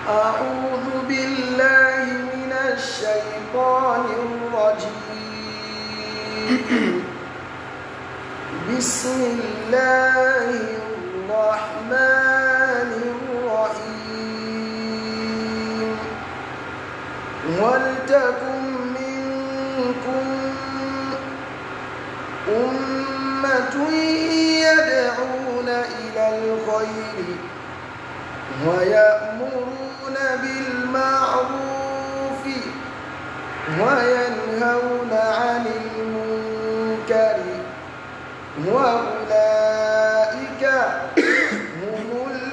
أعوذ بالله من الشيطان الرجيم بسم الله الرحمن الرحيم ولتكن منكم أمة يدعون إلى الخير ويأمرون بالمعروف وينهون عن المنكر وأولئك هم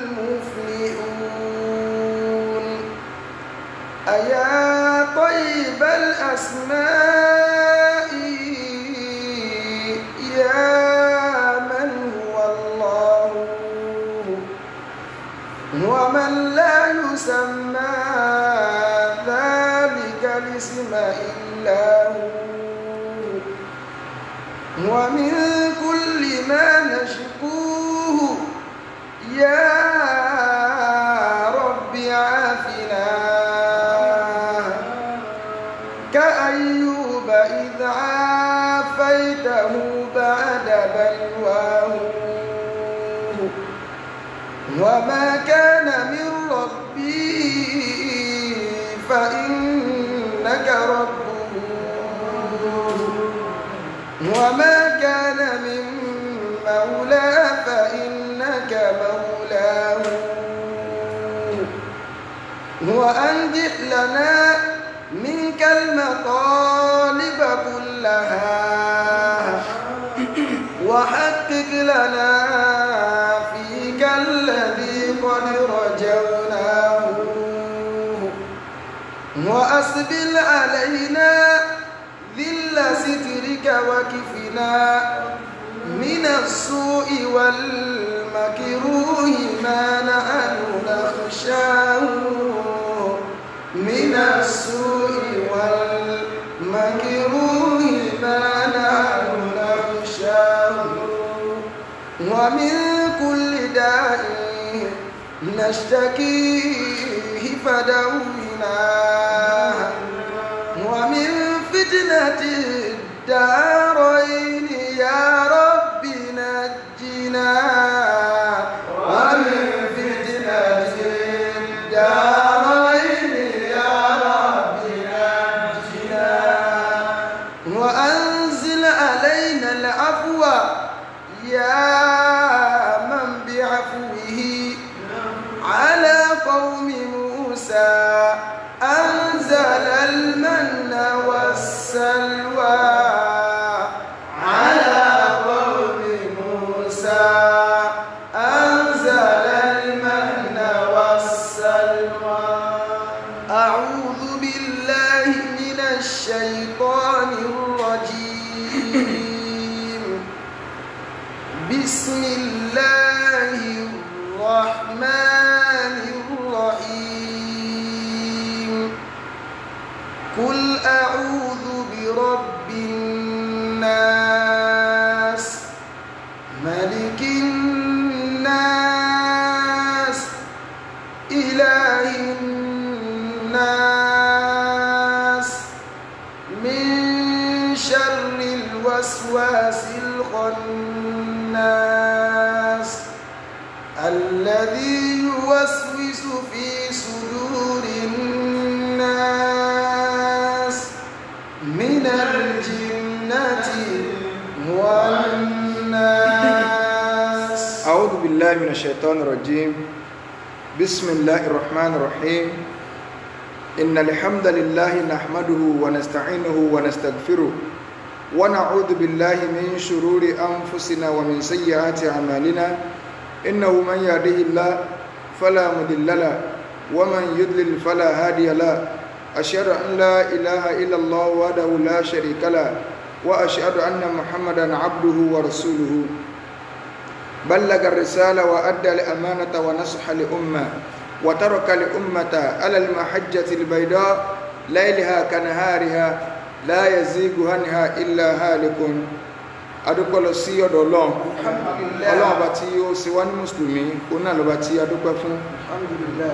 المفلحون أيا طيب الأسماء يا من هو الله ومن لا يسمى ذلك الاسم إلا هو ومن كل ما نشكوه يا رب عافنا كأيوب إذ عافيته بعد بلواه وما كان من ربي فإنك ربه وما كان من مولى فإنك مولاه وأنجح لنا منك المطالب كلها وحقق لنا فيك الذي قد رجوناه وأسبل علينا ذل سترك وكفنا من السوء والمكروه ما نحن نخشاه من السوء والمكروه ما نحن نخشاه ومن كل داء نشتكيه فدونا ومن فتنة الدارين يا رب نجنا ومن فتنة الدارين يا رب نجنا وأنزل علينا العفو يا من بعفوه على قوم موسى أنزل المن والسلوى على قوم موسى أنزل المن والسلوى أعوذ بالله من الشيطان الرجيم بسم الله الرحمن الرحيم قل أعوذ برب الناس ملك الناس إله الناس من شر الوسواس الخناس الذي يوسوس في صدور الناس من الجنة والناس أعوذ بالله من الشيطان الرجيم بسم الله الرحمن الرحيم إن الحمد لله نحمده ونستعينه ونستغفره ونعوذ بالله من شرور أنفسنا ومن سيئات أعمالنا إنه من يهده الله فلا مضل له ومن يضلل فلا هادي له أشهد أن لا إله إلا الله وحده لا شريك له وأشهد أن محمدا عبده ورسوله بلغ الرسالة وأدى الأمانة ونصح لأمة وترك الأمة على المحجة البيضاء ليلها كنهارها لا يزيغ عنها إلا هالك adúpẹ́ lọ sí ọ̀dọ̀ ọlọ́run Alhamdulillah. ọlọ́run ọba tí ó ṣe wá ní mùsùlùmí òun náà lọ́ba tí adúpẹ́ fún alhamdulillah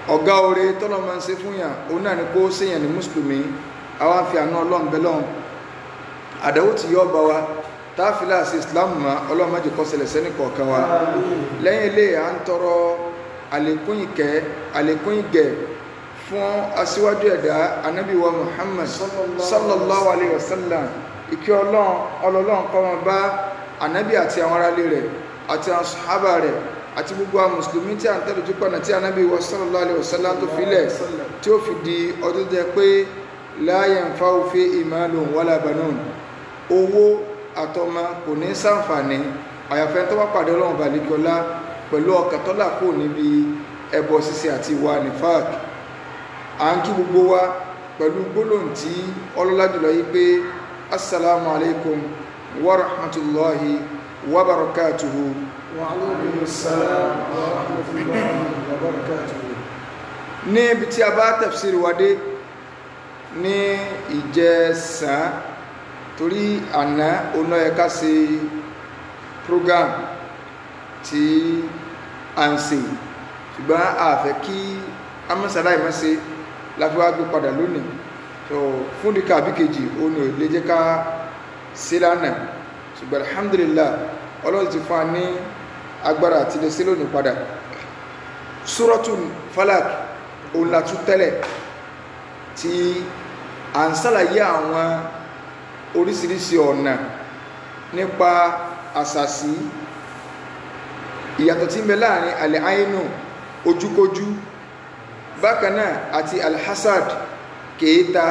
ọ̀gá oore tọ́lọ́ máa ń ṣe fún yàn òun náà ni kó séyàn ní mùsùlùmí àwa fi àánú ọlọ́run bẹ́ lọ́hùn àdáwò tí yọ́ bá wa táàfilà sí islam ma ọlọ́run má jẹ́ kó ṣẹlẹ̀ sẹ́ni kọ̀ọ̀kan wa lẹ́yìn ilé à ń tọrọ àlékún ìkẹ́ àlékún ìgẹ̀ fún aṣíwájú ẹ̀dá anábì wa muhammad sallallahu alayhi wa sallam ìkẹ́ ọlọ́run ọlọ́run kó máa bá anábì àti àwọn aráalé rẹ̀ àti àwọn sàhábà rẹ̀ àti gbogbo àwọn mùsùlùmí tí a ń tẹ̀lé ojú pọ̀nà tí anábì wa sallallahu alayhi wa sallam tó filẹ̀ tí ó fi di ọdún jẹ pé la yanfa'u fi malun wala banun owó àtọmọ kò ní ṣàǹfààní àyàfẹ́ tó bá pàdé ọlọ́run balikọ́lá pẹ̀lú ọkàn tó là kó níbi ẹbọ ṣíṣe àti ìwà nifak à ń kí gbogbo wa pẹ̀lú gbólóhùn tí ọlọ́lá jùlọ yìí pé assalamu alaikum wa rahmatullahi wa barakatuhu wa alaikum salam wa rahmatullahi wa barakatuhu ní ibi tí a bá tafsir wa dé ní ìjẹsàn torí àná ọ̀nà ẹ̀ka ṣe program tí a ń ṣe ṣùgbọ́n a fẹ́ kí amọ́sàlá ìmọ́ṣe láfi wá gbé padà lónìí so fún díkà bí kejì ó ní òlé jẹ́ ká sí lánàá ṣùgbọ́n alhamdulillah ọlọ́run ti fún wa ní agbára àti lè sí lónìí padà suratul falak òun la tún tẹ́lẹ̀ tí à ń ṣàlàyé àwọn oríṣiríṣi ọ̀nà nípa àṣàṣì ìyàtọ̀ tí ń bẹ láàrin alẹ́ àínú ojúkójú bákan náà àti alhassad kèéta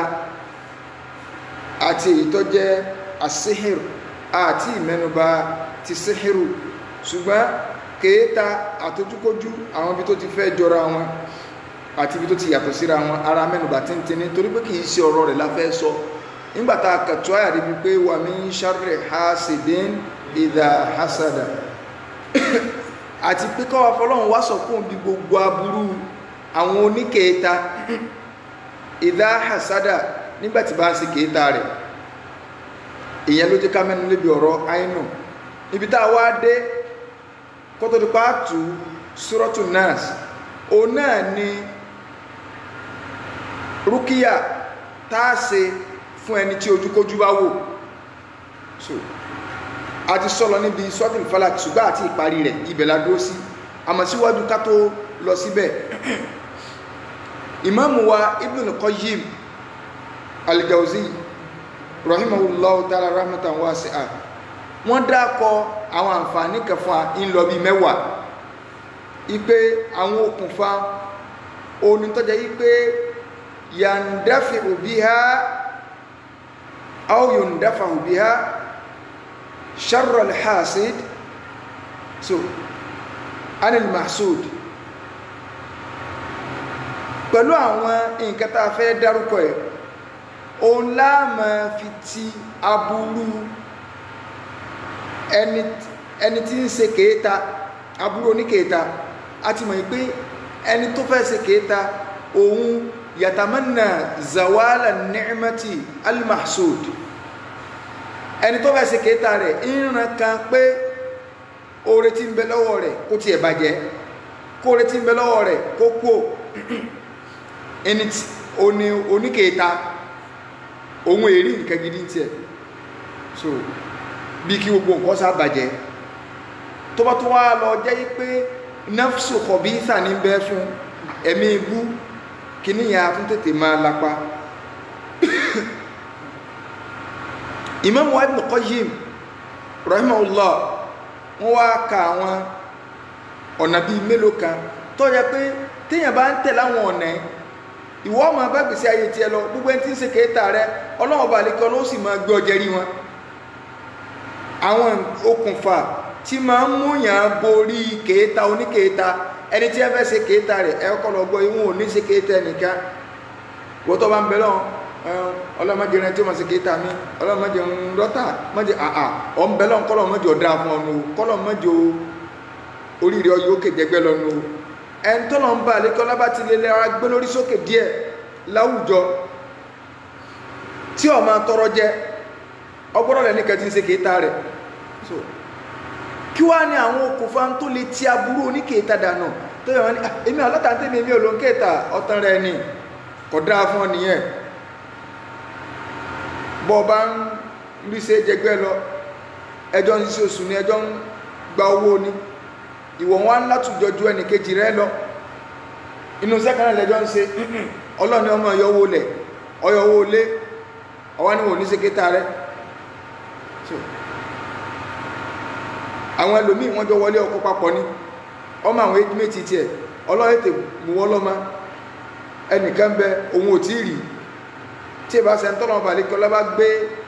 àti èyí tó jẹ́ asihir àti ìmẹ́nubà ti sihiru ṣùgbọ́n kèéta àtojúkójú àwọn ibi tó ti fẹ́ jọra wọn àti ibi tó ti yàtọ̀ síra wọn ara mẹ́nubà tíntìní torí pé kìí ṣe ọ̀rọ̀ rẹ̀ la fẹ́ sọ nígbàtà kàtọ́ àyà débi pé wà min sharri hasidin idha hasada àti pé kọ́wà fọlọ́run wá sọ fún bí gbogbo aburú àwọn oníkèéta idha hasada nígbàtí bá ń ṣe kèéta rẹ̀ ìyẹn ló jẹ́ ká mẹ́nu lébi ọ̀rọ̀ àìnù ibi tá a wá dé kótó ti pa tù suratu nas òun náà ni rúkìá tá a ṣe fún ẹni tí ojúkójú bá wò so a ti sọ́lọ níbi sọ́tìl falak ṣùgbọ́n àti ìparí rẹ̀ ibẹ̀ la dúró sí àmọ́ síwájú ká tó lọ síbẹ̀ ìmáàmù wa Ibn Qayyim al-Jawzi rahimahullahu ta'ala rahmatan wasi'a wọ́n dákọ àwọn àǹfààní kẹfà ń lọ bí mẹ́wàá ipe àwọn okùnfà onítọ́jà yí pé yandafi biha aw yundafa biha sharr al-hasid so anil mahsud pẹ̀lú àwọn nǹkan tá a fẹ́ dárúkọ ẹ̀ òun láàmà fi ti aburú ẹni ẹni tí ń ṣe kéèta aburú oníkéèta a ti mọ̀ pé ẹni tó fẹ́ ṣe kéèta òun yàtàmánà zawala ni'mati al-mahsud ẹni tó fẹ́ ṣe kéèta rẹ̀ ìran kan pé oore tí ń bẹ lọ́wọ́ rẹ̀ kó tiẹ̀ bàjẹ́ kó oore tí ń bẹ lọ́wọ́ rẹ̀ kó kú ẹni oní oníkéèta òun èrí nǹkan gidi tiẹ̀ so bí kí gbogbo nǹkan sá bàjẹ́ tó bá tó wá lọ jẹ́ pé nafsu khabitha ní bẹ́ fún ẹ̀mí ibú kíní yà fún tètè máa lápá Imam Ibn Qayyim rahimahullah wọ́n wá ka àwọn ọ̀nà bíi mélòó kan tó yẹ pé téèyàn bá ń tẹ̀ láwọn ọ̀nà ìwọ ọmọ bá gbèsè ayé tiẹ̀ lọ gbogbo ẹni tí ń ṣe kéèta rẹ ọlọ́wọ́ bá lè kí ọlọ́wọ́ sì máa gbé ọjẹ́ rí wọn àwọn okùnfà tí máa ń múyàn borí kéèta oníkéèta ẹni tí ẹ fẹ́ ṣe kéèta rẹ̀ ẹ kọ́ lọ gbọ́ ìwọ̀n ò ní ṣe kéèta ẹnìkan wọ́n tó bá ń bẹ lọ́wọ́ ọlọ́mọdé rẹ tí ó máa ṣe kéèta mi ọlọ́mọdé ń rọ́tà mọ́dé àà ọ̀ ń bẹ lọ́wọ́ kọ́lọ́mọdé ọ̀dà fún ọ̀nù kọ́lọ́mọdé oríire ọyọ́ òkè jẹgbẹ́ lọ́nu ẹni tó lọ́n bá àlékọ́ lábá ti lé lẹ́ra gbé lórí sókè díẹ̀ láwùjọ tí ó máa tọrọ jẹ ọgbọ́dọ̀ lẹ́ni kẹ́ ti ń ṣe kéèta rẹ̀ so kí wá ní àwọn okùnfà tó lè ti aburú oníkéèta dànù tó yẹ wọn ni "Ah, èmi ọlọ́ta tèmi èmi olóńkéta ọ̀tán rẹ ni kò dáa fún ọ nìyẹn bọ́ ọ bá ń rí ṣe jẹgbẹ́ lọ ẹjọ́ ń ṣe oṣù ni ẹjọ́ ń gba owó ni ìwọ̀ wọn á látùjọ ju ẹnì kejì rẹ lọ inú sẹ́kànnà lẹ́jọ́ ń ṣe ọlọ́ni ọmọ ọyọ owó lẹ̀ ọyọ owó lé ọwá ní wò ní ṣekéta rẹ So, àwọn ẹlòmíì wọ́n jọ wọlé ọkọ papọ̀ ní ọmọ àwọn age mate tiẹ̀ ọlọ́yẹ̀ tè mú wọ́n lọ́mọ ẹnìkan bẹ òun ò tí ì rí tí ẹ bá ṣe ń tọ́nà ọba àlekọ́ lọ́ba gbé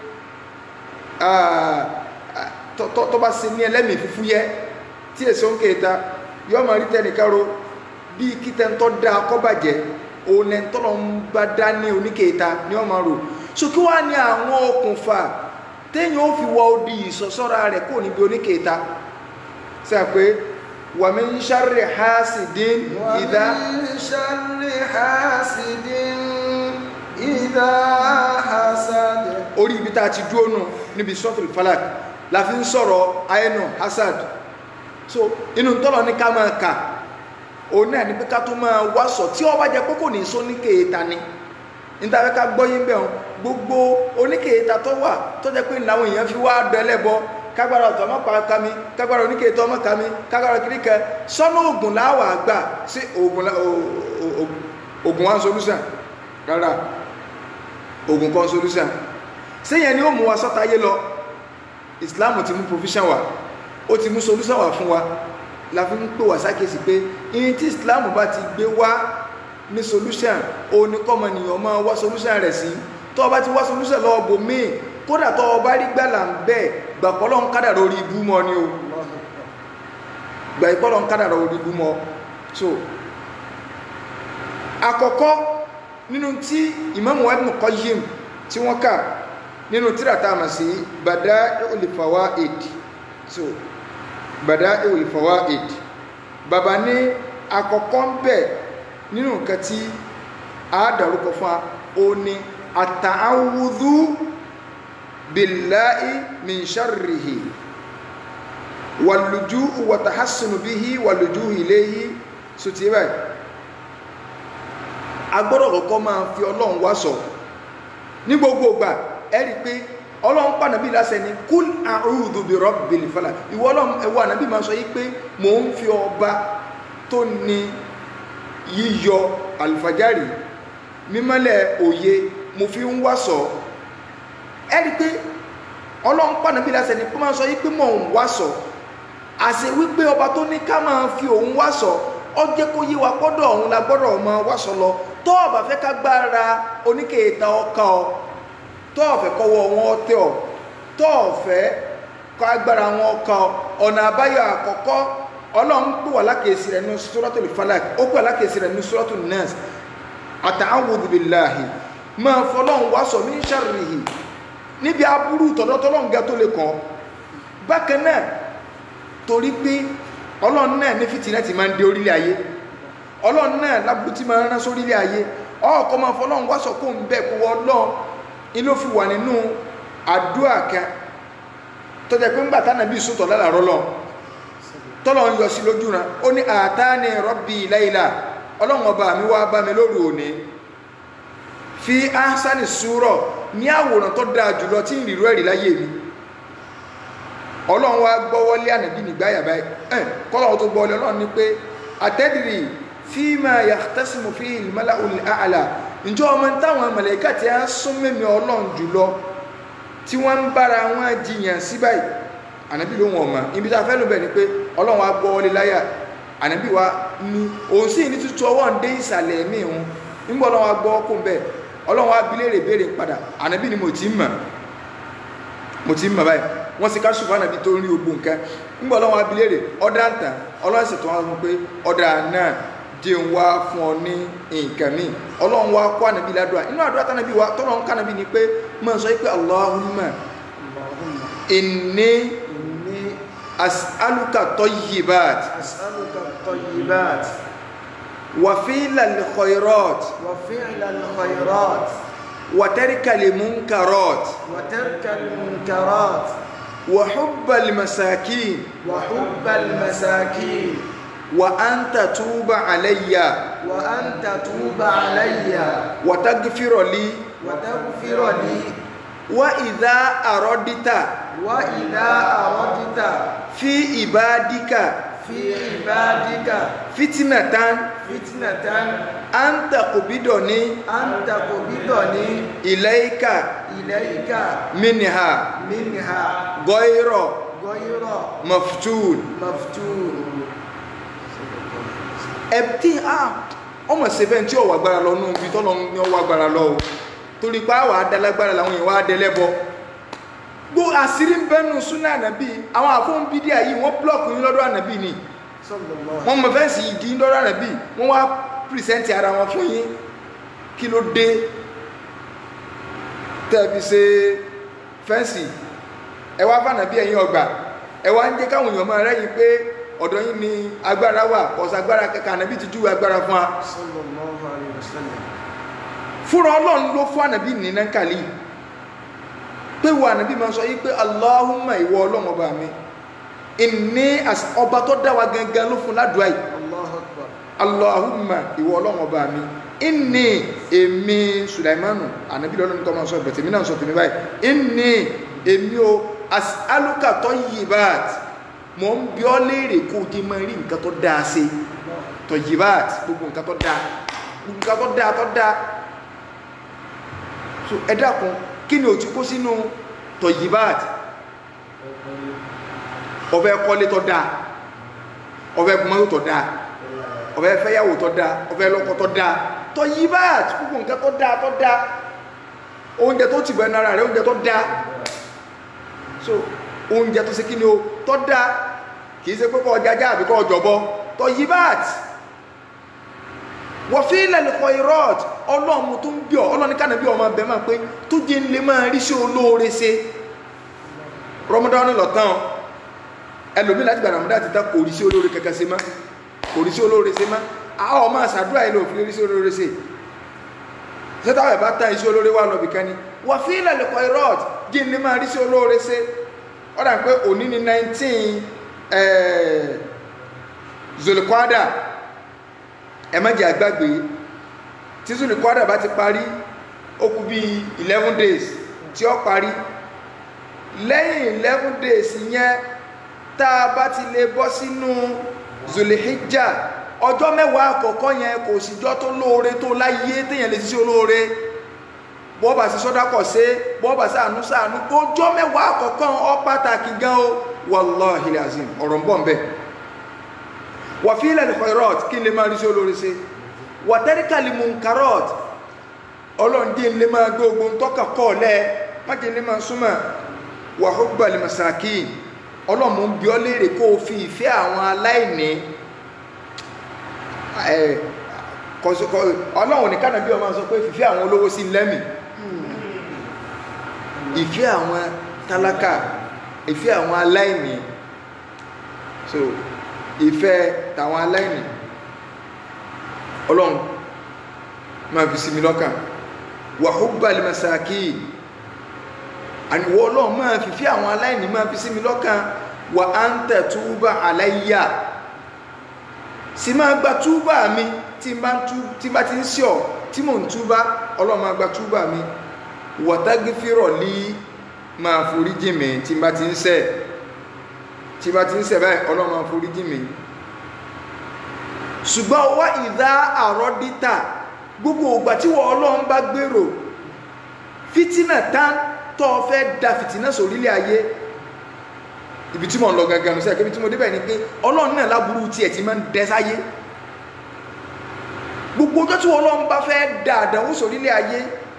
ah, ah, tọ́- tọ́ tọ́ bá ṣe ní ẹlẹ́mìí fúfú yẹ tí èso ń kéta yọ ọmọ rí tẹnìkan ro bí kítẹ́ ń tọ́ da kọ́bàjẹ́ òun ẹ̀ ń tọ́nà ń bá dá ní oníkéta ní ọmọ rò so kí wàá ní àwọn okùnfà téèyàn ó fi wọ odi ìsọsọ́ra rẹ̀ kó níbi oníkéta sọ pé wàmí ń ṣàrẹ̀ hasidin ìdá ومن شر حاسد إذا حسد orí ibi tá a ti dúró nù níbi sọ́tùl falak la fi ń sọ̀rọ̀ ayénu hasad so inú tọ́lọ̀ ní ká máa kà òun náà ní pé ká tó máa wá sọ tí ọba jẹ pé kò ní sọ ní kéèta ni níta fẹ́ ká gbọ́ yín bẹ́ẹ̀ hàn gbogbo oníkéèta tó wà tó jẹ́ pé làwọn èèyàn fi wá dẹ́lẹ́bọ kágbára ọ̀tọ̀ ọmọ pa kami kágbára oníkéèta ọmọ kami kágbára kiri kẹ sọ́nà oògùn láwà gbà sí oògùn lá- o- o- o- oògùn one solution rárá oògùn kan solution sẹ́yìn ni ó mú wa sọ́tayé lọ islam ti mú provision wa ó ti mú solution wa fún wa la fi ń pè wá sákèsí pé iye tí islam bá ti gbé wá ní solution òun ni kọ́mọnìyàn máa wá solution rẹ̀ sí tó o bá ti wá solution lọ́wọ́ bò míì kódà tó o bá rí gbàlà ń bẹ̀ gbàpọ́lọ́ ń kádà lórí ibú mọ́ ni o gbàpọ́lọ́ ń kádà lórí ibú mọ́ so àkọ́kọ́ nínú tí Imam Ibn Qayyim tí wọ́n kà nínú tírà tá a mọ̀ sí Bada'i'ul Fawaid so Bada'i'ul Fawaid bàbá ní àkọ́kọ́ ń bẹ̀ nínú nǹkan tí a dárúkọ fún wa ó ní at-ta'awudhu billahi min sharrihi wal-luju'u wa tahassunu bihi wal-luju'u ilayhi so ti báyìí agbọ́dọ̀ kọ́kọ́ máa fi ọlọ́run wá sọ ní gbogbo ìgbà ẹ rí i pé ọlọ́run pa nàbí lásẹ̀ ní kúl a'udhu bi rabbil falaq ìwọ ọlọ́run ẹ̀wọ́ ànábì máa sọ yí pé mò ń fi ọba tó ní yíyọ àlùfájárì mímọ́lẹ̀ òye mo fi ń wá sọ ẹ rí i pé ọlọ́run pa nàbí lásẹ̀ ní kó máa sọ yí pé mò ń wá sọ àṣẹ wípé ọba tó ní ká máa fi òun wá sọ ọ jẹ́ kó yé wa gbọ́dọ̀ ọ̀hún la gbọ́dọ̀ máa wá sọ lọ tó o bá fẹ́ ká gbára oníkèéta ọkà ọ tó o fẹ́ kọ́wọ́ wọn tẹ ọ tó o fẹ́ kọ́ agbára wọn ọkà ọ ọ̀nà àbáyọ àkọ́kọ́ ọlọ́run pè wá lákèésí rẹ̀ ní suratul falak ó pè wá lákèésí rẹ̀ ní suratul nas ata'awudhu billahi máa fọlọ́run wá sọ min sharrihi níbi aburú tọ̀dọ̀tọ̀lọ́run gẹ́ tó lè kàn bákan náà torí pé ọlọ́run náà ní fìtínà ti máa ń dé orílẹ̀ ayé ọlọ́run náà lábúrú tí máa ń rán sórílẹ̀ ayé ọkọ̀ máa fọlọ́run wá sọ kó ń bẹ̀ kó wọ́n lọ́n ilé ó fi wà nínú àdúrà kan tó jẹ́ pé ń gbà tánà bí sùtọ̀ lálàrọ́ lọ tọ́lọ̀ ń yọ sí lójú ran ó ní àtàní rọ́bì láìlà ọlọ́run ọba mi wá bá mi lóru òní fi áhásánì súrọ̀ ní àwòrán tó dáa jùlọ tí ń rírú ẹ̀rí láyé mi ọlọ́run wá gbọ́wọ́lé ànàbí nígbàyà báyìí ẹ̀ kọ́lọ́run tó gbọ́wọ́lé ọlọ́run ní pé àtẹ́dìrì fíìmà yàtẹ́sìmù fi ìlmọ́lá àlà ǹjọ́ ọmọ táwọn mọ̀lẹ́kà tí a ń sún mímí ọlọ́run jùlọ tí wọ́n ń bára wọn jiyàn sí báyìí ànàbí ló wọn mọ̀ ibi tá a fẹ́ lò bẹ̀ ni pé ọlọ́run wá gbọ́wọ́lé láyà ànàbí wa ní òun sì ní tútù ọwọ́ ń dé ìsàlẹ̀ ẹ̀mí òun nígbà ọlọ́run wá gbọ́ kó ń bẹ̀ ọlọ́run wá bi léèrè béèrè padà ànàbí ni mo ti ń mọ̀ mo ti ń mọ̀ báyìí wọ́n sì ká ṣùgbọ́n ànàbí tó ń rí ogbó nǹkan nígbà ọlọ́run wá bi léèrè ọ̀dà ń tàn ọlọ́run sì tún wá fún pé ọ̀dà náà jẹ́ ń wá fún ọ ní nǹkan míì ọlọ́run wá kó ànàbí ládùá inú àdúrà tánàbí wa tọ́lọ́run kánàbí ni pé máa sọ pé Allahumma inni إني as'aluka tayyibat أسألك الطيبات wa fi'lal khairat وفعل الخيرات wa tarkal munkarat وترك المنكرات wa hubbal masakin وحب المساكين wa anta tuba alayya وأن تتوب علي wa tagfira li وتغفر لي wa idha aradta وإذا أردت fi ibadika في عبادك fitnatan فتنة an taqbidani أن تقبضني ilayka إليك minha منها ghayra غير maftun مفتون ẹbí a ọmọ sẹfẹn tí ọwọ agbára lọ nù bí tọ́lọ ní ọwọ agbára lọ o torí pé àwọn adalágbára làwọn èèyàn wá dẹlẹ́bọ gbó àṣírí ń bẹnu súnà ànàbí àwọn àfọ̀n bídíà yìí wọ́n búlọ̀kù yín lọ́dọ̀ ànàbí ni صلى الله wọ́n mọ fẹ́ǹsì ìdí lọ́dọ̀ ànàbí wọ́n wá pìrìsẹ́ǹtì ara wọn fún yín kí ló dé tẹ́ẹ̀bí ṣe fẹ́ǹsì ẹ wá fànàbí ẹ̀yìn ọgbà ẹ wá ń jẹ́ káwọn èèyàn máa rẹ́yìn pé ọ̀dọ̀ yín ni agbára wà kọ̀ọ̀sà agbára kẹkẹ ànàbí ti júwe agbára fún wa صلى الله عليه وسلم fúnra ọlọ́run ló fún ànàbí nínú kàlí pé wọ ànàbí máa sọ yí pé Allahumma ìwọ ọlọ́run ọba mi ìní às- ọba tó dá wa gangan ló fún ládùúgbà yìí الله أكبر Allahumma ìwọ ọlọ́run ọba mi ìní èmi Sulaimanu ànàbí lọ́lọ́run kọ́ máa sọ ìbẹ̀tẹ̀ mi náà sọ tèmi báyìí ìní èmi o as'aluka tayyibat mọ̀ ń bí ọ léèrè kó o di máa rí nǹkan tó dáa sí tayyibat gbogbo nǹkan tó dáa gbogbo nǹkan tó dáa tó dáa so ẹ dákun kí ni o ti kó sínú tọ̀yìbáàt ọ̀fẹ́ kọ́lé tọ́ dáa ọ̀fẹ́ mọ́tò tọ́ dáa ọ̀fẹ́ fẹ́yàwó tọ́ dáa ọ̀fẹ́ lọ́kọ tọ́ dáa tọ̀yìbáàt gbogbo nǹkan tọ́ dáa tọ́ dáa oúnjẹ tó ti bẹ̀ nára rẹ̀ oúnjẹ tọ́ dáa so oúnjẹ tó ṣe kí ni o tọ́ dáa kìí ṣe pé kọ́ ọjà ajá àbí kọ́ ọjọ́bọ tọ̀yìbáàt wọ̀fíìlẹ̀ lẹ́kọ̀ọ́ irọ́t ọlọ́run tó ń bí ọ ọlọ́run kánà bí ọmọ bẹ̀ máa pé tó jẹ́ ń lè máa rí sí olóore ṣe rọmọdán lọ́tàn ẹlòmí láti gbà ramadan ti dá kò rí sí olóore kankan ṣe má kò rí sí olóore ṣe má àwọn ọmọ àṣàdúrà ilé òfin rí sí olóore ṣe sẹ́tàwọ̀ ẹ̀ bá tán iṣẹ́ olóore wà lọ́bì kan ni wọ̀fíìlẹ̀ lẹ́kọ̀ọ́ irọ́t jẹ́ ń lè máa rí sí olóore ṣe ọ̀dà pé òní ni 19 zolikwada ẹ má jẹ́ àgbàgbé tí zulu kwada bá ti parí ó kù bí eleven days tí ó parí lẹ́yìn eleven days yẹn tá a bá ti lè bọ́ sínú zulihijja ọjọ́ mẹ́wàá àkọ́kọ́ yẹn kò síjọ́ tó lóore tó láyé téèyàn lè ṣiṣẹ́ olóore bọ́ọ̀bà sí sọ́dákọ̀ sí bọ́ọ̀bà sí àánú sáànú ọjọ́ mẹ́wàá àkọ́kọ́ ọ pàtàkì gan o wallahi azim ọ̀rọ̀ ń bọ̀ ń bẹ̀ wàfíìlẹ̀ lẹ́kọ̀ọ́rọ̀t kí n lè máa rí sí olórí sí wàtẹ́ríkàlì munkarọ̀t ọlọ́ndí lè máa gbé ogun tọ́kà kọ́ lẹ́ májè lè máa súnmọ̀ wàhúgbàlì masaki ọlọ́mù ń bí ọ léèrè kó o fi ìfẹ́ àwọn aláìní ọlọ́run ní kánàbí ọmọ sọ pé fìfẹ́ àwọn olówó sí lẹ́mì ìfẹ́ àwọn tálákà ìfẹ́ àwọn aláìní so ìfẹ́ tàwọn aláìní ọlọ́run máa fi sinmi lọ́kàn wàhúbàlì masaki àníwọ̀ ọlọ́run máa fi fí àwọn aláìní máa fi sinmi lọ́kàn wà á ń tẹ̀ túbà aláyà sì máa gba túbà mi tí bá ti ń sí ọ tí mò ń túbà ọlọ́run máa gba túbà mi wàtágífìrọ̀ lí máa foríjì mi tí bá ti ń ṣẹ̀ tí bá ti ń ṣẹ̀ báyìí ọlọ́run máa foríjì mi ṣùgbọ́n wá ìdá àrọ́dítà gbogbo ògbà tí wọ́n ọlọ́run bá gbèrò fìtínà tán tó fẹ́ da fìtínà sórílẹ̀ ayé ibi tí mo ń lọ gangan sí àkébí tí mo débẹ̀ ni pé ọlọ́run náà láburú tiẹ̀ ti máa ń dẹ sáyé gbogbo ọjọ́ tí wọ́n ọlọ́run bá fẹ́ da àdánwò sórílẹ̀ ayé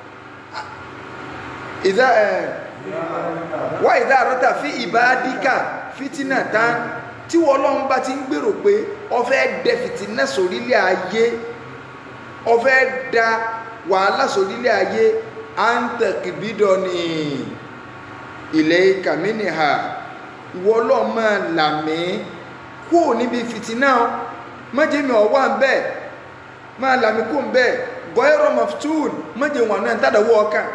ìdá ẹ̀ wá ìdá àrọ́tà fi ìbádíkà fìtínà tán tí wọ́n ọlọ́run bá ti ń gbèrò pé ó fẹ́ dẹ fìtínà sórílẹ̀ ayé ó fẹ́ da wàhálà sórílẹ̀ ayé à ń tẹ̀kìbídọ̀ ní ilẹ̀ kàmínìhà ìwọ ọlọ́run máa là mí kú níbi fìtínà mọ́jẹ́ mi ọ̀wá ń bẹ́ẹ̀ máa là mí kú ń bẹ́ẹ̀ gọ́ẹ̀rọ̀ maftun mọ́jẹ́ wọn náà tàdàwọ́ ọkàn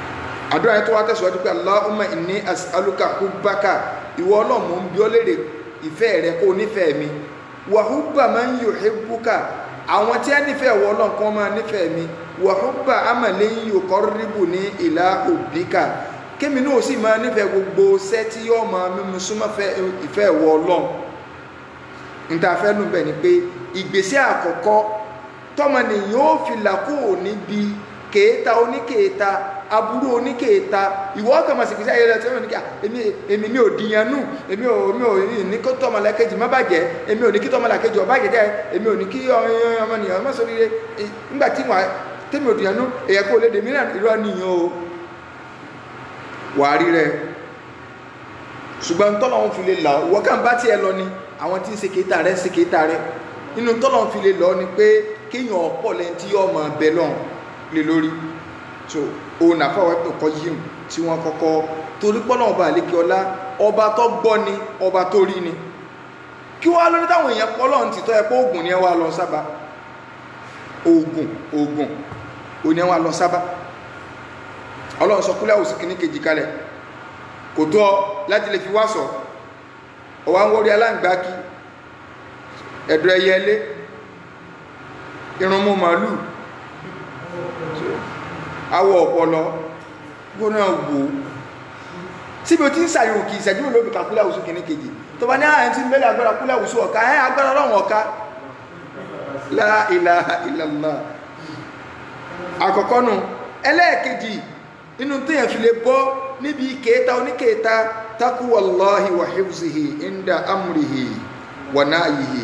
àdúrà yẹn tó wá tẹ̀síwájú pé Allahumma inni as'aluka hubbaka ìwọ ọlọ́run mò ń bi ọ́ léèrè ìfẹ́ rẹ kó nífẹ̀ẹ́ mi wàhúbà máa ń yò hébùkà àwọn tí a nífẹ̀ẹ́ wọ ọlọ́run kan máa nífẹ̀ẹ́ mi wàhúbà amàlẹ́ ń yò kọ́rìbù ní ìlà òbíkà kémi náà sì máa nífẹ̀ẹ́ gbogbo ṣẹ́ tí yóò máa mímú súnmọ́ ìfẹ́ wọ ọlọ́run níta fẹ́ nù bẹ́ẹ̀ ni pé ìgbésẹ̀ àkọ́kọ́ tọmọnìyàn ó fi làkó níbi kèéta oníkèéta aburú oníkèéta ìwọ ọkàn máa sìkìsí ayẹyẹ tí wọn ní kí èmi èmi mi ò dìyàn nù èmi ò mi ò ní kí tọmọlàkejì má bàjẹ́ èmi ò ní kí tọmọlàkejì ó bàjẹ́ jẹ́ èmi ò ní kí ọmọnìyàn má sọ rire nígbà tí wọn tẹ́mi ò dìyàn nù èyẹ kó lè dèmí náà irọ́ nìyàn o wàá rí rẹ ṣùgbọ́n tọ́lọ̀ ń fi lè là wọ́n kàn bá tiẹ̀ lọ ni àwọn tí ń ṣe kéta rẹ ṣe kéta rẹ inú tọ́lọ̀ ń fi lè lọ ni pé kéèyàn ọ̀pọ̀ lẹ́yìn tí yóò máa bẹ lọ́n lé lórí so òun àfọwọ́ ẹ̀pẹ̀ kọ́ yìí tí wọ́n kọ́kọ́ torí pọ́nà ọba àlékè ọlá ọba tó gbọ́ ni ọba tó rí ni kí wọ́n á lóní táwọn èèyàn pọ́ lọ́n ti tọ́ ẹ pé oògùn ni ẹ wá lọ sábà oògùn oògùn ò ní ẹ wá lọ sábà ọlọ́run sọ kúlẹ̀ òsì kìíní kejì kalẹ̀ kò tó ọ láti lè fi wá sọ ọwọ́ àwọn orí aláǹgbá kí ẹ̀dọ̀ ẹyẹlé irun mú màálù awọ ọpọlọ gbóná wò síbi o ti ń sàyẹ̀wò kì í ṣẹ́jú ló fi kàkúlẹ̀ àwùsù kìíní kejì tó bá ní àyẹ̀ tí mẹ́lẹ̀ agbára kúlẹ̀ àwùsù ọ̀ka ẹ̀ agbára ọlọ́run ọ̀ka la ilaha illallah àkọ́kọ́ nù ẹlẹ́ẹ̀kejì inú téèyàn fi lè bọ́ níbi kéèta oníkéèta takuwallahi wa hifzihi inda amrihi wa nahyihi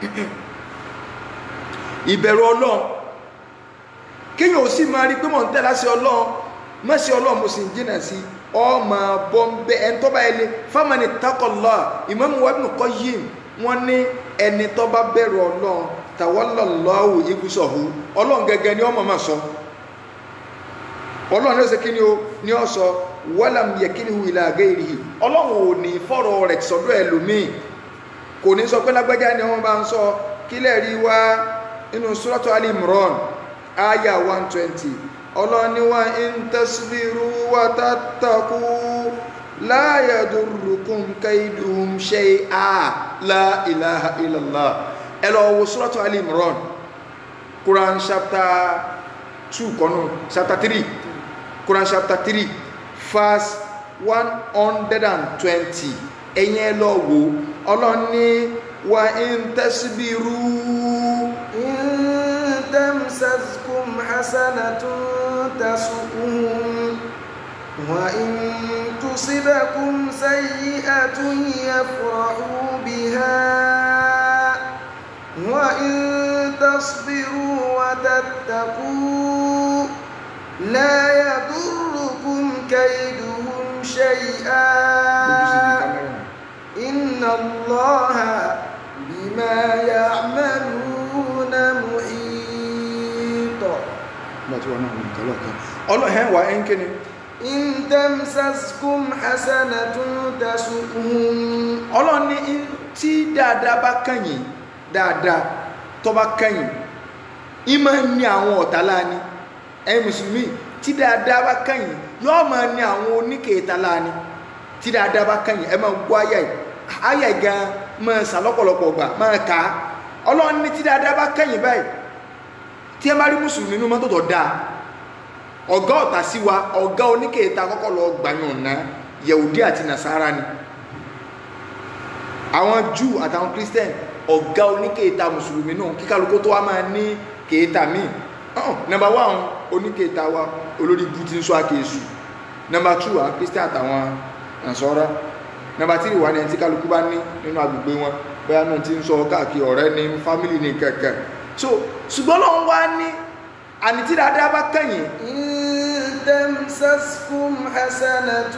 ìbẹ̀rù ọlọ́run kéèyàn ò sì máa rí pé mò ń tẹ̀ láti ọlọ́run mọ́sí ọlọ́run mo sì ń jìnà sí ọmọ bọ́m̀bẹ́ ẹni tó bá yẹlé fámánì takọ̀lá Imam Ibn Qayyim wọ́n ní ẹni tó bá bẹ̀rù ọlọ́run tawallallahu ibùsọ̀hù ọlọ́run gẹ́gẹ́ ni ọmọ máa sọ ọlọ́run ní ó ṣe kí ni ó ní ó sọ walam yakilhu ila ghairihi ọlọ́run ò ní fọ́rọ̀ rẹ̀ sọ́dọ̀ ẹlòmíì kò ní sọ pé lágbájá ni wọ́n bá ń sọ kílẹ̀ rí wá nínú suratu Ali Imran aya 120 ọlọ́ni wa in tasbiru wa tattaku la yadurrukum kaiduhum shay'a la ilaha illallah ẹ lọ wo suratu Ali Imran Quran chapter 2 kọ́nù chapter 3 Quran chapter 3 verse 120 ẹ̀yẹn ẹ lọ wo ọlọ́ni wa in tasbiru تمسسكم حسنة تسؤهم وإن تصبكم سيئة يفرحوا بها وإن تصبروا وتتقوا لا يضركم كيدهم شيئا إن الله بما يعملون محيط ọlọ́hẹ́ wà ẹ́ ń kí ni إن تمسسكم حسنة تسؤهم ọlọ́run ní tí dáadáa bá kẹ́yìn dáadáa tó bá kẹ́yìn ìmọ̀ ní àwọn ọ̀tá láàní ẹ̀yin mùsùlùmí tí dáadáa bá kẹ́yìn yóò máa ní àwọn oníkèéta láàní tí dáadáa bá kẹ́yìn ẹ máa gbọ́ ayà yìí ayà yìí gan máa sàlọ́pọ̀lọpọ̀ gbà máa kà á ọlọ́run ní tí dáadáa bá kẹ́yìn báyìí tí ẹ bá rí mùsùlùmí nínú mọ́tò tó dáa ọ̀gá ọ̀tá sí wa ọ̀gá oníkèéta kọ́kọ́ lọ gbàyàn ná yẹ̀wùdí àti nàṣàrà ni àwọn Júù àtàwọn Christian ọ̀gá oníkèéta mùsùlùmí náà kíkálukú tó wá máa ní kèéta míì ọ̀hún nọmba wán oníkèéta wa olórí bú ti ń sọ àkèésù nọmba two àwọn Christian àtàwọn nàṣọ́rá nọmba three wà ní ẹni tí kálukú bá ní nínú agbègbè wọn bóyá náà ti ń sọ káàkiri ọ̀rẹ́ ní fámìlì ní kẹ̀kẹ́ so ṣùgbọ́n lọ́n wá ní àní tí dáadáa bá kẹ́yìn إن تمسسكم حسنة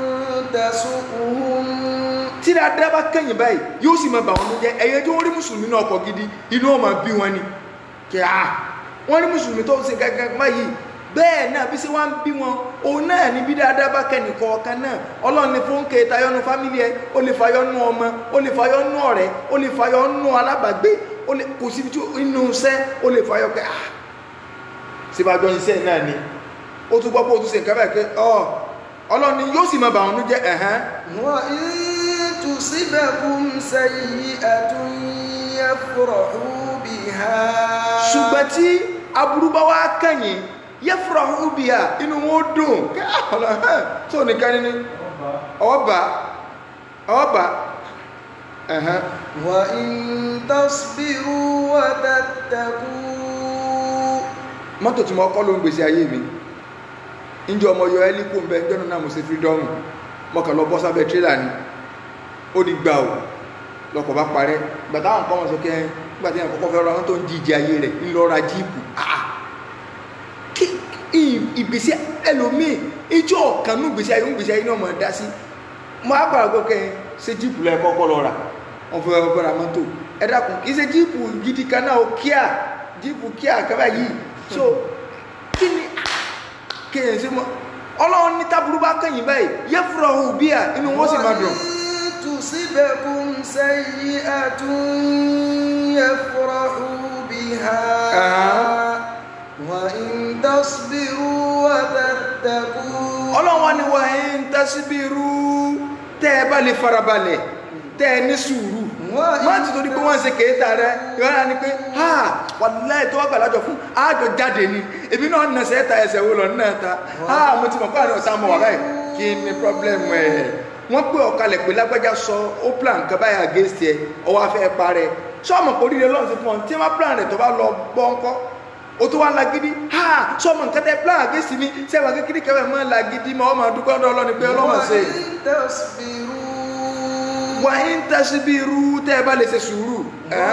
تسؤهم tí dáadáa bá kẹ́yìn báyìí yóò sì máa bà wọn jẹ́ ẹ̀yẹ tí wọ́n rí mùsùlùmí náà ọkọ̀ gidi inú ọmọ bí wọn ni kí á wọ́n rí mùsùlùmí tó ń ṣe gẹ́gẹ́ báyìí bẹ́ẹ̀ náà bí sí wọ́n ń bí wọn òun náà ní bí dáadáa bá kẹ́ni kọ̀ọ̀kan náà ọlọ́run ní fún kẹta yọnu fámílì ẹ ó lè fayọ́ nú ọmọ ó lè fayọ́ nú ọ̀rẹ́ ó lè fayọ́ nú alábàgbé ó lè kò síbi tí inú iṣẹ́ ó lè fayọ́ pé ah síbájọ́ iṣẹ́ náà ni ó tún gbọ́ pé ó tún ṣe nǹkan báyìí pé ọ ọlọ́run ni yóò sì máa bà wọn jẹ́ ẹ̀hán وإن تصبكم سيئة يفرحوا بها ṣùgbọ́n tí aburú bá wá kẹ́yìn yafrahu biha inú wọn ó dùn kí ọ̀nà ẹ̀ tó nìkan ní ọba ọba ẹ̀hẹ́n وإن تصبروا وتتقوا mọ́tò tí mo kọ́ ló ń gbèsè ayé mi ìjọ ọmọ yọ ẹ́lípò ń bẹ jọ́nà náà mo ṣe fírídọ́ọ̀mù mo kàn lọ bọ́ sábẹ́ tírélà ni ó di gbà ò lọkọ̀ bá parẹ́ gbàtà àwọn kan wọ́n sọ kẹ́ gbàtà àwọn kọ́kọ́ fẹ́ ra wọn tó ń jíjẹ ayé rẹ̀ ńlọra jíìpù ah kí ì- ìgbésí ẹlòmíì ìjọ ọ̀kan nú ìgbésí ayé ń gbésí ayé náà mọ̀ dá sí mo á gbàgbọ́ gbọ́ kẹ́ ṣe jíìpù lẹ́ kọ́kọ́ lọ rà wọ́n fẹ́ wọ́n fẹ́ ra mọ́tò ẹ dákun kì í ṣe jíìpù gidi kan náà ó kíá jíìpù kíá kábà yìí so kí ni kéèyàn sí mọ́ ọlọ́run ní tábùrú bá kẹ́yìn báyìí yẹ fúra òun bí à inú wọn sì máa dùn وإن تصبكم سيئة يفرحوا بها آه. وإن تصبروا وتتقوا ọlọ́run wa ni wà ń tẹ́síbírú tẹ́ ẹ bá lè farabalẹ̀ tẹ́ ẹ ní sùúrù má ti torí pé wọ́n ń ṣe kéèta rẹ ìrọ́lá ni pé ha wàláì tó wá gbàlájọ fún àjọ jáde ni ebi náà nà sẹ́ta ẹsẹ̀ wo lọ náà ta ha mo ti mọ̀ pé àwọn ọ̀tá mọ̀ wà báyìí kí ni problem ẹ̀ wọ́n pé ọ̀kalẹ̀ pé lágbájá sọ ó plan nǹkan báyìí against ẹ ọwọ́ afẹ́ parẹ́ sọ́ọ̀mù kò rí rẹ lọ́run sí fún ọ tí wọ́n plan rẹ̀ tó bá lọ gbọ́ ńkọ́ o tó wá lagidi ha sọ́ọ̀mù nǹkan tẹ́ plan against mi sẹ́wọ̀n kékeré kẹfẹ́ mọ́ lagidi mọ́ ọmọ dúpẹ́ ọdọ ọlọ́ni pé ọlọ́mọ ṣe وإن تصبروا wà ń tẹ́síbírú tẹ́ ẹ bá lè ṣe sùúrù ẹ́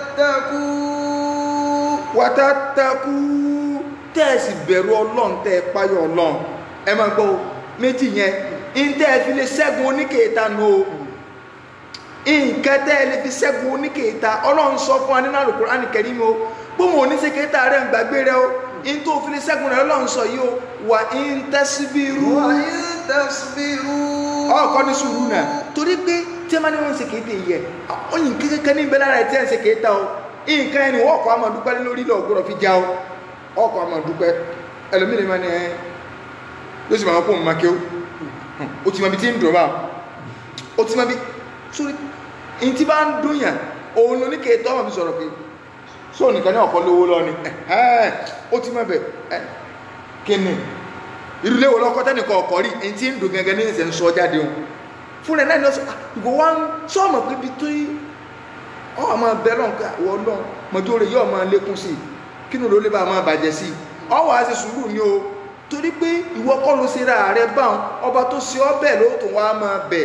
وتتقوا wàtàtàkù tẹ́ẹ̀sì bẹ̀rù ọlọ́run tẹ́ ẹ páyọ̀ ọlọ́run ẹ máa gbọ́ o, méjì yẹn ń tẹ́ ẹ fi lè ṣẹ́gun oníkèéta nù o nǹkan tẹ́ ẹ lè fi ṣẹ́gun oníkèéta ọlọ́run sọ fún wa nínú Al-Qur'an Al-Karim o gbóhùn oníṣèkéta rẹ̀ ń gbàgbé rẹ o ń tó fi lè ṣẹ́gun rẹ̀ ọlọ́run sọ yìí o wà ń tẹ́síbírú وإن تصبروا ọkọ ní sùúrù náà torí pé tí a máa ní wọn ṣe kéde yẹ ọyìn kékeré ní ìbẹ́lá rẹ̀ tí a ń ṣe kéta o nǹkan ẹni wọ́n ọkọ̀ àmọ̀ dúpẹ́ lórí lọ gbọ́dọ̀ fi já o ọkọ̀ àmọ̀ dúpẹ́ ẹlòmíì lè máa ní ẹ ló sì máa kó òun máa ké o o ti máa bi tí ń dùn bá o ti máa bi sórí ní tí bá ń dùn yàn òun ló ní kéta ọmọ mi sọ̀rọ̀ pé sóò nìkan ní ọkọ̀ lówó lọ ni ẹ̀hẹ́n, ó ti máa bẹ̀ ẹ̀ kíni ìrùlé wo lọ́kọ́ tẹ́nìkan ọkọ̀ rí ẹni tí ń dùn gẹ́gẹ́ ní ìṣẹ̀ ń sọ jáde o fúnra ẹ̀ náà ni ó sọ "Ah, ìwọ wá ń sọ́ọ̀mọ̀ pé ibi tó yí ọ àmọ́ bẹ́ẹ̀ lọ́n pé àwọ̀ ọlọ́run mọ̀tò rẹ̀ yóò máa lékún sí i kí ni ló lè bá máa bàjẹ́ sí i ọ wàá ṣe sùúrù ni o torí pé ìwọ kọ́ ló ṣe ra rẹ báwọn ọba tó ṣe ọ bẹ́ẹ̀ ló tún wá máa bẹ̀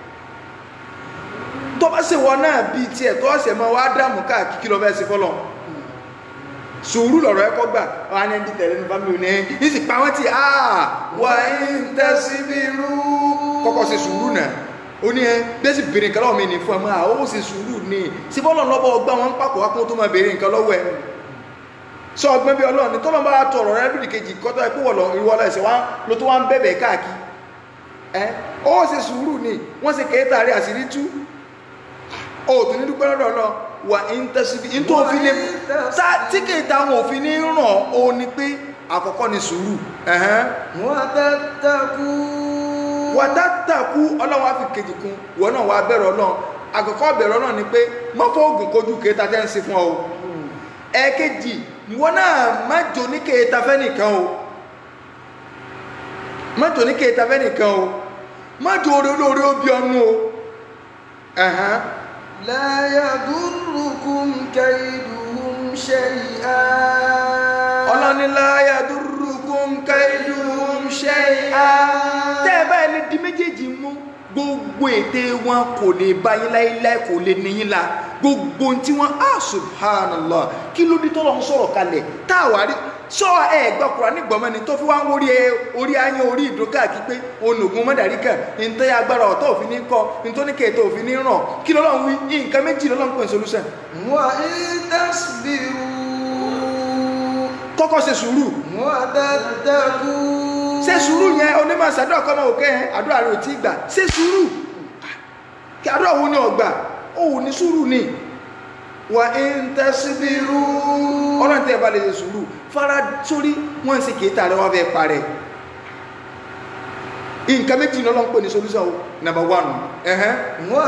tó bá ṣe wọn náà bíi tiẹ̀ tó ọ̀sẹ̀ máa wá dààmú káàkiri kí lọ fẹ́ ṣe fọlọ́ sùúrù lọ̀rọ̀ ẹ̀kọ́ gbà wà ní ẹni tẹ̀lé ní fámìlì ní ní sì pa wọ́n ti à wà ń tẹ́sí bí rú kọ́kọ́ ṣe sùúrù náà ó ní ẹ bẹ́sì bèrè nǹkan lọ́wọ́ mi ní fún ẹ máa ó ṣe sùúrù ní sí bọ́lọ̀ lọ́bọ̀ ọgbà wọn ń pàpọ̀ wá kó tó máa bèrè nǹkan lọ́wọ́ ẹ sọ ọgbẹ́ bí ọlọ́run ní tọ́lọ́ bá tọrọ rẹ lódì kejì kọ́tọ́ ẹ pé wọ̀ lọ ìwọ lọ ẹsẹ̀ wá ló tó wá ń bẹ̀bẹ̀ káàkiri ẹ ó ṣe sùúrù ní wọ́n ṣe kéétà rí àṣírí tú ó tún ní dúpẹ́ lọ́dọ̀ lọ wà ń tẹ́sí bí tó fi lè tá tí kéétà wọn ò fi ní ràn ó ní pé àkọ́kọ́ ni sùúrù ẹ̀hẹ́n وتتقوا wàtátàkù ọlọ́run á fi kejì kún wọ́n náà wà bẹ̀rẹ̀ ọlọ́run àkọ́kọ́ bẹ̀rẹ̀ ọlọ́run ni pé mọ́fọ́ oògùn kojú kéta tẹ́ ń ṣe fún ọ o ẹ̀ẹ̀kejì wọ́n náà má jò ní kéta fẹ́ nìkan o má jò ní kéta fẹ́ nìkan o má jò orí olóore ó bí ọnú o ẹ̀hán لا يضركم كيدهم شيئا ọlọ́ni láyà dúrúkún kẹ́lùm ṣe á tẹ́ ẹ báyìí lè di méjèèjì mú gbogbo ète wọn kò lè bá yín láíláí kò lè níyín la gbogbo ohun tí wọ́n á subhanallah kí ló dé tọ́lọ́ ń sọ̀rọ̀ kalẹ̀ tá a wà rí sọ ẹ gbọ́ kura nígbọ̀mọ́ ni tó fi wá ń wórí ẹ orí ayé orí ìdókà kí pé onògùn mọ́dàrí kan ntẹ́ agbára ọ̀tọ̀ òfin ní kọ́ ntóníkẹ́ tó òfin ní ràn kí lọ́lọ́run wí nǹkan méjì lọ́lọ́run pè ní solution وإن تصبروا kọ́kọ́ ṣe sùúrù وتتقوا ṣe sùúrù yẹn onímọ̀ sàdúrà kọ́mọ òkè yẹn àdúrà rẹ̀ ò tí gbà ṣe sùúrù kí àdúrà wo ni ọgbà ó ní sùúrù ni wà ń tẹ́síbírú ọlọ́run tẹ́ ẹ bá lè ṣe sùúrù fara sórí wọ́n ń ṣe kìí tààrẹ wọ́n fẹ́ parẹ́ nǹkan méjì ní ọlọ́run pè ní solution o number one ẹ̀hẹ́n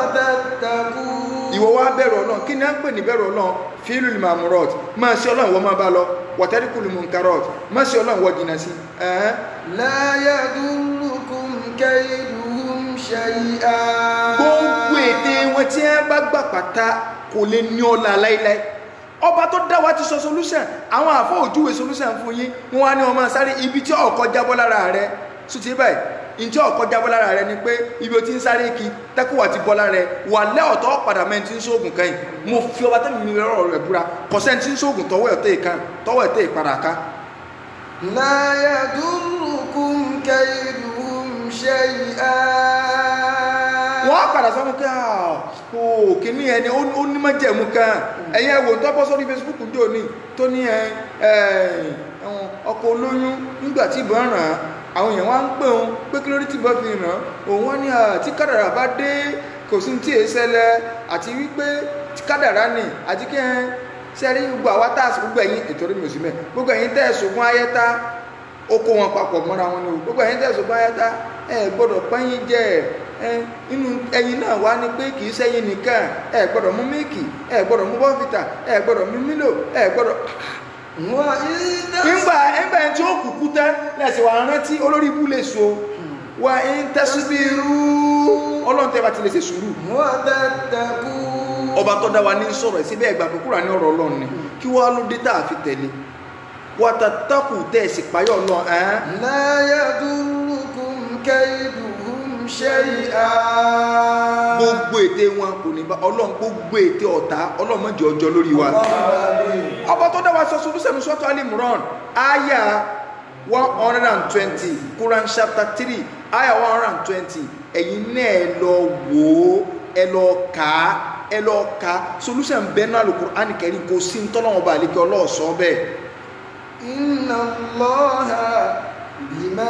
وتتقون ìwọ wa bẹ̀rù ọlọ́run kí ni à ń pè ní bẹ̀rù ọlọ́run fílù lè máa mú rọt máa ṣe ọlọ́run ìwọ máa bá lọ wọ̀tẹ́ríkù lè mú nǹkan rọt máa ṣe ọlọ́run ìwọ jìnnà sí ẹ̀hẹ́n لا يضركم كيدهم شيئا gbogbo ète wọn tí ẹ bá gbà pátá kò lè ní ọlá láíláí ọba tó dá wa ti sọ solution àwọn àfọ òjúwe solution fún yín wọn wá ní ọmọ sáré ibi tí ọkọ jábọ́ lára rẹ sùtì báyìí ntí ọkọ jábọ́ lára rẹ ni pé ibi o ti ń sáré kí tẹkùwà ti bọ́ lára rẹ wà lẹ́ ọ̀tọ̀ padà mẹ́rin tí ń sóògùn kan yìí mo fi ọba tẹ́mi mi rọrọ̀ rẹ̀ búra kọ̀sẹ́ni tí ń sóògùn tọwọ́ ẹ̀ tẹ́ ìkan tọwọ́ ẹ̀ tẹ́ ìpadà ká لا يضركم كيدهم شيئا wọ́n á padà sọ́mú ká o kìíní ẹni ó ó ní májẹ̀mú kan ẹ̀yẹ wò tó bọ́ sórí Facebook ń dòní tó ní ẹ ẹ ẹ̀wọ̀n ọkọ̀ olóyún nígbà tí ìbọn ràn án àwọn èèyàn wá ń pè òun pé kí lórí tí ìbọn fi ràn án òun wá ní à tí kádàrà bá dé kò sí tí èé ṣẹlẹ̀ àti wípé tí kádàrà nì àti kí ẹ sẹ́rí gbogbo àwa tá a sì gbogbo ẹ̀yin ètò orí mi ò sí mẹ́ gbogbo ẹ̀yin tẹ́ ẹ̀ ṣògùn ayẹta ó kó wọn papọ̀ mọ́ra wọn ni o gbogbo ẹ̀yin tẹ́ ẹ̀ ṣògùn ayẹta ẹ gbọ́dọ̀ pẹ́yìn jẹ ẹ inú ẹyin náà wá ní pé kì í sẹ́yìn nìkan ẹ gbọ́dọ̀ mú mílìkì ẹ gbọ́dọ̀ mú bọ́fìtà ẹ gbọ́dọ̀ mú mílò ẹ gbọ́dọ̀ وإذا nígbà nígbà tí ó kúkú tán lẹ́sìn wà rántí olórí ibú lè so wà ń tẹ́síbírú ọlọ́run tẹ́ bá ti lè ṣe sùúrù وتتقون ọba tó dá wa ní sọ̀rọ̀ ẹ̀sìn bẹ́ẹ̀ gbà pé kúrò ní ọ̀rọ̀ ọlọ́run ni kí wọ́n á ló dé tá a fi tẹ̀lé wàtàtàkù tẹ́ ẹ̀sìn payọ̀ ọlọ́run ẹ̀ لا يضركم كيدهم شيئا gbogbo ète wọn kò ní bá ọlọ́run gbogbo ète ọ̀tá ọlọ́run má jẹ́ ọjọ́ lórí wa ọba tó dá wa sọ solúsẹ̀nu sọ́tọ̀ alimran aya one hundred and twenty Quran chapter three aya one hundred and twenty ẹ̀yin náà ẹ lọ wò ó ẹ lọ kà á ẹ lọ kà á solúsẹ̀ bẹ́ẹ̀ náà Al-Qur'an Karim kò sí ní tọ́lọ́wọ́n bá àlekẹ́ ọlọ́ọ̀sọ́ bẹ́ẹ̀. إن الله بما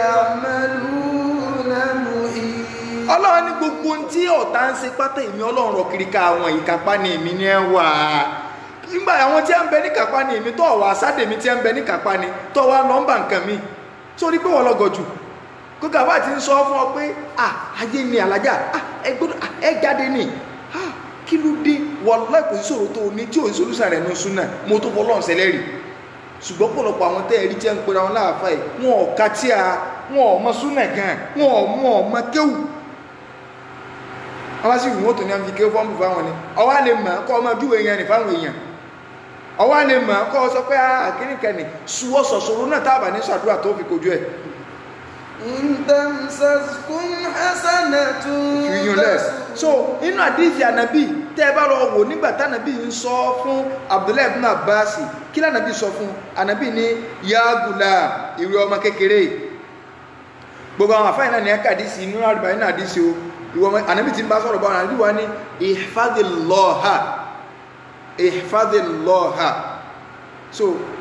يعملون محيط ọlọ́run ní gbogbo ohun tí ọ̀tá ń ṣe pátá èmi ọlọ́run rọ kiri ká àwọn ìkápá ni èmi ní ẹ wà nígbà àwọn tí a ń bẹ ní kápá ni èmi tó wà sáde mi tí a ń bẹ ní kápá ni tó wà nọ́mbà nǹkan mi sórí pé wọ́n lọ́gọ̀ jù kó kàbá ti ń sọ fún ọ pé à ayé ni alájà à ẹ gbọ́dọ̀ à ẹ jáde ni à kí ló dé wàláhì kò sí sọ̀rọ̀ tó o ní tí ò ń solúsà rẹ̀ ní súnà mo tó fọ́ lọ́n sẹlẹ́rì ṣùgbọ́n pọ̀lọpọ̀ àwọn tẹ́ ẹ̀rí jẹ́ ń pera wọn láàfáà yìí wọn ò ka tí a wọn ò mọ súnà gan wọn ò mọ ọmọ kéwù wọ́n sì wọ́n tó ní àmì kéwù fọ́nbù fáwọn ni ọwọ́ lè mọ̀ kọ́ ọmọ ojú èèyàn ní fáwọn èèyàn ọwọ́ lè mọ̀ kọ́ ọ sọ pé àkíníkẹ́ni suwọ́ sọ̀sọ̀rọ̀ náà tábà ní sàdúrà tó fi kojú ẹ̀ إن تمسسكم حسنة fìyún lẹ̀ so inú àdìsí ànábì tẹ́ ẹ bá lọ wò nígbà tánàbì ń sọ fún Abdullahi ibn Abbas kí lànàbì sọ fún ànábì ní yagula ìwé ọmọ kékeré gbogbo àwọn àfáà náà ní ẹ̀ka àdìsí inú àdìbà inú àdìsí o ìwọ ọmọ ànábì tí ń bá sọ̀rọ̀ bá wọn ànábì wa ní ihfadilọ́ha ihfadilọ́ha so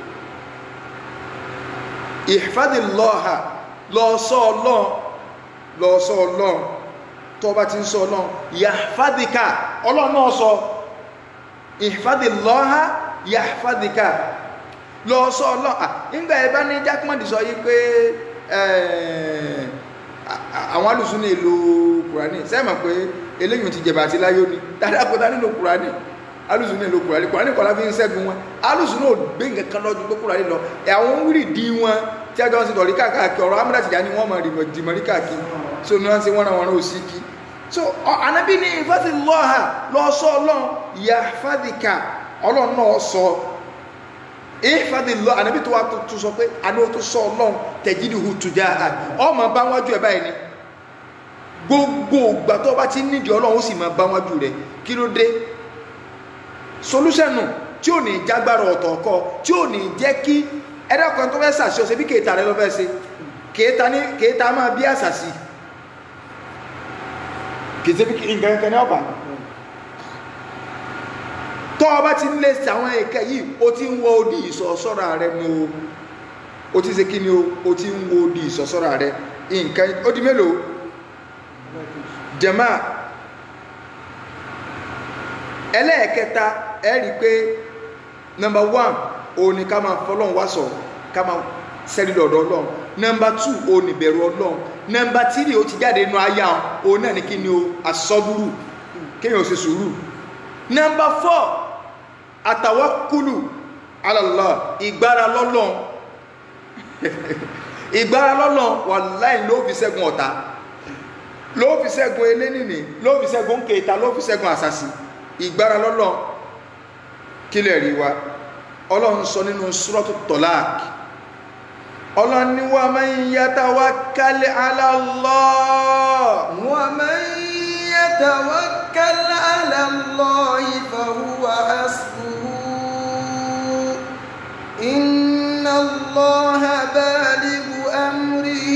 ihfadilọ́ha lọ sọ ọlọ́run lọ sọ ọlọ́run tó bá ti ń sọ ọlọ́run yahfadika ọlọ́run náà sọ ihfadilọ́ha yahfadika lọ sọ ọlọ́run à nígbà ẹ bá ní jákèmọ́dì sọ yìí pé ẹ̀ẹ́ àwọn alùsùn ní èlò kùránì sẹ́mọ̀ pé eléyìn ti jẹ̀bà àti láyé ní dáadáa kó tá nílò kùránì alùsùn ní èlò kùránì kùránì kọ́lá fi ń ṣẹ́gun wọn alùsùn náà gbé nǹkan kan lọ́jú pé kùránì lọ àwọn wíìrì dí wọn tí a jọ ń ṣe lọ́rí káàkiri ọ̀rọ̀ amúdá tìjà ni wọ́n mọ̀ rìmọ̀ dìmọ̀rí káàkiri so ní wọ́n ṣe wọ́n náà wọ́n náà sí kí so ànábì ní ìfọ́sí lọ́ha lọ́sọ ọlọ́run ìyá fàdíkà ọlọ́run náà sọ ìfàdí lọ ànábì tó wà tó sọ pé àná tó sọ ọlọ́run tẹ̀jídì hu tùjà à ọmọ bá wájú ẹ̀ báyìí ni gbogbo ìgbà tó bá ti nídìí ọlọ́run ó sì máa bá wájú rẹ̀ kí ló dé solúṣẹ̀nù tí ò ní jágbára ọ̀tọ̀ ọkọ tí ò ní jẹ́ kí ẹ̀dọ́kan tó fẹ́ sàṣẹ ọ̀sẹ̀ bí kèéta rẹ lọ fẹ́ ṣe kèéta ní kèéta máa bí àṣàṣì kèéta bí nǹkan kan ní ọ̀bà tọ́ ọba ti ń lé sí àwọn ẹ̀kẹ́ yìí ó ti ń wọ odi ìsọ̀sọ́ra rẹ nu o ti ṣe kí ni o ó ti ń wọ odi ìsọ̀sọ́ra rẹ nǹkan ó di mélòó jẹ̀má ẹlẹ́ẹ̀kẹta ẹ rí i pé nọmba one òun ni ká máa fọlọ́run wá sọ ká máa sẹ́rí lọ́dọ̀ ọlọ́run nọmba two òun ni bẹ̀rù ọlọ́run nọmba tírì ó ti jáde nínú ayá òun náà ní kí ni o asọ́búrú kéèyàn ó ṣe sùúrù nọmba fọ́ àtàwákùlù ala Allah ìgbára lọ́lọ́n ìgbára lọ́lọ́n wàláhì ló fi ṣẹ́gun ọ̀tá ló fi ṣẹ́gun elénìní ló fi ṣẹ́gun kẹta ló fi ṣẹ́gun àṣàṣì ìgbára lọ́lọ́n kílẹ̀ rí wa ọlọ́run sọ nínú suratu Talaq ọlọ́run ní wa man yatawakkal ala Allah ومن يتوكل على الله فهو حسبه إن الله بالغ أمره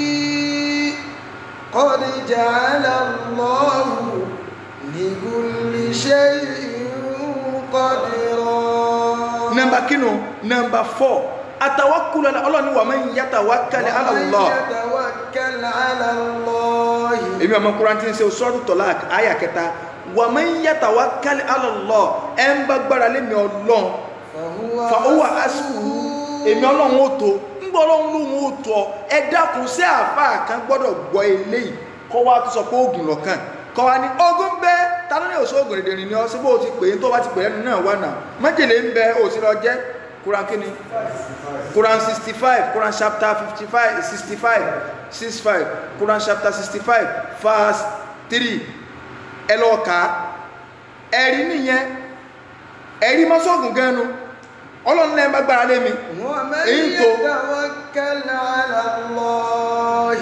قد جعل الله لكل شيء قدرا nọmba kínú nọmba fọ́ àtàwákùlù ala ọlọ́run ní wa man yatawakkal ala Allah ومن يتوكل على الله èmi ọmọ kúrán tí ń ṣe suratu Talaq àyà kẹta wa man yatawakkal ala Allah ẹ̀ ń bá gbára lé mi ọlọ́run fa owó asùkú èmi ọlọ́run ó tó ń gbọ́ ọlọ́run lóhun ó tọ́ ẹ dákun sí àáfàá kan gbọ́dọ̀ gbọ́ eléyìí kọ́ wa tó sọ pé oògùn lọ́kàn kọ́ wa ní ogun bẹ́ ta ló ní òṣù oògùn èdè rìn ní ọ sí bó o ti pè é tó bá ti pè é nínú náà wà náà májèlé ń bẹ òsì lọ jẹ́ Quran kíni Quran sixty five Quran chapter fifty five sixty five six five Quran chapter sixty five verse three ẹ lọ́ọ́ kà á ẹ̀rí nìyẹn ẹ̀rí mọ́sọ́ọ̀gùn gan-an ọlọ́run lẹ́yìn bá gbára lé mi ومن èyí tó يتوكل على الله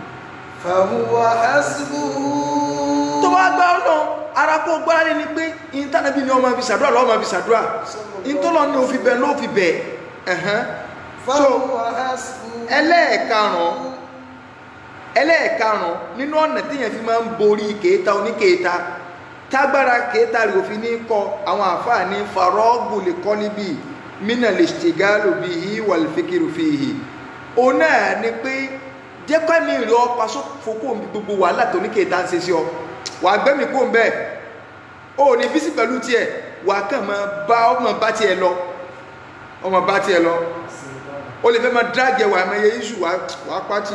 فهو حسبه tó bá gbá ọlọ́run ara kó gbára lé ni pé ìntànàbí ni ọmọ fi ṣàdúrà lọ́wọ́ máa fi ṣàdúrà ìntọ́lọ́ ni òfin bẹ̀ ló fi bẹ̀ ẹ̀hán so فهو حسبه ẹlẹ́ẹ̀karùn-ún ẹlẹ́ẹ̀karùn-ún nínú ọ̀nà téèyàn fi máa ń borí kèéta oníkèéta tágbára kèéta rẹ̀ òfin ní kọ àwọn àfáà ní farọ́ọ̀gù lè kọ́ níbi mínà lè ṣègálò bí i wà lè fikiru fi hì o náà ni pé jẹ́kọ́ mi rí ọ paṣọ fokó mi gbogbo wàhálà tó oníkèéta ń ṣe sí ọ wà gbẹ́mí kó ń bẹ́ẹ̀ o ní bísí pẹ̀lú tiẹ̀ wà kàn máa bá ọmọ bá tiẹ̀ lọ ọmọ bá tiẹ̀ lọ o lè fẹ́ máa dráàgì ẹwà ẹ̀mọ iye iṣu wà pàtì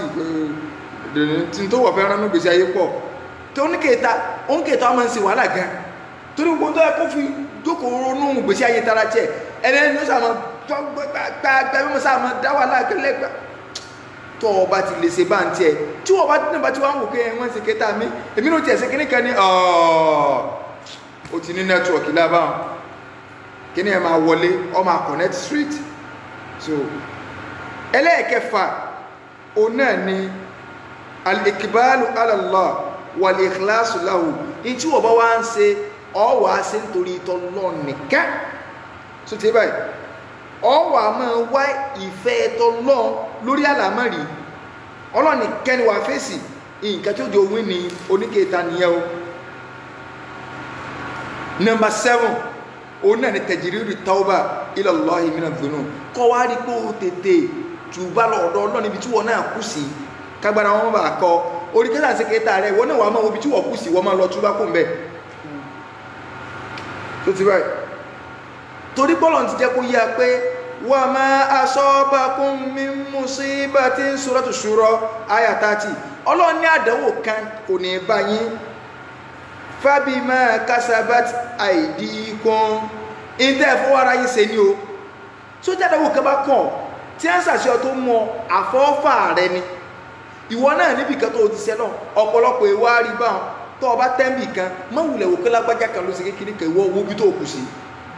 tí n tó wọ̀ fẹ́ ránú gbèsè ayé pọ̀ tí ó ní kèéta ó ń kèéta ọmọ ń ṣe wàhálà gan torí gbogbo tó yẹ kó fi jókòó ronú gbèsè ayé tara tiẹ̀ ẹni ló sàmọ gbàgbà bí mo sàmọ dá wàhálà kẹlẹ gbà tó o bá ti lè ṣe bá ń tiẹ̀ tí o bá nígbà tí wọ́n ń wò pé wọ́n ń ṣe kèéta mi èmi ló tiẹ̀ ṣe kíní kan ní o ti ní nẹ́tíwọ̀kì lábàá kíní ẹ̀ máa wọlé ọ máa connect straight so ẹlẹ́ẹ̀kẹfà òun náà ni al-ikbalu ala Allah wal-ikhlasu lahu in tí wọ́n bá wá ń ṣe ọwà ṣe nítorí tọ́lọ́ nìkan so ti báyìí ọwà máa wá ìfẹ́ tọ́lọ́ lórí àlámọ̀rí ọlọ́ni kẹ́ni wà fèsì nǹkan tí ó jẹ́ òun ní oníkèéta nìyẹn o number seven òun náà ni tẹ̀jìrìrì tauba ila Allahi mina dhunub kọ́ wá rí pé ó tètè tùbá lọ́dọ̀ ọlọ́ níbi tí wọ́n náà kú sí kágbára wọn bá kọ́ orí kẹta sí kẹta rẹ̀ wọ́n náà wà máa wo ibi tí wọ́n kú sí wọ́n máa lọ túbá kò ń bẹ̀ tó ti báyìí torí bọ́lọ̀ ti jẹ́ kó yá pé wa ma asabakum min musibatin suratu shura aya 30 ọlọ́run ní àdánwò kan kò ní bá yín fábímá kásábát àìdíkún ìtẹ́ fọwọ́ra yìí ṣe ní o tó jádàwò kan bá kàn tí a ń sàṣẹ tó mọ àfọ́fà rẹ ni ìwọ náà níbi kan tó ti ṣe náà ọ̀pọ̀lọpọ̀ ìwà rí báwọn tó ọba tẹ́ǹbì kan mọ́wùlẹ̀ wò kílágbájá kan ló ṣe kékeré kan ìwọ owó bí tó kù sí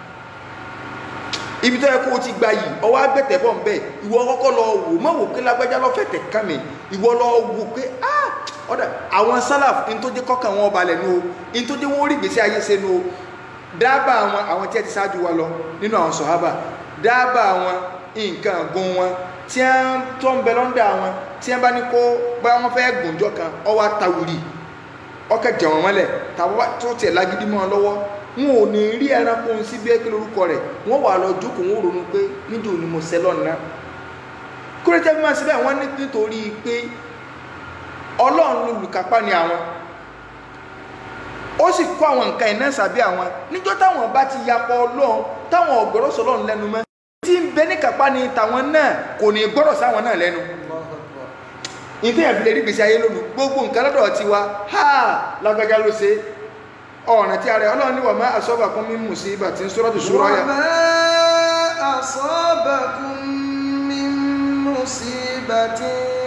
ibi tó yẹ kó o ti gba yìí ọwọ́ agbẹ́tẹ̀ bọ̀ ń bẹ̀ ìwọ kọ́kọ́ lọ wò mọ́wò kílágbájá lọ́fẹ̀tẹ̀ kàn mí ìwọ lọ wò pé ah ọ̀dà àwọn sálàf ní tó jẹ́ kọ́kàn wọn balẹ̀ nu o ní tó jẹ́ wọ́n rí gbèsè ayé ṣe nu o dábà àwọn àwọn tí ẹ ti ṣáájú wa lọ nínú àwọn sọ̀hábà dábà àwọn nǹkan gùn wọn tí wọ́n tó ń bẹ lọ́ndà wọn tí wọ́n bá ní kó bá wọn fẹ́ gùnjọ́ kan ọwọ́ àtàwùrì ọkọ̀ jẹ̀wọ̀n mọ́lẹ̀ tàbí tó tiẹ̀ lágídí mọ́ ọ lọ́wọ́ wọn ò ní rí ẹranko sí bí ẹgbẹ́ lórúkọ rẹ̀ wọ́n wà lọ jókòó wọn ronú pé níjó ni mo sẹ́ lọ́nà kúrẹ́tẹ́ bí wọ́n ṣe bẹ́ẹ̀ wọ́n ní nítorí pé ọlọ́run olùkápá ni àwọn ó sì kó àwọn nǹkan iná sàbí àwọn níjọ́ táwọn bá ti yapọ̀ ọlọ́run táwọn ọ̀gbọ́rọ̀ sọ ọlọ́run lẹ́nu mọ́ tí ń bẹ ní kápá ni tàwọn náà kò ní gbọ́rọ̀ sáwọn náà lẹ́nu ìtẹ́ ẹ̀ fi lè rí gbèsè ayé lónìí gbogbo nǹkan lọ́dọ̀ ti wa ha lágbájá ló ṣe ọ̀nà tí a rẹ̀ ọlọ́run ní wà má asabakum min musibatin suratu Shura yà وما أصابكم من مصيبة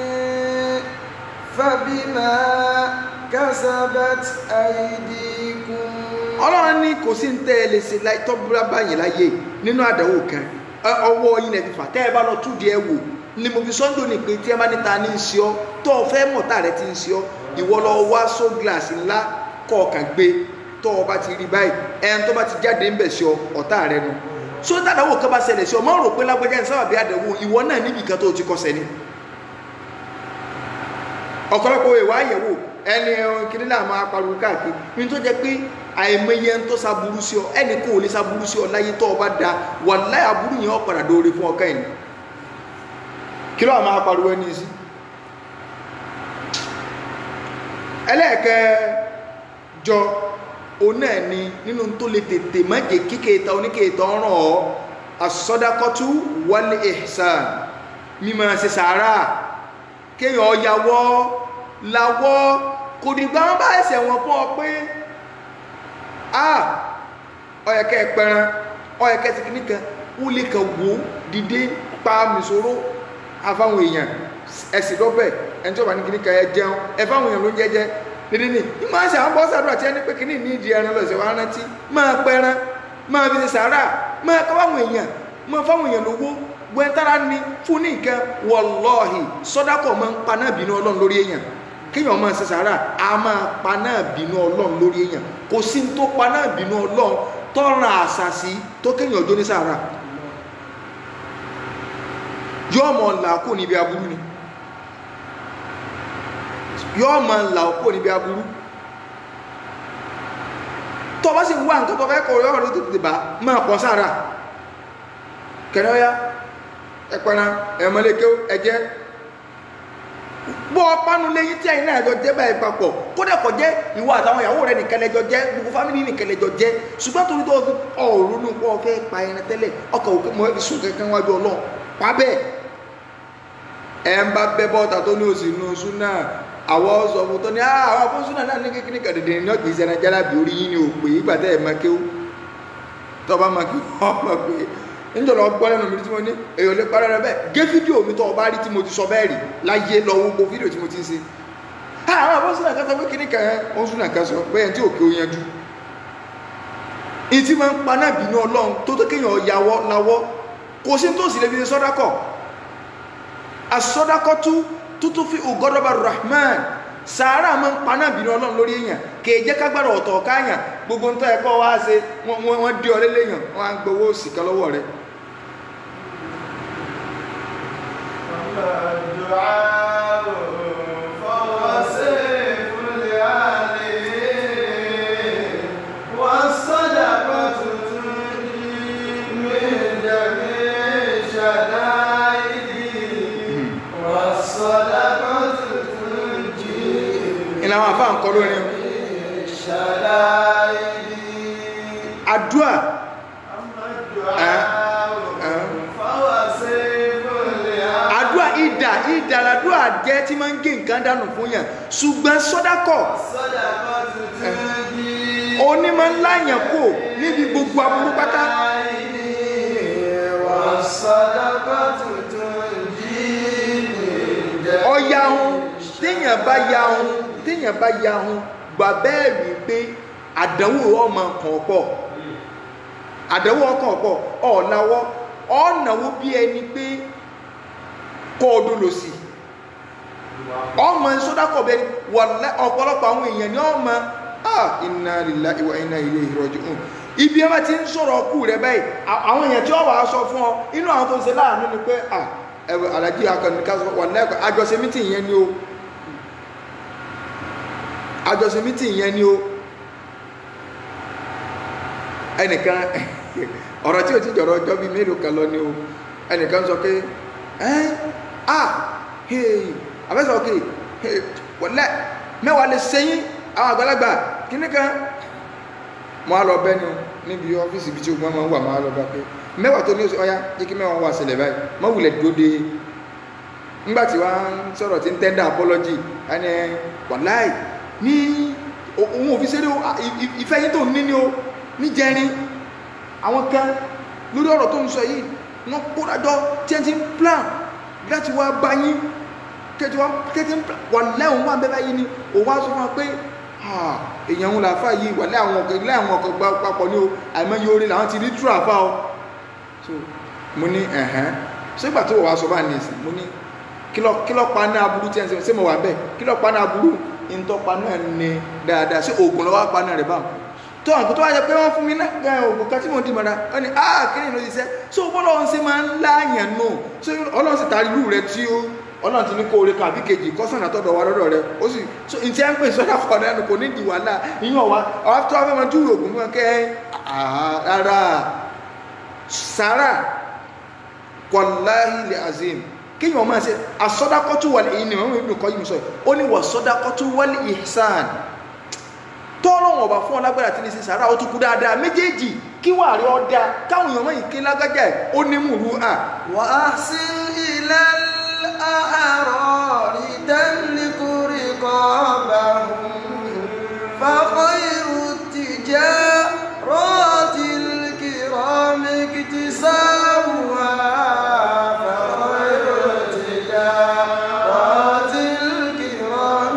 فبما كسبت أيديكم ọlọ́run ní kò sí ń tẹ́ ẹ lè ṣe láì tọ́búrá báyìí láyé nínú àdánwò kan ẹ, ọwọ́ yín lẹ fi fà tẹ́ ẹ bá lọ túdi ẹ wò ni mo fi sọ́ńdọ̀ ní pé tí ẹ bá níta ní í ṣe ọ́ tó o fẹ́ mọ̀ tá rẹ ti ń ṣe ọ́ ìwọ lọ wá só gíláàsì ńlá kọ̀ọ̀kan gbé tó o bá ti rí báyìí ẹn tó bá ti jáde ń bẹ̀ sí ọ ọ̀tá rẹ nu so tàdánwò kan bá ṣẹlẹ̀ sí ọ mọ́ rò pé lágbájá ní sábàbí àdánwò ìwọ náà níbi kan tó o ti kọsẹ̀ ni ọ̀pọ̀lọpọ̀ ìwà àyẹ̀wò ẹni ẹran kiri náà máa pariwo káàkiri ní tó jẹ́ pé àìmọye ń tó saburú sí ọ ẹni kò lè saburú sí ọ láyé tó o bá da wà láyé aburú yẹn ó padà dóore fún ọkàn yìí kí ló máa pariwo ẹni sí ẹlẹ́ẹ̀kẹjọ òun náà ni nínú tó lè tètè má jẹ́ kíkẹta oníkẹta ọ̀ràn ọ́ asọ́dákọ́tú wal ihsan mímọ̀ ṣe sàárà kéèyàn ọ̀yàwọ́ làwọ́ kò dìgbà wọn bá ẹsẹ̀ wọn fún ọ pé a ọ̀yẹ̀kẹ́ ẹ̀pẹ̀ràn ọ̀yẹ̀kẹ́ ti kìíní kan ó lè kàn wò ó dìde pa mìsòrò afáwọn èèyàn ẹ̀sìn lọ́bẹ̀ ẹni tí ó bá ní kìíní kan ẹ jẹun ẹ fáwọn èèyàn ló ń jẹjẹ nídìí ní ìmọ̀ àṣà àwọn bọ́sà àdúrà tí ẹni pé kìíní ní ìdí ẹran lọ́sẹ̀ wá rántí máa pẹran máa fi ṣe sàárà máa kọ́ fáwọn èèyàn máa fáwọn èèyàn lówó gbẹ́ntara ni fún ní nǹkan wọlọ́ọ̀hì sọ́dákọ̀ máa ń pa náà bínú ọlọ́run lórí èèyàn kéèyàn máa ṣe sàárà a máa pa náà bínú ọlọ́run lórí èèyàn kò sí ní tó pa náà bínú ọlọ́run tọ́ran àṣàṣì tó kéèyàn ọjọ́ ní sàárà yóò mọ̀ là kó níbi aburú ni yóò mọ̀ là kó níbi aburú tó bá sì wá nǹkan tó fẹ́ kọ̀ yọ̀ọ́ ló tètè bá máa pọ̀ sàárà kẹ̀rẹ́ ọ̀yá ẹ̀pẹ̀rẹ̀ ẹ̀mọ́lẹ́kẹ́ ẹ̀jẹ́ bọ́ ọpánu lẹ́yìn tí àyìn náà ẹjọ́ jẹ́ báyìí papọ̀ kódà kò jẹ́ ìwọ àtàwọn ìyàwó rẹ̀ nìkan lẹ́jọ́ jẹ́ gbogbo fámìlì nìkan lẹ́jọ́ jẹ́ ṣùgbọ́n torí tó fi ọ̀rọ̀ nù pọ̀ fẹ́ pa ẹran tẹ́lẹ̀ ọkọ̀ òkè mọ́ ẹbí sùn kankan wájú ọlọ́ pa bẹ́ẹ̀ ẹ̀ ń bá bẹ́ bọ́ta tó ní òsì nù sún náà àwọ̀ sọ fún tó ní àwọn fún sún náà ní kékeré kàdédé ní ọ̀kì ìṣẹ̀nà jálábì orí yín ni ò pé ìgbà tẹ́ ẹ̀ máa kéwú tọ́ bá máa kéwú ọmọ pé níjọba gbọ́ lẹ́nu mi tí mo ní èèyàn lè parẹ́ rẹ bẹ́ẹ̀ gé fídíò mi tó o bá rí tí mo ti sọ bẹ́ẹ̀ rí láyé lọ wo gbogbo fídíò tí mo ti ń ṣe àwọn àbọ̀ sínú àkásọ pé kíní kan ó ń sún àkásọ bẹ́ẹ̀ tí òkè ó yanjú ìtì máa ń pa náà bínú ọlọ́run tó tó kéèyàn yàwọ́ lawọ́ kò sí tó sì lè fi ṣe sọ́dákọ̀ àsọdákọ̀ tú tútú fi ògọ́dọ̀bà rahman sàárà máa ń pa náà bínú ọlọ́run lórí èèyàn kè jẹ́ kágbára ọ̀tọ̀ káyàn gbogbo ń tọ́ ẹ̀kọ́ wá ṣe wọ́n dí ọ lélẹ́yàn wọ́n á gbowó sìkà lọ́wọ́ rẹ̀ الدعاء فهو سيف لعليه والصدقة تنجي من جميع شدائده والصدقة تنجي ìlànà àwọn afáà ń kọ́ lórí من شدائده àdúà أما الدعاء فهو سيف لعليه àdúà ìdà ìdà làdúà jẹ́ tí máa ń gé nǹkan dànù fún yàn ṣùgbọ́n sọ́dákọ̀ الصدقة تنجي onímọ̀ ńlá yàn kò níbi gbogbo aburú pátá ọ̀yà ohun téèyàn bá ya ohun téèyàn bá ya ohun gbà bẹ́ẹ̀ rí pé àdánwò ọmọ kan pọ̀ àdánwò ọkàn pọ̀ ọ̀làwọ́ ọ̀nàwó bí ẹni pé kọ́ ọdún lò sí ọmọ sódàkọ̀ bẹ́ẹ̀ ni wàlá ọ̀pọ̀lọpọ̀ àwọn èèyàn ni ọmọ ah inna lillahi wa inna ilayhi raji'un ibi ẹ bá ti ń sọ̀rọ̀ ọkù rẹ báyìí à- àwọn èèyàn tí ó wà á sọ fún ọ inú àwọn tó ń ṣe láàánú ni pé ah ẹwẹ alájí akọni ká sọ wà lẹ́kọ̀ọ́ àjọṣe mítìn yẹn ni o àjọṣe mítìn yẹn ni o ẹnìkan ọ̀rọ̀ tí o ti jọ̀rọ̀ ọjọ́ bíi mélòó kan lọ ni o ẹnìkan sọ pé ẹ́ ah hey àfẹ́sọ̀ òkè hey wọ̀lẹ́ mẹ́wàá lè sẹ́yìn àwọn àgbàlagbà kíní kan mo á lọ bẹ́ ni o níbi ọ́fíìsì ibi tí ogun máa ń wà máa lọ bá pé mẹ́wàá tó ní oṣù ọya jẹ́ kí mẹ́wàá wà sílẹ̀ báyìí má wulẹ̀ dúró de nígbàtí wá ń sọ̀rọ̀ tí ń tẹ́ndà apology ẹni ẹ wàláì ní òun òfin ṣeré o à, ì- ì- ìfẹ́ yín tó ní ní o ní jẹrin àwọn kan lórí ọ̀rọ̀ tó ń sọ yìí wọ́n kórajọ tí ẹ ti ń plan láti wá bá yín tẹ́tí wá tẹ́tí ń plan wàláì òun wà bẹ́ẹ̀ báyìí ni òun wá sọ fún wa pé "Ah, èèyàn ń làáfà yìí wàláì àwọn ọkọ̀ ilé àwọn ọkọ̀ gbá papọ̀ ní o àìmọye orin làwọn ti rí tú àfà o so mo ní ẹ̀hẹ́n ṣégbà tó wàá sọ bá ní ìsìn mo ní kílọ̀ kílọ̀ pa náà aburú tí ẹ̀ ń sọ ṣé mo wà bẹ́ẹ̀ kílọ̀ pa náà aburú ìntọ́ pa náà ní dáadáa ṣé oògùn lọ́wọ́ pa náà rẹ̀ báwọn tó àwọn tó wá yẹ pé wọ́n fún mi náà gan oògùn kan tí mo dì mọ́ra wọ́n ní ah kí ni ìlú ṣiṣẹ́ so bọ́lá ọ̀hún ṣe máa ń láàyàn nù so ọlọ́run sì taari irú rẹ tí ó ọlọ́run ti ní kó oore kan àbí kejì kọ́sàn àtọ́dọ̀ wa lọ́dọ̀ rẹ ó sì so ìtí ẹ̀ ń pè sọ́dà kọ̀ náà kò ní di wàhálà ìyàn wa àwọn tó wá fẹ́ máa júwe oògùn fún wọn kẹ́ ah rárá sàrà wàláhì lè azim kíyàn máa ṣe asọ́dákọ́tù wà ní ìní mẹ́rin ìbìnkọ́ yìí sọ ó ní wà sọ́dákọ́tù wà ní ìhsàn tọ́lọ́wọ̀n ọba fún ọlágbára tí ní sí sàárà ó tún kú dáadáa méjèèjì kí wà rí ọdá káwọn èèyàn mọ́ ìké lágájá ẹ̀ ó ní mùrú à وأحسن إلى الأعرار تملك رقابهم فخير التجارات الكرام اكتسابها فخير التجارات الكرام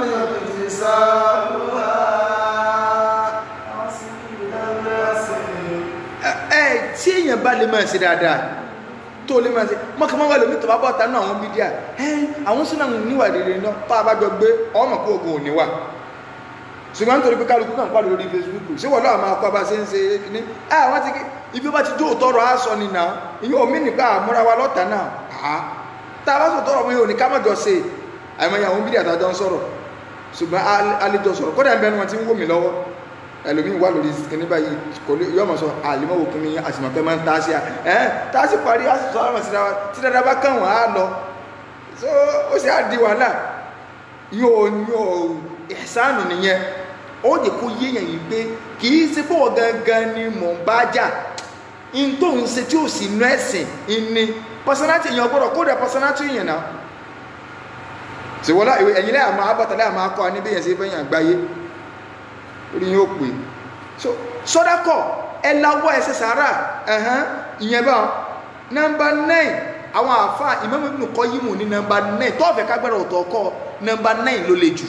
اكتسابها ẹ tí èèyàn bá lè máa ṣe dáadáa tó lè máa ṣe mọ́kànmọ́ wà lómi tó bá bọ́ta náà àwọn bídíà ẹ àwọn sínú àwọn níwà rere náà tá a bá jọ gbé ọmọ kó ogun òní wà ṣùgbọ́n nítorí pé kálukú kàn pàdé lórí Facebook ṣé wọ́n lọ́wọ́ máa kọ́ bá ṣe ń ṣe ní ẹ àwọn ti ibi ó bá ti jó òtọ́rọ̀ á sọ ni náà ìyẹn omi nípa àmúra wa lọ́ta náà àá tá a bá sọ tọrọ mi ò ní ká mọ̀jọ ṣe àìmọye àwọn bídíà àtàjọ ń sọ̀rọ̀ ṣùgbọ́n alẹ́jọ sọ̀rọ̀ kódà ń bẹnu wọn ti ń wò mí lọ́wọ́ ẹlòmíín wà lórí kìnní báyìí kò lè yọ ọmọ sọ àlìmọ́wò kìnní àsìmọ̀pẹ́ máa ń ta sí à ẹ́ tá a sì parí a sì sọ àwọn síra wa tí dáadáa bá kàn wọ́n á lọ so ó sì á di wàhálà yóò yóò ìsánù nìyẹn ó yẹ kó yéèyàn yìí pé kì í ṣe pọ̀ gangan ni mò ń bá jà n tó ń ṣe tí ò sì nú ẹ̀sìn ní pọ̀sánátì èèyàn gbọ́dọ̀ kó dẹ̀ pọ̀sánátì èèyàn náà ṣèwọ́lá ẹ̀yìn lẹ́yà máa bàtàlẹ́ àmà akọ aníbẹ̀yẹn sí fẹ́yìn àgbáyé orí yóò pè so sọ́dákọ̀ ẹ láwọ́ ẹsẹ̀ sàárà ẹ̀hán ìyẹn bá nọmba 9 àwọn àfá ìmọ̀mọ̀ ìbùnú kọ́ yímù ní nọmba 9 tọ́ọ̀fẹ́ kágbára ọ̀tọ̀ ọkọ̀ nọmba 9 ló le jù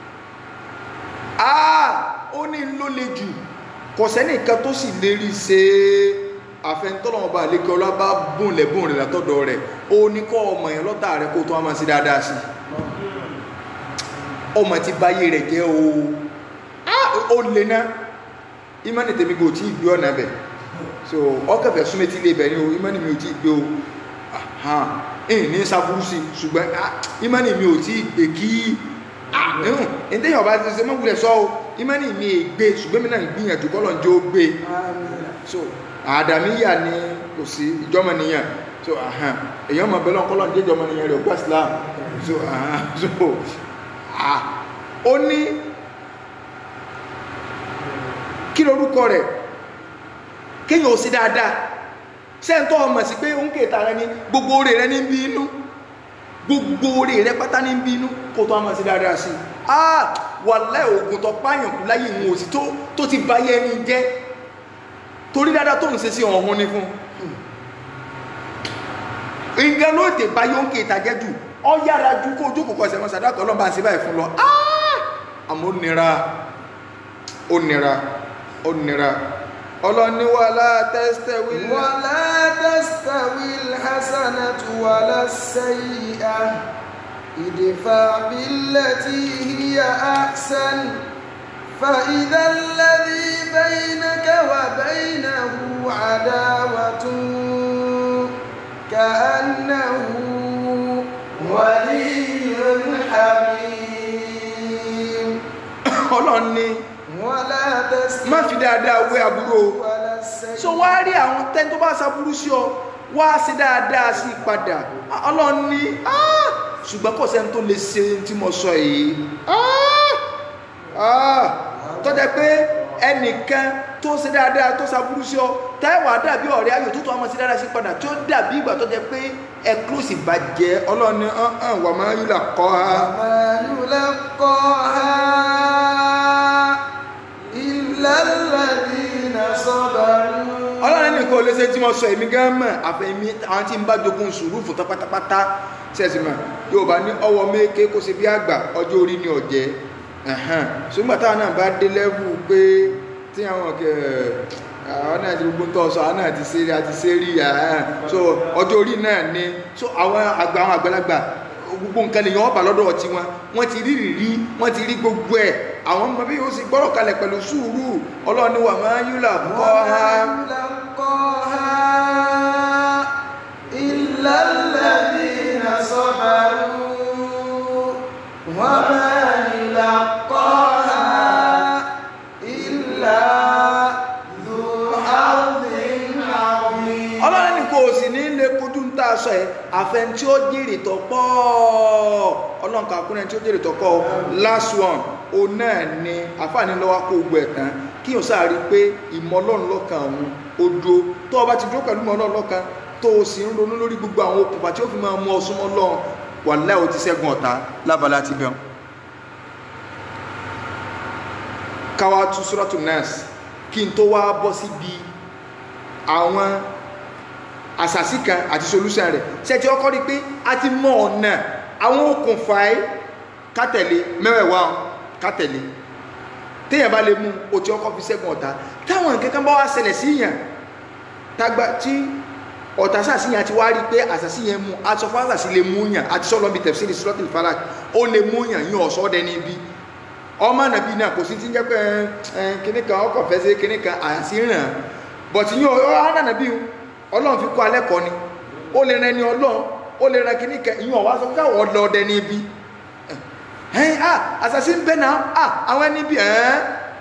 ah ó ní ló le jù kò sẹ́nìkan tó sì lérí ṣe àfẹnutọ́lọ́mọba àlékẹ́ ọlọ́ba bùn lẹ́bùn rẹ̀ látọ̀dọ̀ rẹ̀ ó ní kọ́ ọmọ yẹn lọ́tà rẹ̀ kó tó wá máa sí dáadáa sí ọmọ ti báyé rẹ̀ jẹ́ o ó lè ná ìmánì tèmi kò tí ì gbé ọ̀nà bẹ̀ so ọkẹ̀fẹ̀ súnmẹ́tì lè bẹ̀ ní o ìmánì mi ò tí ì gbé o ẹ̀hìn ní sábúrú sí ṣùgbọ́n ìmánì mi ò tí ì gbé kí ẹ̀hùn ẹ̀dẹ́yìn ọba ti ṣe mọ́gbìlẹ̀ sọ o ìmánì mi è gbé ṣùgbọ́n mi náà gbìyànjú kọ́lọ̀ ń jẹ́ ó gbé so àdàmíyà ni kò sí ìjọmọ nìyàn so èèyàn mọ̀ bẹ́lọ̀ kọ́lọ̀ ń jẹ́ ìjọmọ nìyàn rẹ̀ ògbà Islam so so ó ní kí lórúkọ rẹ̀ kéyàn ò sí dáadáa sẹ́ntọ́ ọmọ sí pé ó ń kèta rẹ ní gbogbo orí rẹ ní bí inú gbogbo orí rẹ pátá ní bí inú kò tó ọmọ sí dáadáa sí ah wà láì ogun tó páyàn kú láyé ìwọ̀n òsì tó ti báyé ẹni jẹ́ torí dáadáa tó ń ṣe sí ọ̀hún ní fún nǹkan ló dé báyé ó ń kèta jẹ́ jù ọ yára ju kó ojú kò kọsẹ̀ wọn sàdákọ̀ ọlọ́mọ àti báyìí fún lọ ah àmọ́ ó nira ó nira ó nira ọlọ́ni wà látẹ́sítẹ̀wì wà látẹ́sítẹ̀wì hasanatu wà lásẹ̀yà ìdìfà bílẹ̀ tí hiya ahsan فإذا الذي بينك وبينه عداوة كأنه ولي حميم ọlọ́ni ولا تستوي má fi dáadáa wé àbúrò ولا السيئة so wá rí àwọn tẹ́ni tó bá ṣàbúrú sí ọ wá sí dáadáa sí padà ọlọ́run ní ah ṣùgbọ́n kò sẹ́ni tó lè ṣe tí mo sọ yìí ah ah tó jẹ́ pé ẹnìkan tó ṣe dáadáa tó ṣàbúrú sí ọ táìwà dàbí ọ̀rẹ́ ayò tó tó ọmọ sí dáadáa sí padà tí ó dàbí ìgbà tó jẹ pé ẹ close ìbàjẹ́ ọlọ́run ní hàn hàn wà máa yúlà kọ́ ha وما يلقاها إلا الذين صبروا ọlọ́run nìkan ò lè ṣe tí wọ́n sọ èmi gan mọ̀ àfẹ́mi àwọn tí ń bá jogún sùúrù fún tán pátápátá sẹ́sìmọ̀ yóò bá ní ọwọ́ méke kó ṣe bí àgbà ọjọ́ orí ní ọ̀jẹ́ ẹ̀hán ṣùgbọ́n táwọn náà bá dé lẹ́bù pé tí àwọn kẹ àwọn náà ti gbogbo ń tọ́ sọ àwọn náà ti ṣeré àti ṣeré ẹ̀hán so ọjọ́ orí náà ni so àwọn àgbà àwọn àgbàlagbà gbogbo nǹkan lèyàn ọba lọ́dọ̀ ọtí wọn wọ́n ti rí rírí wọ́n ti rí gbogbo ẹ̀ àwọn ọmọ bí yóò sì gbọ́rọ̀ kalẹ̀ pẹ̀lú sùúrù ọlọ́run ni wà máa yúlà kọ́ ha وما يلقاها إلا الذين صبروا وما يلقاها إلا ذو حظ عظيم ọlọ́run ní kò sì ní lè kojú ń tà sọ ẹ̀ àfẹn tí ó jèrè tó pọ̀ ọlọ́run kà kúnlẹ̀ tí ó jèrè tó pọ̀ last one o náà ni àfààní lọ́wọ́ kó gbọ́ ẹ̀ tán kí o sáà rí i pé ìmọ̀ ọlọ́run lọ́kàn òun ó dúró tó o bá ti dúró pẹ̀lú ìmọ̀ ọlọ́run lọ́kàn tó o sì ń ronú lórí gbogbo àwọn okùnfà tí ó fi máa mú ọ súnmọ́ lọ́run wàláhì o ti ṣẹ́gun ọ̀tá lábala ti bẹ̀rù káwá tú suratu nas kí n tó wá bọ́ síbi àwọn àṣàsí kan àti solution rẹ̀ ṣẹ́tí ọkọ́ rí pé a ti mọ ọ̀nà àwọn okùnfà ẹ́ kátẹ̀lé mẹ́wẹ̀ẹ̀wá kátẹ̀lé téèyàn bá lè mú o ti ọkọ́ fi ṣẹ́gun ọ̀tá táwọn nǹkan kan bá wá ṣẹlẹ̀ sí yàn tágbà tí ọ̀tá sàṣì yàn ti wá rí pé àṣàsí yẹn mú aṣọ fásàsí lè mú yàn àti sọ́lọ́ bí tafsiri suratul falak ó lè mú yàn yín ọ̀ṣọ́ dẹni bí ọmọ nàbí náà kò sí ti ń jẹ́ pé ẹ kíní kan ọkọ̀ fẹ́ sí kíní kan àṣì ràn bọ̀tí yín ọ̀hánà nàbí ọlọ́run fi kọ́ alẹ́ kọ́ ni ó lè rẹ ni ọlọ́run ó lè rẹ kíní kan ìyún ọ̀wá sọ fún káwọn ọlọ́ọ̀dẹ ní ibi ẹ̀yìn à àṣàṣì ń bẹ náà à àwọn ẹni bí ẹ̀ẹ́n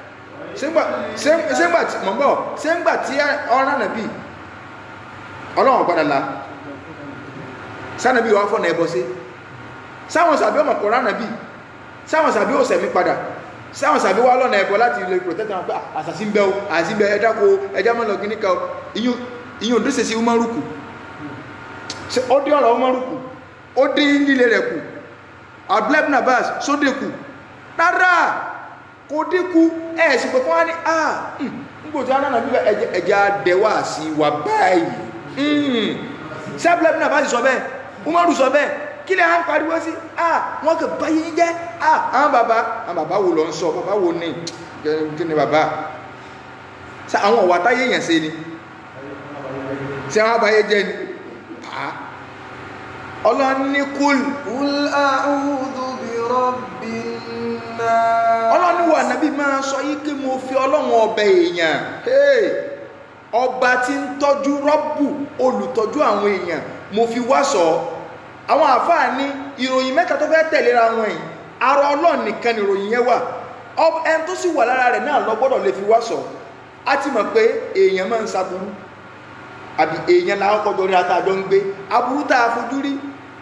ṣéǹgbà tí mọ̀ ń bọ̀ ṣéǹgbà tí ọ̀rán nàbí ọlọ́run padà la sánàbí wà fọ́nà ẹbọ sí sáwọn sàbí ọmọ kọ̀ọ̀rá nàbí sáwọn sàbí ó sẹ̀mí padà sáwọn sàbí wà lọ́nà ẹbọ láti lè protect àwọn pé àṣàṣì ń bẹ o àṣàṣì ń bẹ ẹjá ko ẹjá mọ́ lọ kíní kan ìyún ìyún tó ṣe sí umaruku ó dé ọ̀rọ̀ umaruku ó dé nílé rẹ̀ kù abdulhamid abbas sódè kù rárá kò dínkù ẹ̀ sì pé kí wọ́n á ní ah nígbò tí wọ́n náà bí ẹja dẹ̀wà sí wa báyìí ṣé abdulhamid abbas sọ bẹ́ẹ̀ umaru sọ bẹ́ẹ̀ kí lè à ń pariwo sí ah wọ́n kò báyé jẹ́ ah àwọn bàbá àwọn bàbá wo lọ ń sọ bàbá wo ní kí ni bàbá ṣe àwọn ọ̀wà táyé yẹn ṣe ni ṣe àwọn àbáyé jẹ́ ni ah ọlọ́run ní kúl قل أعوذ برب الناس ọlọ́run wà nábì máa sọ yí kí mo fi ọlọ́run ọbẹ̀ èèyàn hey, ọba tí ń tọ́jú rọ́bù olùtọ́jú àwọn èèyàn mo fi wá sọ àwọn àfáà ní ìròyìn mẹ́ta tó fẹ́ tẹ̀léra wọn yìí ara ọlọ́run nìkan ni ìròyìn yẹn wà Ọ- ẹni tó sì wà lára rẹ̀ náà lọ gbọ́dọ̀ lè fi wá sọ a ti mọ̀ pé èèyàn máa ń saburú àbí èèyàn làwọn kọjọ rí àtàjọ ń gbé aburú tá a fojú rí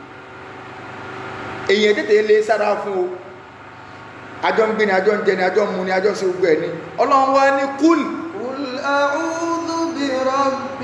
èèyàn tètè lè sára fún o àjọ ń gbé ni àjọ ń jẹ ni àjọ ń mu ni àjọ ń ṣe gbogbo ẹ̀ ni ọlọ́run wá ní kúl قل أعوذ برب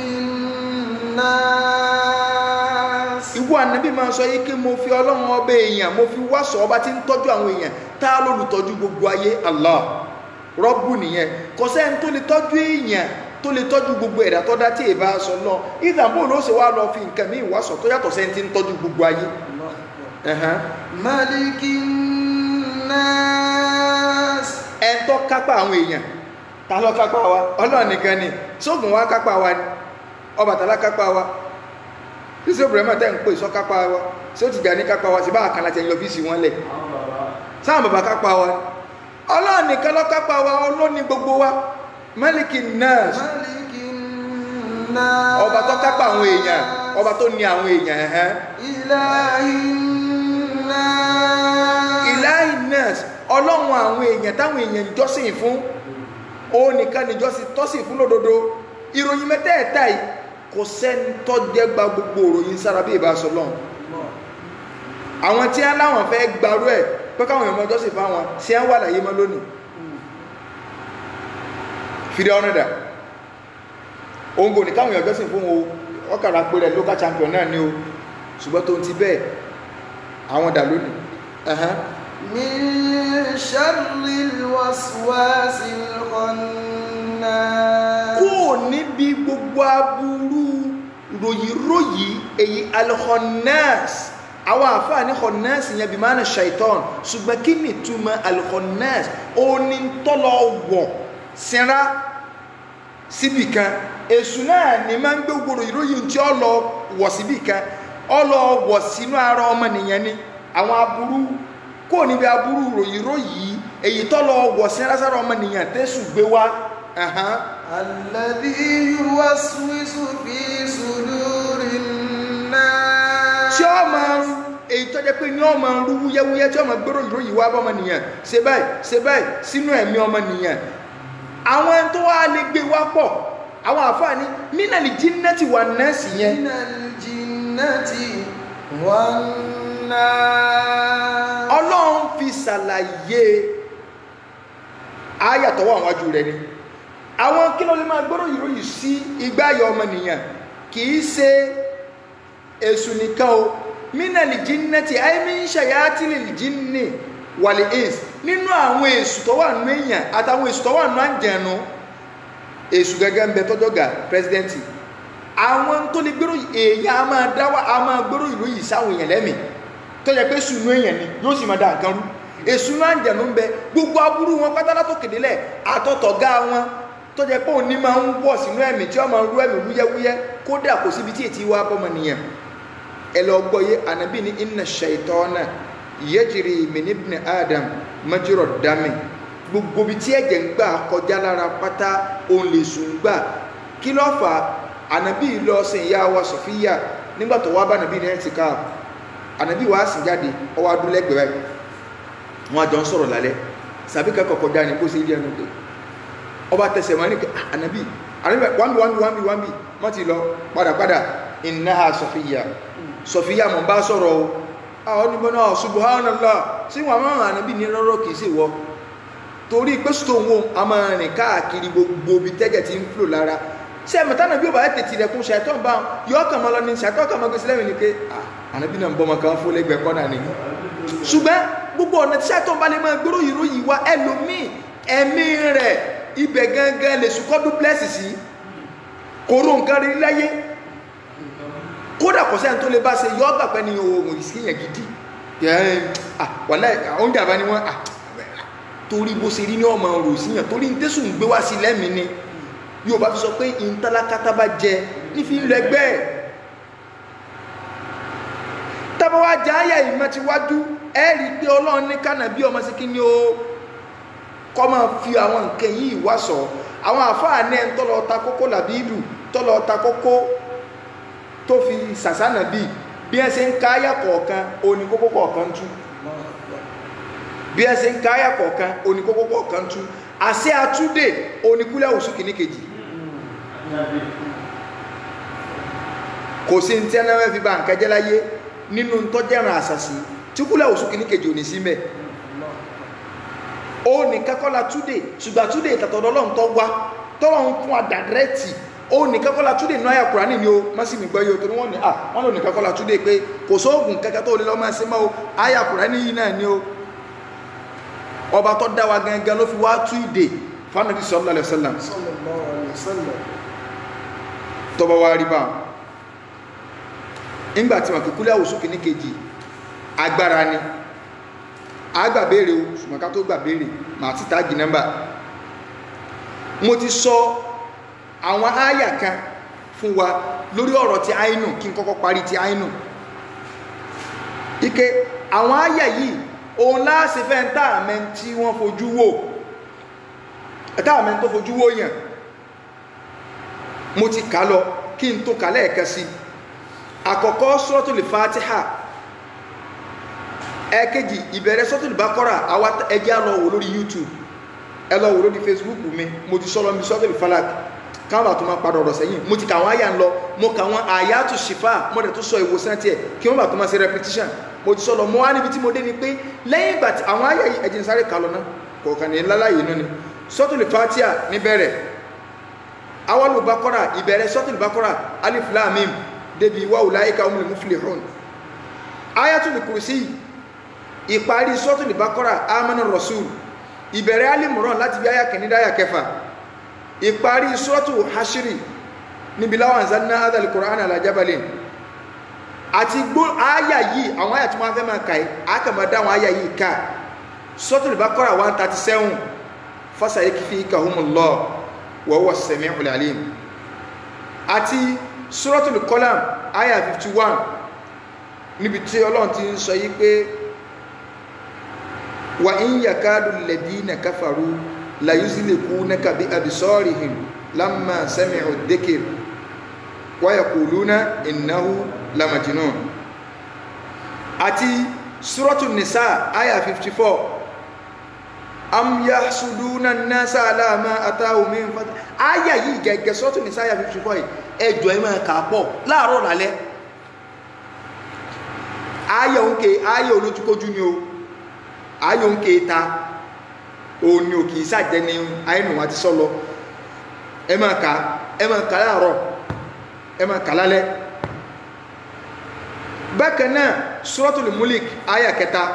الناس ìwọ ànábì máa sọ yìí kí mo fi ọlọ́run ọba èèyàn mo fi wá sọ ọba tí ń tọ́jú àwọn èèyàn tá a lólùtọ́jú gbogbo ayé Allah rọ́bù nìyẹn kò sẹ́ni tó lè tọ́jú èèyàn tó lè tọ́jú gbogbo ẹ̀dá tó dá tí èèbá sọ lọ ìdààmú ló ṣe wá lọ fi nǹkan míì wá sọ tó yàtọ̀ sẹ́ni tí ń tọ́jú gbogbo ayé Ẹ̀hán. ملك الناس ẹn tó kápá àwọn èèyàn ta ló kápá wa ọlọ́run nìkan ni sóògùn wa kápá wa ni Ọbàtálá kápá wa sísè Ibrahima tẹ́ ń pè sọ kápá wa sí ó ti jà ní kápá wa sí bá àkànlá tẹ̀ ń yọ fíìsì wọn lẹ̀ sáà bàbá kápá wa ni ọlọ́run nìkan ló kápá wa ọlọ́ni gbogbo wa Málíkì nurse ملك الناس ọba tó kápá àwọn èèyàn ọba tó ní àwọn èèyàn ẹ̀hẹ́n إله الناس ìláhì nurse ọlọ́run àwọn èèyàn táwọn èèyàn jọ́sìn fún òun nìkan níjọ́sìn tọ́sìn fún lódodo ìròyìn mẹ́tẹ̀ẹ̀ta yìí kò sẹ́ni tó jẹ́ gba gbogbo ìròyìn sára bí ìbá sọ lọ́hùn àwọn tí wọ́n láwọn fẹ́ gbarú ẹ̀ pé káwọn èèyàn jọ́sìn fáwọn sí à ń wà láyé mọ́ lónìí fìdáwọn dà òǹgò ní káwọn èèyàn jọ́sìn fún o ọkàrà pé rẹ̀ local champion náà ni o ṣùgbọ́n tó ti bẹ́ẹ̀ àwọn dà lónìí ẹ̀hán من شر الوسواس الخناس kúrò níbi gbogbo aburú ròyìnròyìn èyí alhonnas àwọn àfáà ní honnas yẹn bí máa ń ṣàìtàn ṣùgbọ́n kí ni túmọ̀ alhonnas ó ní tọ́lọ̀ wọ̀ sinra síbì kan èṣù náà ní máa ń gbé gbogbo ròyìnròyìn tí ó lọ wọ̀ síbì kan ó lọ wọ̀ sínú ara ọmọnìyàn ni àwọn aburú kúrò níbi aburú ròyìnròyìn èyí tọ́lọ̀ wọ̀ sinra sára ọmọnìyàn tẹ́sù gbé wá. ẹ̀hán. الذي يوسوس في صدور الناس tí ó máa ń èyí tó jẹ́ pé ní ó máa ń rú wúyẹ́wúyẹ́ tí ó máa gbérò ìròyìn wá bọ́mọnìyàn ṣe báyìí ṣe báyìí sínú ẹ̀mí ọmọnìyàn àwọn tó wá lè gbé wá pọ̀ àwọn àfáàní mínàlì jínnẹ́tì wà nẹ́ẹ̀sì yẹn من الجنة والناس ọlọ́run fi ṣàlàyé ayàtọ̀ wà wájú rẹ̀ ni àwọn kí ló lè máa gbérò ìròyìn sí igbáyọ̀ ọmọnìyàn kì í ṣe èṣù nìkan o mínàlì jínnẹ́tì àìmí ń ṣàyàtìlì jínnì wàlì ins nínú àwọn èṣù tó wà nínú èèyàn àtàwọn èṣù tó wà nínú àjẹnu èṣù gẹ́gẹ́ ń bẹ tọ́jọ́ ga pírẹsidẹ́ǹtì àwọn tó lè gbèrò èèyàn a máa dáwà a máa gbèrò ìlú yìí sáwọn èèyàn lẹ́mìí tó yẹ pé sùnú èèyàn ni yóò sì máa da nǹkan rú èṣù náà ń jẹ̀nu ń bẹ gbogbo aburú wọn pátá látò kèdélẹ̀ àtọ̀tọ̀gá wọn tó jẹ́ pé òní máa ń wọ̀ sínú ẹ̀mí tí wọ́n máa ń rú ẹ̀mí wúyẹ́wúyẹ́ kódà kò síbi tí ètí wá bọ́mọ nìyẹn ẹ lọ gbọ́ yé ànábì ní inna shaytana yajri min ibni adam majra dami gbogbo ibi tí ẹ̀jẹ̀ ń gbà kọjá lára pátá òun lè sùn gbà kí ló fà á ànábì lọ sin ìyá wa sọfíyà nígbà tó wá bá ànábì ní ẹtì ká ànábì wàá sìn jáde ọwọ́ adúlẹ́gbẹ̀ẹ́ báyìí wọn àjọ ń sọ̀rọ̀ lálẹ́ sàbí kẹ́kọ̀ọ́ kọjá ní bó ṣe rí ẹnu pé ọba tẹsẹ̀ wọn ní kí ànábì ànábì wámi wámi wámi wámi wọ́n ti lọ padàpadà innaha sọfíyà sọfíyà mọ̀ bá sọ̀rọ̀ o àwọn onímọ̀ náà subhanallah sí wọn máa hàn ànábì ní rọ́rọ́ kìí sì wọ́ torí pé sùtò wọn a máa rìn káàkiri gbogbo ibi tẹ́jẹ̀ ti ń flò lára ṣé ẹ̀mọ̀tá náà bí ó bá tètè rẹ̀ kún ṣàìtọ́ bá yọ ọkàn mọ́ lọ ní ṣàìtọ́ ọkàn mọ́ gbèsè lẹ́mìí ni pé ànábì náà ń bọ́ ọmọ kan fún lẹ́gbẹ̀ẹ́ kọ́nà ni ṣùgbọ́n gbogbo ọ̀nà tí ṣàìtọ́ bá lè máa gbérò ìròyìn wa ẹlòmíì ẹ̀mí rẹ̀ ibẹ̀ gangan lè sùkọ́ dúpẹ́sì sí kóró nǹkan rí láyé kódà kò sẹ́ni tó lè bá ṣe yọ ọgbà pẹ́ ni ohun ìsìnyàn gidi wàlá oúnjẹ àbá ni wọ́n torí bó ṣe rí ní ọmọ rò síyàn torí ní tẹ́sùn gbé wá sí lẹ́mìí ni yóò bá fi sọ pé ìntálákátá bá jẹ nífi ń lọ ẹgbẹ́ ẹ̀ tábà wá jẹ àyà ìmọ̀ ti wájú ẹ rí i pé ọlọ́run ní kánà bí ọmọ sí kí ni ó kọ́ máa fi àwọn nǹkan yìí wá sọ àwọn àfáà ní ẹ̀ ń tọ́lọ ta kókó làbí ìlú tọ́lọ ta kókó tó fi sàsánà bíi bí ẹ ṣe ń ká àyà kọ̀ọ̀kan òní kókó kọ̀ọ̀kan tú bí ẹ ṣe ń ká àyà kọ̀ọ̀kan òní kókó kọ̀ọ̀kan tú àṣẹ àtúndè oníkúlẹ̀ òsù kìíní kejì kò sí ní tí ẹnà fi ba nǹkan jẹ́ láyé nínú tọ́jẹ́ràn àṣàṣì tí kúlẹ̀ òsù kìíní kejì ò ní sí mẹ́ ó ní kákọ́lá túndè ṣùgbọ́n túndè ìtàtọ̀dọ́ lọ́n tọ́ wá tọ́lọ́ ń fún àdàrẹ́tì ó ní kákọ́lá túndè náà yà kúránì ni ó má sì mí gbọ́ yóò tó ní wọ́n ní à wọ́n lò ní kákọ́lá túndè pé kò sóògùn kẹ́kẹ́ tó lè lọ́ máa ṣe mọ́ o àyà kúránì yìí náà ni ó ọba tó dá wa gangan ló fi wá tú ìdè fánàbí sallallahu alaihi wasallam sallallahu alaihi wasallam tọba wa rí bá ńgbà tí wọn kì kúlẹ̀ àwòsù kìíní kejì agbára ni agbàbéèrè o ṣùgbọ́n ká tó gbàbéèrè màá ti táàgì nọ́mbà mo ti sọ àwọn áyà kan fún wa lórí ọ̀rọ̀ ti àínú kí n kọ́kọ́ parí ti àínú ike àwọn áyà yìí òun láàṣẹ fẹ́ ń tààmẹ́ tí wọ́n fojú wò tààmẹ́ tó fojú wò yàn mo ti kà lọ kí n tó kà lẹ́ẹ̀kan sí àkọ́kọ́ suratul Fatiha ẹ̀kejì ìbẹ̀rẹ̀ suratul Baqara àwa ẹjẹ́ lọ wò lórí YouTube ẹ lọ wò lórí Facebook mi mo ti sọ́lọ́ mi suratul Falaq káwọn àtúmọ̀ máa padà ọ̀rọ̀ sẹ́yìn mo ti kà wọ́n àyà ń lọ mo kà wọ́n àyàtù ṣìfà mo dẹ̀ tó sọ ìwòsàn tiẹ̀ kí wọ́n bá tó máa ṣe repetition mo ti sọ lọ mo wá níbi tí mo dé ni pé lẹ́yìn ìgbà tí àwọn àyà yìí ẹ̀jẹ̀ ń sáré kà lọ náà kọ̀ọ̀kan ní láláyé náà ni suratul Fatiha níbẹ̀rẹ̀ awalu bakora ìbẹ̀rẹ̀ suratul bakora alif lam mim débi wa ulaika humul muflihun ayatul kursi ìparí suratul bakora amana rasul ìbẹ̀rẹ̀ alimuran láti bí aya kìíní dáyà kẹfà ìparí suratul hashiri níbi láwọn anzalna hadha al-Qur'ana ala jabalin àti gbó àyà yìí àwọn àyà tí wọ́n fẹ́ máa kà yìí àkàmọ́dá àwọn àyà yìí ká Suratul Baqara 137 fasayakfikahumullah wa huwa as-sami'ul alim àti Suratul Qalam àyà 51 níbi tí ọlọ́run ti ń sọ yí pé wa in yakadu alladhina kafaru la yuzlikunaka bi absarihim lamma sami'u adh-dhikr wa yaquluna innahu lamajnun àti suratu nisa aya 54 am yahsuduna an-nasa ala ma atahu min fat aya yìí gẹ́gẹ́ suratu nisa aya 54 ẹjọ́ ẹ máa kà pọ̀ láàárọ̀ lálẹ́ aya òǹkè aya olójúkójú ni o aya òǹkè ta òun ni ò kì í sàjẹ́ ni àìnù àti sọ́lọ ẹ máa kà ẹ máa kà láàárọ̀ ẹ máa kà lálẹ́ bákan náà suratul mulik aya kẹta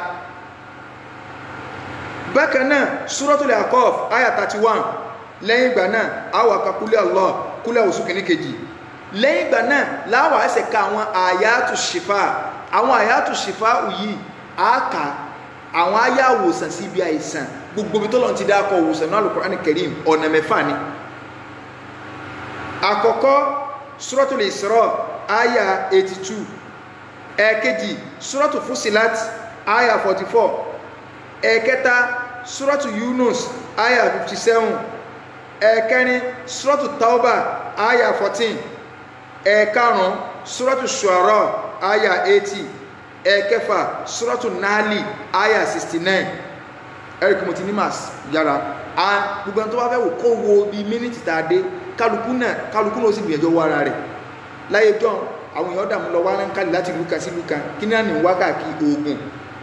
bákan náà suratul aqaf aya 31 lẹ́yìn ìgbà náà àwọ̀ àkàkúlẹ̀ allah kúlẹ̀ òsù kìíní kejì lẹ́yìn ìgbà náà láwọ̀ ẹsẹ̀ ka àwọn àyàtù ṣìfà àwọn àyàtù ṣìfà yìí àáka àwọn àyà àwòsàn sí ibi àìsàn gbogbo ibi tó lọ́n ti dákọ̀ òwòsàn náà Al-Qur'an Karim ọ̀nà mẹ́fà ni àkọ́kọ́ suratul isra aya 82 ẹ̀ẹ̀kejì suratu fusilat aya 44 ẹ̀ẹ̀kẹta suratu yunus aya 57 ẹ̀ẹ̀kẹrin suratu tauba aya 14 ẹ̀ẹ̀karùn suratu shuara aya 80 ẹ̀ẹ̀kẹfà suratu nali aya 69 eric motinimas yára a gbogbo ẹni tó bá fẹ́ wò kó wo bí mínítì tá a dé kálukú náà kálukú náà ó sì gbìyànjú wọ ara rẹ̀ láyé jọ́n àwọn èèyàn dàmú lọ wá ń kálí láti ìlú kan sí ìlú kan kí náà ní wákàkí oògùn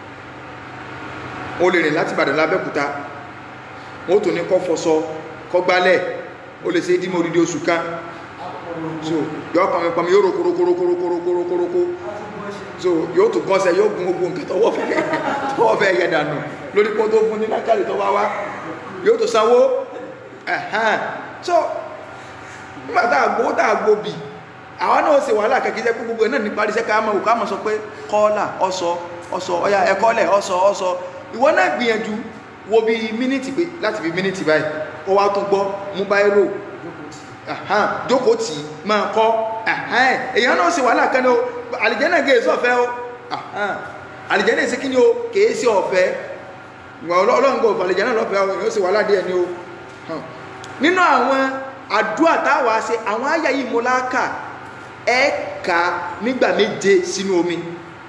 o lè rìn láti Ìbàdàn lábẹ́kúta wọ́n tó ní kọ́ fọṣọ kọ́ gbálẹ̀ o lè ṣe é dímọ̀ odidi oṣù kan so yọ pàmì pàmì yóò rokorokorokorokorokorokoro so yóò tó gọ́sẹ̀ yóò gun ogun nǹkan tọwọ́ fẹ́ tọwọ́ fẹ́ yẹ dànù lórí pọ́ tó fún ní lákàlì tó wá wá yóò tó sanwó ẹ̀hán so nígbà tá àgbó tá àgbó bì àwọn náà ṣe wàhálà kẹkẹ jẹ́ gbogbo ẹ̀ náà ní parí iṣẹ́ ká mọ̀ ká mọ̀ sọ pé kọ́ọ́là ọ̀sọ̀ ọ̀sọ̀ ọ̀yà ẹ̀kọ́lẹ̀ ọ̀sọ̀ ọ̀sọ̀ ìwọ náà gbìyànjú wo bí mínítì pé láti fi mínítì báyìí ó wá tún gbọ́ mú báyìí rò jókòó tì í máa kọ́ èèyàn náà ṣe wàhálà kan ní o àlìjẹ́nà gé èso ọ̀fẹ́ o àlìjẹ́nà èsì kí ni o kèé sí ọ̀fẹ́ ọlọ́run kò àlìjẹ́nà lọ́fẹ́ o èèyàn ṣe wàhálà díẹ̀ ni o nínú àwọn àdúrà táwa ṣe àwọn àyà yìí mo láàkà ẹ kà nígbà méje sínú omi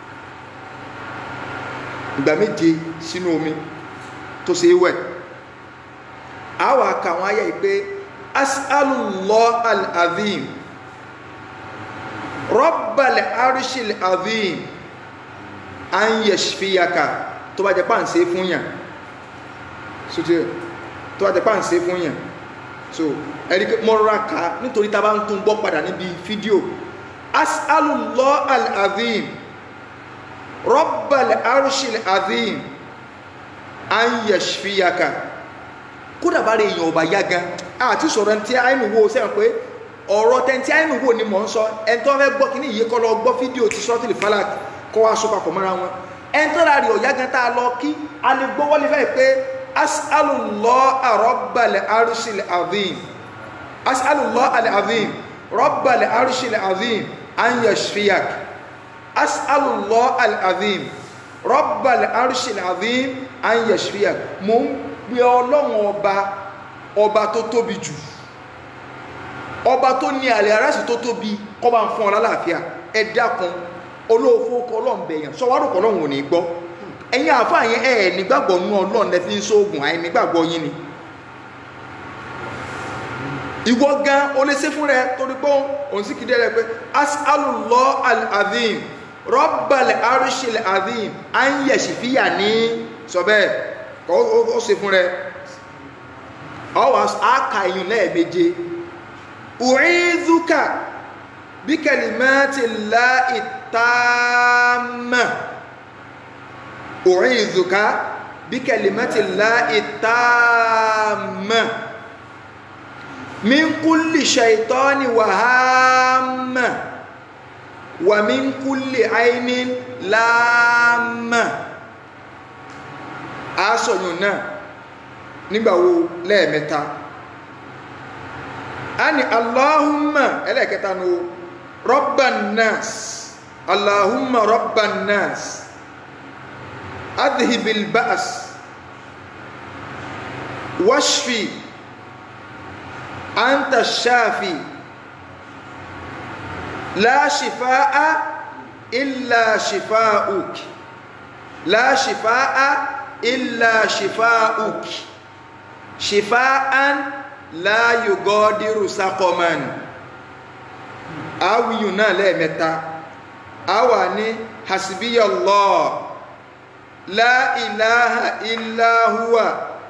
ìgbà méje sínú omi tó ṣe wẹ̀ a wà kà àwọn àyà yìí pé as'alullah al-azim rabbal arshil azim an yashfiyaka tó bá jẹ́ pà ń ṣe fún yàn tó bá jẹ́ pà ń ṣe fún yàn so ẹ̀rí mọ́ra ká nítorí tá a bá ń tún gbọ́ padà níbi fídíò as'alullah al-azim rabbal arshil azim an yashfiyaka kódà bá rí èèyàn ọba yá gan àti sọ̀rọ̀ ẹni tí àìnù wo sẹ́wọ̀n pé ọ̀rọ̀ tẹ́ni tí àìnù wo ni mò ń sọ ẹni tó fẹ́ gbọ́ kí ní ìyé kọ́ lọ gbọ́ fídíò ti sọ́tìlì falak kọ́ wá sọ papọ̀ mọ́ra wọn ẹni tó rárí ọ̀yá gan tá a lọ kí a lè gbọ́ wọlé fẹ́ pé as'alullah rabbal arshil azim as'alullah al-azim rabbal arshil azim an yashfiyak as'alullah al-azim rabbal arshil azim an yashfiyak mo ń pe ọlọ́run ọba ọba tó tóbi jù ọba tó ní àlẹ́ aráàsì tó tóbi kọ́ bá ń fún ọ lálàáfíà ẹ dákun olóòfó kọ ọlọ́run bẹ̀yàn sọwárò kọ ọlọ́run ò ní gbọ́ ẹ̀yin àáfàá yẹn ẹ̀ nígbàgbọ́ nú ọlọ́run lẹ fi ń sóògùn àì nígbàgbọ́ yín ni ìwọ gan o lè ṣe fún rẹ torí pé òun sì kìdí rẹ pé as'alullah al-azim rabbal arshil azim an yashfiya ní sọ bẹ́ẹ̀ ó ṣe fún rẹ ọwọ́ àkà èyàn lẹ́ẹ̀méje u'idhuka bí kalimati llahi tamma u'idhuka bí kalimati llahi tamma min kulli shaytani wa hamma wa min kulli ainin lamma aṣọ̀yún náà nígbàwo lẹ́ẹ̀mẹ́ta a ní allahumma ẹlẹ́ẹ̀kẹta ní rabban nas allahumma rabban nas adhibil ba's washfi anta shafi la shifaa illa shifaa'uk la shifaa illa shifaa'uk shifaa'an la yugadiru saqaman awiyun náà lẹ́ẹ̀mẹ́ta awa ní hasbiyallah la ilaha illa huwa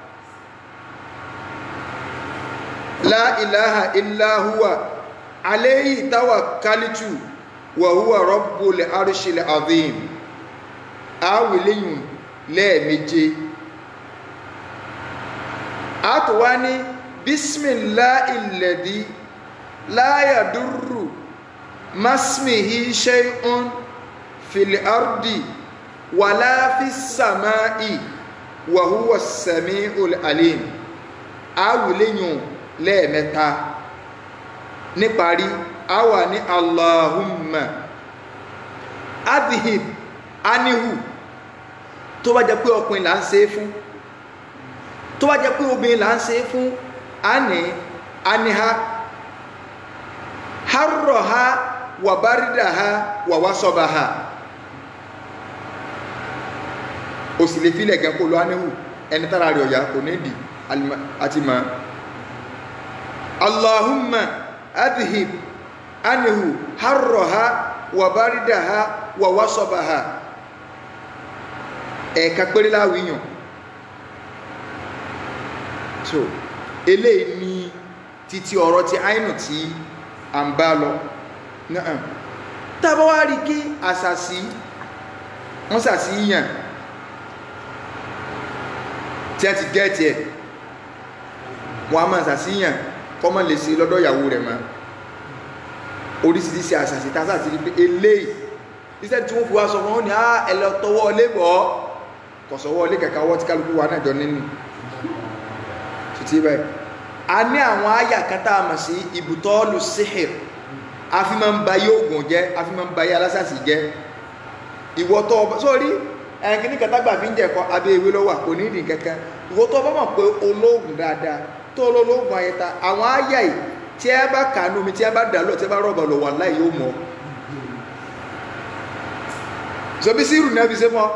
la ilaha illa huwa alayhi tawakkaltu wa huwa rabbul arshil azim awileyun lẹ́ẹ̀méje a tó wá ní bísmìláì lẹ̀dí láyàdúrù masmihi shay'un fil ardi wàlá fi sàmáì wa huwa sami'ul alim awìléyìn lẹ́ẹ̀mẹ́ta níparí a wà ní allahumma adhib anihu tó bá jẹ́ pé ọkùnrin là ń ṣe é fún tó bá jẹ́ pé obìnrin là ń ṣe é fún ani aniha harroha wa baridaha wa wasobaha o sì lè filẹ̀ gan kó lo anihu ẹni tára rẹ̀ ọ̀yà kò ní di àti ma allahumma adhib anihu harroha wa baridaha wa wasobaha ẹ̀ẹ̀ka péré láwíyàn so eléyìí ní títí ọ̀rọ̀ ti àìnù tí a ń bá lọ náà tàbá wá rí kí àsàsí wọ́n sàsí yàn tí a ti gẹ́ẹ̀tì ẹ̀ wọ́n a máa sàsí yàn kọ́mọ̀ lè sí lọ́dọ̀ ìyàwó rẹ̀ mọ́ oríṣiríṣi àsàsí tá sàsí rí pé eléyìí iṣẹ́ tí wọ́n fi wá sọ fún wọn ní ẹlọ tọwọ́ lébọ̀ kọ̀sọ̀wọ́ lé kẹ̀kẹ́ ọwọ́ tí kálukú wa náà jọ nínú títí báyìí a ní àwọn àyà kan tá a mọ̀ sí ibùtọ́ọ̀lù síhìr a fi máa ń ba yé oògùn jẹ́ a fi máa ń ba yé alásàsì jẹ́ ìwọ tó ọba sórí ẹ̀kíní kẹtàgbà fi ń jẹ̀kọ́ abẹ́ ewé lọ́wọ́ kò ní ìdí kankan ìwọ tó ọba mọ̀ pé olóògùn dáadáa tó olóògùn ayẹta àwọn àyà yìí tí ẹ bá kànú mi tí ẹ bá dà lọ tí ẹ bá rọ̀bà lọ wà láì yóò mọ̀ sọbi síìrù náà fi ṣe mọ́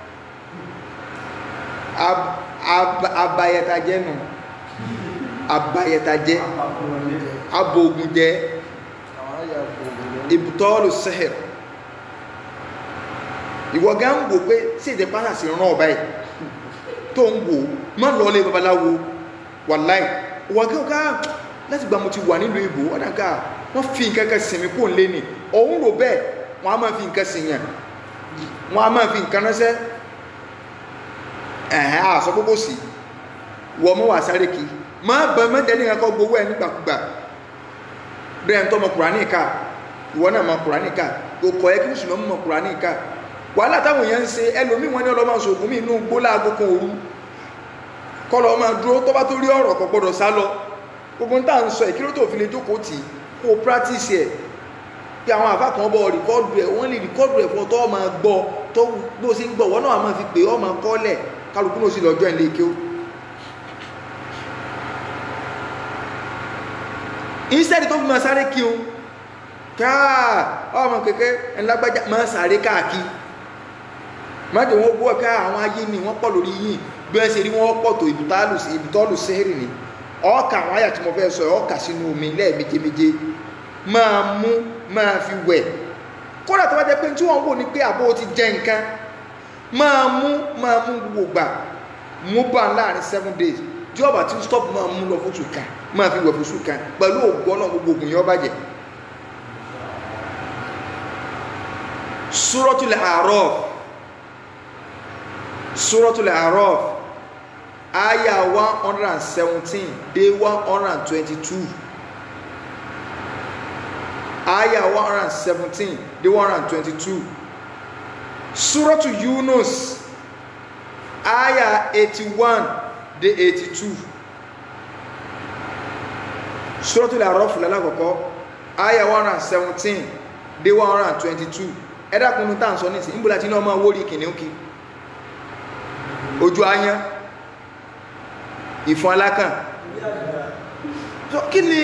abayẹtajẹ nù abayẹtajẹ abogunjẹ ibùtọ́ọ̀lù sẹ́hẹ̀r ìwọ gán ń wò pé sí ìdẹ pátá sí rán ọba ẹ̀ tó ń wò má lọlé babaláwo wàláì ìwọ gán ká láti gba mo ti wà nílùú ìbò wọ́n dàgbà wọ́n fi nǹkan kan sinmi kó ń lé ní òun rò bẹ́ẹ̀ wọ́n á máa fi nǹkan sin yàn wọ́n á máa fi nǹkan ránṣẹ́ ẹ̀hẹ́n àṣọ gbogbo sí wọ́n mọ́ wà sáré kí má bẹ mẹ́jẹ ní ẹ̀kọ́ gbowó ẹ̀ nígbàkúgbà bẹ́ẹ̀ tó mọ kùránì ká ìwọ náà mọ kùránì ká kò kọ̀ ẹ́ kí mùsùlùmí mọ kùránì ká wàhálà táwọn èèyàn ń ṣe ẹlòmíì wọn ní ọlọ́mọ sògùn mí inú gbó láago kan òru kọlọ máa dúró tó bá tó rí ọ̀rọ̀ kò gbọdọ̀ sá lọ gbogbo ń tà ń sọ ìkíró tó fi lè jókòó tì í kó o practice ẹ̀ pé àwọn àfá kan bọ́ rìkọ́dù ẹ̀ wọ́n lè rìkọ́dù ẹ̀ fún ọ tó máa gbọ́ tó bó sí ń gbọ́ wọ́n náà máa fi pè ọ́ máa kọ́lẹ̀ kálukú náà sí lọ́jọ́ ilé kí ó instead tó fi máa sáré kí o káà ọmọ kẹ̀kẹ́ ẹ̀lágbájá máa sáré káàkí má jẹ́ wọ́n gbọ́ ká àwọn ayé ni wọ́n pọ̀ lórí yìí bí wọ́n ṣe rí wọ́n pọ̀ tó ìbùtọ́lù sẹ́rì ni ọkà àwọn àyà tí mo fẹ́ sọ ọkà sínú omi lẹ́ẹ̀méjèméjì máa mú máa fi wẹ̀ kódà tó bá jẹ́ pé tí wọ́n wò ní pé àbó ti jẹ nǹkan máa mú máa mú gbogbo gbà mú bá láàrin seven days tí ọba tí stop máa mú lọ fún tùkà máa fi wẹ̀ fún sùn kan pẹ̀lú ògùn ọlọ́run gbogbo ògùn yẹn ó bàjẹ́ Suratul A'raf Suratul A'raf aya one hundred and seventeen dé one hundred and twenty-two aya one hundred and seventeen dé one hundred and twenty-two Suratul Yunus aya eighty-one dé eighty-two Suratul A'raf lálákọ̀ọ́kọ́ aya one hundred and seventeen dé one hundred and twenty-two ẹ̀dá kunu tá à ń sọ nísìnyí níbo la ti ní ọmọ wórí kìnìún kí ojú ayán ìfọn alákàn so kí ni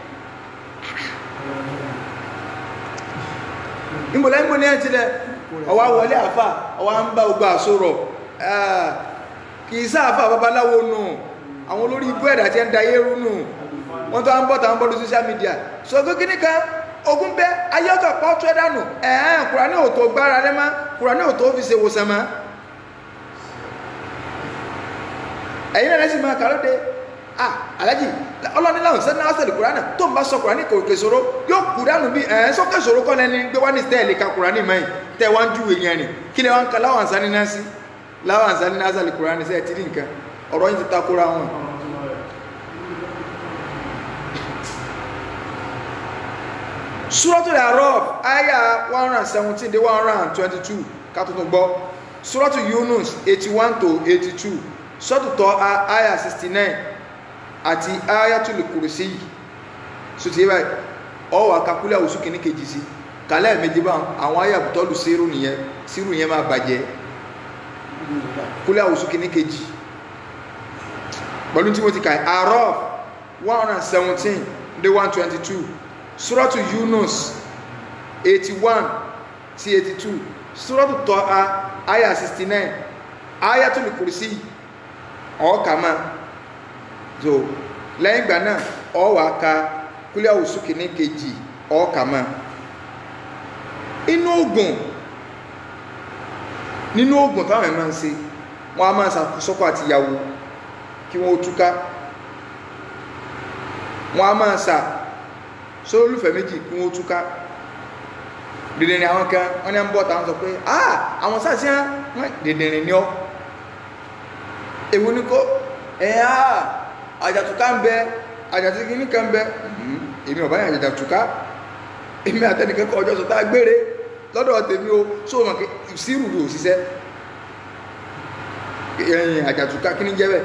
ìmọ̀lá ìmọ̀lá ẹ̀ tilẹ̀ ọwá wọlé àfà ọwá ń bá ogbà sọ̀rọ̀ kì í sáàfà babaláwo nù àwọn olórí ibú ẹ̀dà tí ń da yẹ́rú nù wọ́n tó ń bọ̀ tàwọn bọ́ọ̀lù social media so kí ní kan ogun bẹ ayọ́kọ̀ pọ̀ tó ẹ̀dánù ẹ̀ẹ́n kùránì ò tó gbára rẹ mọ́ kùránì ò tó fi ṣe wòsàn mọ́ ẹ̀yin náà lẹ́sìn máa kàró de ah alájì ọlọ́ni láwọn sẹ́ni náà sẹ́ni kùránì tó ń bá sọ kùránì kò kè sòro yóò kù dànù bí ẹ̀ sọ́kè sòro kọ́ lẹ́ni gbé wá ní tẹ́ẹ̀lì ka kùránì mẹ́yìn tẹ́ wá ń ju èèyàn rìn kí ni wọ́n ń ka láwọn àǹsáni náà sí láwọn àǹsáni náà sẹ́ni kùránì sẹ́ẹ̀ tí nìkan ọ̀rọ̀ yìí ti takora wọn. Suratul A'raf aya one hundred and seventeen dé one hundred and twenty-two ká tuntun gbọ́ Suratul Yunus eighty-one to eighty-two Suratul Taha aya sixty-nine àti Ayatul Kursi sotí báyìí ọwọ́ akakulẹ̀ oṣù kìíní kejì sí kálẹ̀ méjì bá àwọn aya àbùtọ́lù sírù nìyẹn sírù yẹn máa bàjẹ́ kulẹ̀ oṣù kìíní kejì pẹ̀lú tí mo ti kà A'raf one hundred and seventeen dé one twenty-two suratu yunus 81 sí 82 suratu Taha aya 69 ayatul kursi ọ̀ọ́kàmá so lẹ́yìn ìgbà náà ọ̀wà ka kúlẹ̀ òsù kìíní kejì ọ̀ọ́kàmá inú ogun nínú ogun táwọn ẹ̀ máa ń ṣe wọ́n a máa ṣàkósọ́kọ̀ àti ìyàwó kí wọ́n ó túká wọ́n a máa ṣà sórí olùfẹ́ méjì kí wọ́n túká dìdìrín àwọn kan wọ́n ní à ń bọ́ tàwọn sọ pé ah àwọn sáàsì hàn wọ́n dìdìrín ní ọ́ èwo ní kó ẹ̀ ah àjàtúká ń bẹ àjàtúkí ní kan bẹ èmi ọ̀bá yẹn àjàtúká èmi àtẹnìkan kọ ọjọ́ sọ tá a gbére lọ́dọ̀ tèmi o só mọ̀ kí sírù rò ṣiṣẹ́ ẹ̀yìn àjàtúká kí ní jẹ́ bẹ́ẹ̀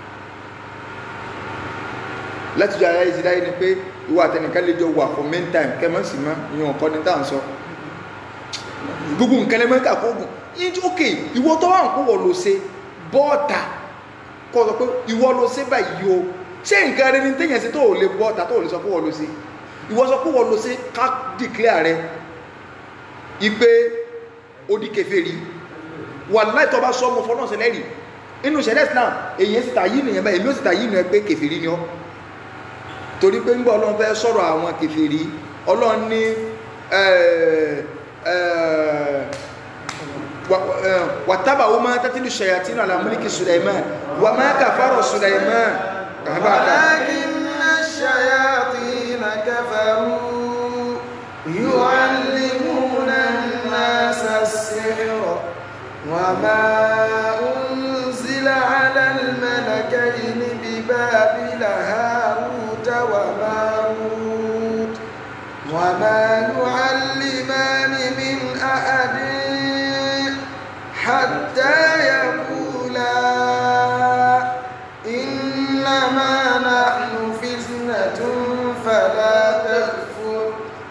láti jọ ayé ìsìdáyé ni pé ìwọ àtẹnìkan lè jọ wà for main time kẹmọ sí mọ ìyẹn ọkọ ní tàn sọ gbogbo nǹkan lẹ́mọ́ kà kó gùn yín tí ok ìwọ tó wà ń kó wọ ló ṣe bọ́ọ̀tà kọ́ sọ pé ìwọ ló ṣe báyìí o ṣé nǹkan rẹ ni téèyàn sí tó ò lè bọ́ọ̀tà tó ò lè sọ pé wọ́n ló ṣe ìwọ sọ pé wọ́n ló ṣe ká declare rẹ ipe ó di kèfèrí wàláhì tó bá sọ ọmọ fọlọ́ọ̀sì lẹ́rìí inú ṣẹlẹ̀ Islam èyí sì ta yìí nìyẹn báyìí èmi ó sì ta yìí nìyẹn pé kèfèrí ni ọ́ torí pé ńgbà ọlọ́run fẹ́ sọ̀rọ̀ àwọn kèfèrí ọlọ́run ní wàtábà wọ́n máa tẹ́tìlú ṣayatínú alamúlìkì Sulaiman wà máa kàfàrọ̀ Sulaiman ولكن الشياطين كفروا يعلمون الناس السحر وما أنزل على الملكين ببابل هاروت وماروت وما يعلمان من أحد حتى يقولا إنما نحن فتنة فلا تكفر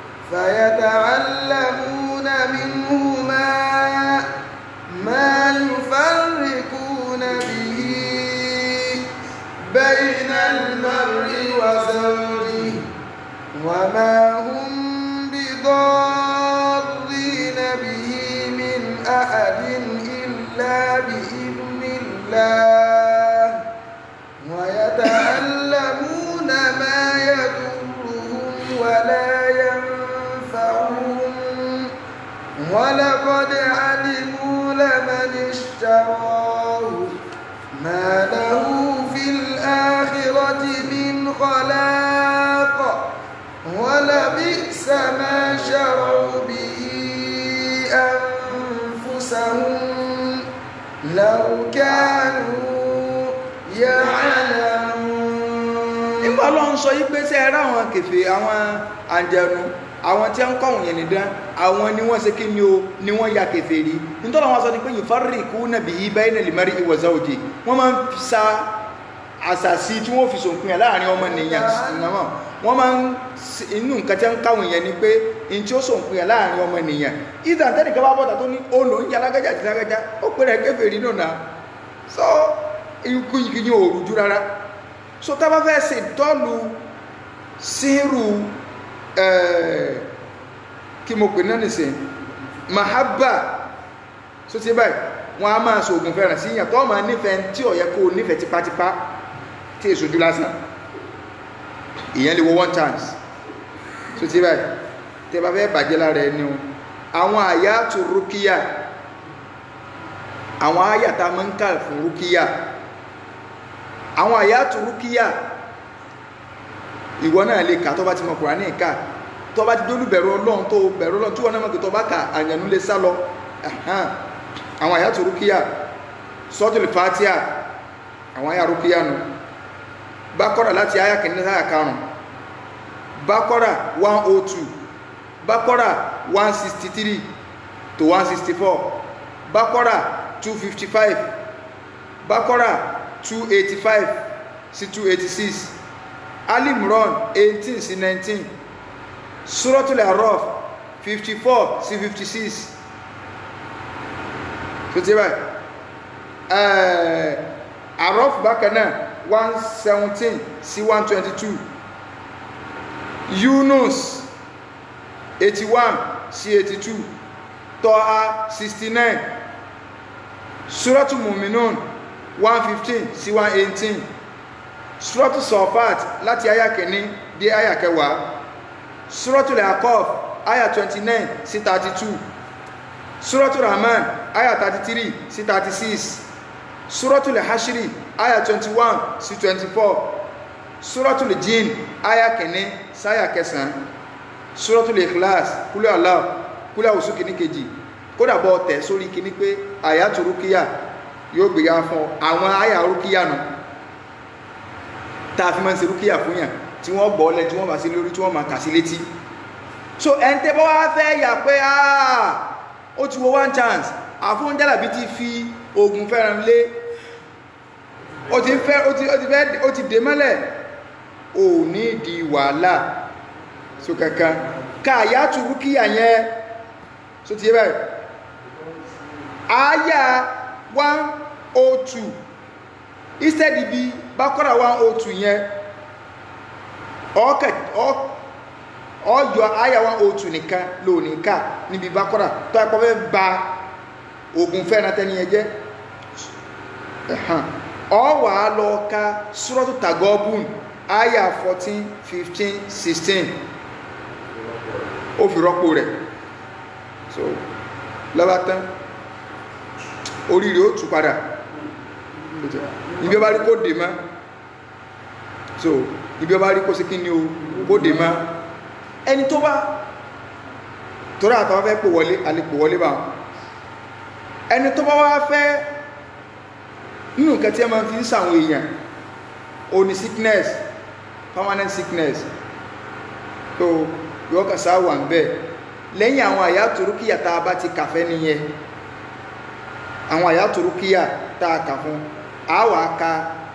فيتعلمون منهما ما يفرقون به بين المرء وزوجه وما هم بضارين به من أحد إلا بإذن الله ويتعلمون ما يضرهم ولا ينفعهم ولقد علموا لمن اشتراه ما له في الآخرة من خلاق ولبئس ما شروا به أنفسهم لو كانوا يعلمون nígbà ọlọ́run sọ yí pé sẹ́ ẹ̀rọ àwọn kẹfẹ́ àwọn àjẹnu àwọn tí wọ́n kọ́ òun yẹn nìdán àwọn ni wọ́n ṣe kí ni o ni wọ́n ya kẹfẹ́ rí nítorí àwọn sọ ni pé ìfárì kú nàbí yí báyìí nà lè mẹ́rí ìwọ̀sá òjì wọ́n máa ń sa àṣàṣì tí wọ́n fi sòpin ẹ̀ láàrin ọmọ nìyàn ìnáwó wọ́n máa ń s- inú nǹkan tí wọ́n káwọn yẹn ni pé in tí ó sòpin ẹ̀ láàrin ọmọ nìyàn ìdá tẹ́nìkan bá bọ́ta tó ní olò ń yalágájá àti lágájá ó pèrè kẹfẹ́ rí nùnà so ikú yìí yìí ò rújú rárá so tá a bá fẹ́ ṣe dọ́ọ̀lù sírù ẹ̀ẹ́ kí mo pè náà nìsín mahabba so ti báyìí wọn a máa ṣoògùn fẹ́ràn sí yàn tó máa nífẹ̀ẹ́ tí ó yẹ kó o nífẹ̀ẹ́ tipátipá tí èso ojú lásán ìyẹn lè wo one chance so ti báyìí tẹ bá fẹ́ bàjẹ́ lára ẹni o àwọn àyà tó rúkìá àwọn àyà tá a máa ń kà fún rúkìá àwọn àyàtò rúkíyà ìwọ náà lè kà tó bá ti mọ Kùránì kà tó bá ti dólú bẹ̀rù ọlọ́run tó bẹ̀rù ọlọ́run tí wọ́n náà mọ̀ pé tó bá kà àyànú lè sá lọ Ẹ̀hán. àwọn àyàtò rúkíyà sọ́tùlù fàtíà àwọn àyà rúkíyà nù bákọ́rà láti àyà kìíní sáyà karùn bákọ́rà 102 bákọ́rà 163 to 164 bákọ́rà 255 bákọ́rà 285 sí 286 alimron 18 sí 19 suratul araf 54 sí 56 tó tí báyìí araf bákan náà 117 sí 122 yunus 81 sí 82 tọ́ha 69 suratul muminun 115 sí 118 suratu sọfat láti aya kìíní dé aya kẹwàá suratu leakof aya 29 sí 32 suratu rahman aya 33 sí 36 suratu lehashiri aya 21 sí 24 suratu lejin aya kìíní sáyà kẹsàn-án suratu lekhlas kúlẹ̀ allah kúlẹ̀ òsù kìíní kejì kódà bọ́ tẹ̀ sórí kìíní pé àyàtò rúkìá yóò gbé ya fún àwọn àyà rúkìá nù tá a fi máa ń ṣe rúkìá fún yàn tí wọ́n gbọ́ lẹ tí wọ́n bá sí lórí tí wọ́n máa kà sí létí so ẹni tẹ́ bá wá fẹ́ yà pé ah ó ti wo one chance àfún jálàbí ti fi oògùn fẹ́ràn lé ó ti fẹ́ ó ti ó ti fẹ́ ó ti dè mọ́lẹ̀ ò ní di wàhálà so kankan ká àyàtò rúkìá yẹn so ti yẹ báyìí àyà one oh two instead ibi bákọ́rà one oh two yẹn ọ̀ọ́kẹ̀ ọ̀ọ́yọ àyà one oh two nìkan lónìí ká níbi bákọ́rà tó ẹ̀kọ́ fẹ́ ba ogun fẹ́ràn tẹ́ni ẹ jẹ́ ọ̀wà lọ ka suratu tagọ́bùn àyà fourteen fifteen sixteen ó fi rọ́pò rẹ̀ so lọ́ba tán oríire ó tù padà ibi ọba rí kó dè má so ibi ọba rí kó sí kí ni o kó dè má ẹni tó bá torí àtàwọn fẹ́ pò wọlé àlepò wọlé bá ẹni tó bá wá fẹ́ nínú nǹkan tí ẹ máa fi ń sàwọn èèyàn o ní sickness permanent sickness so yọ kàsá wà ń bẹ lẹ́yìn àwọn àyà torúkìyà tá a bá ti kàfẹ́ nìyẹn àwọn àyà torúkìyà tá a kà fún a wà ka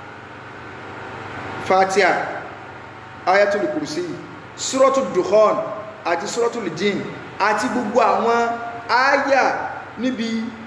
fatia ayatul kursi suratul dukhan àti suratul jin àti gbogbo àwọn aya níbi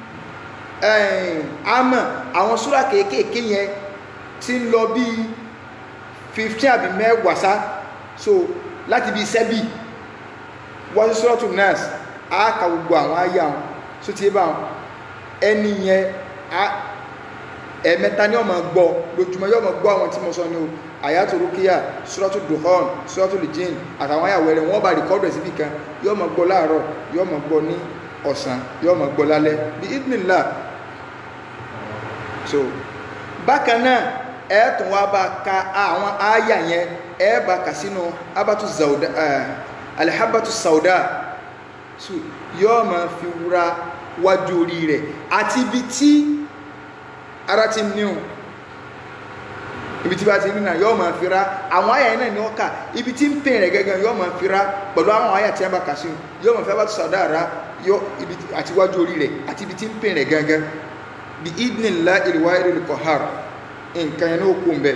àmà àwọn súra kéékèèké yẹn tí ń lọ bí 15 àbí mẹ́wàá sá so láti bí sẹ́bì wọ́n sí suratul nas a ka gbogbo àwọn aya wọn so ti bá wọn ẹni yẹn ẹ̀mẹ́ta ni ó máa gbọ́ lójúmọ́ yóò máa gbọ́ àwọn tí mo sọ ní o àyàtò rúkíyà suratul duhan suratul jinn àtàwọn àyàwó rẹ̀ wọ́n bá rìkọ́dù síbì kan yóò máa gbọ́ láàárọ̀ yóò máa gbọ́ ní ọ̀sán yóò máa gbọ́ lálẹ́ bí idnillah so bákan náà ẹ tún wá bá ka àwọn àyà yẹn ẹ bá kà sínú abatu zauda alihabatu sauda so yóò máa fi wúra wájú orí rẹ̀ àti ibi tí ara ti níhùn ibi tí bá ti rìnà yóò máa fi ra àwọn àyà yẹn náà ni wọ́n kà ibi tí ń pè rẹ̀ gẹ́gẹ́ yóò máa fi ra pẹ̀lú àwọn àyà tí wọ́n bá kà sí yóò máa fi abatu sauda ra yóò ibi àti wájú orí rẹ̀ àti ibi tí ń pè rẹ̀ gẹ́gẹ́ bí idinla ìrìwá ìrìlù kọ̀hár nǹkan yẹn ní òkú ń bẹ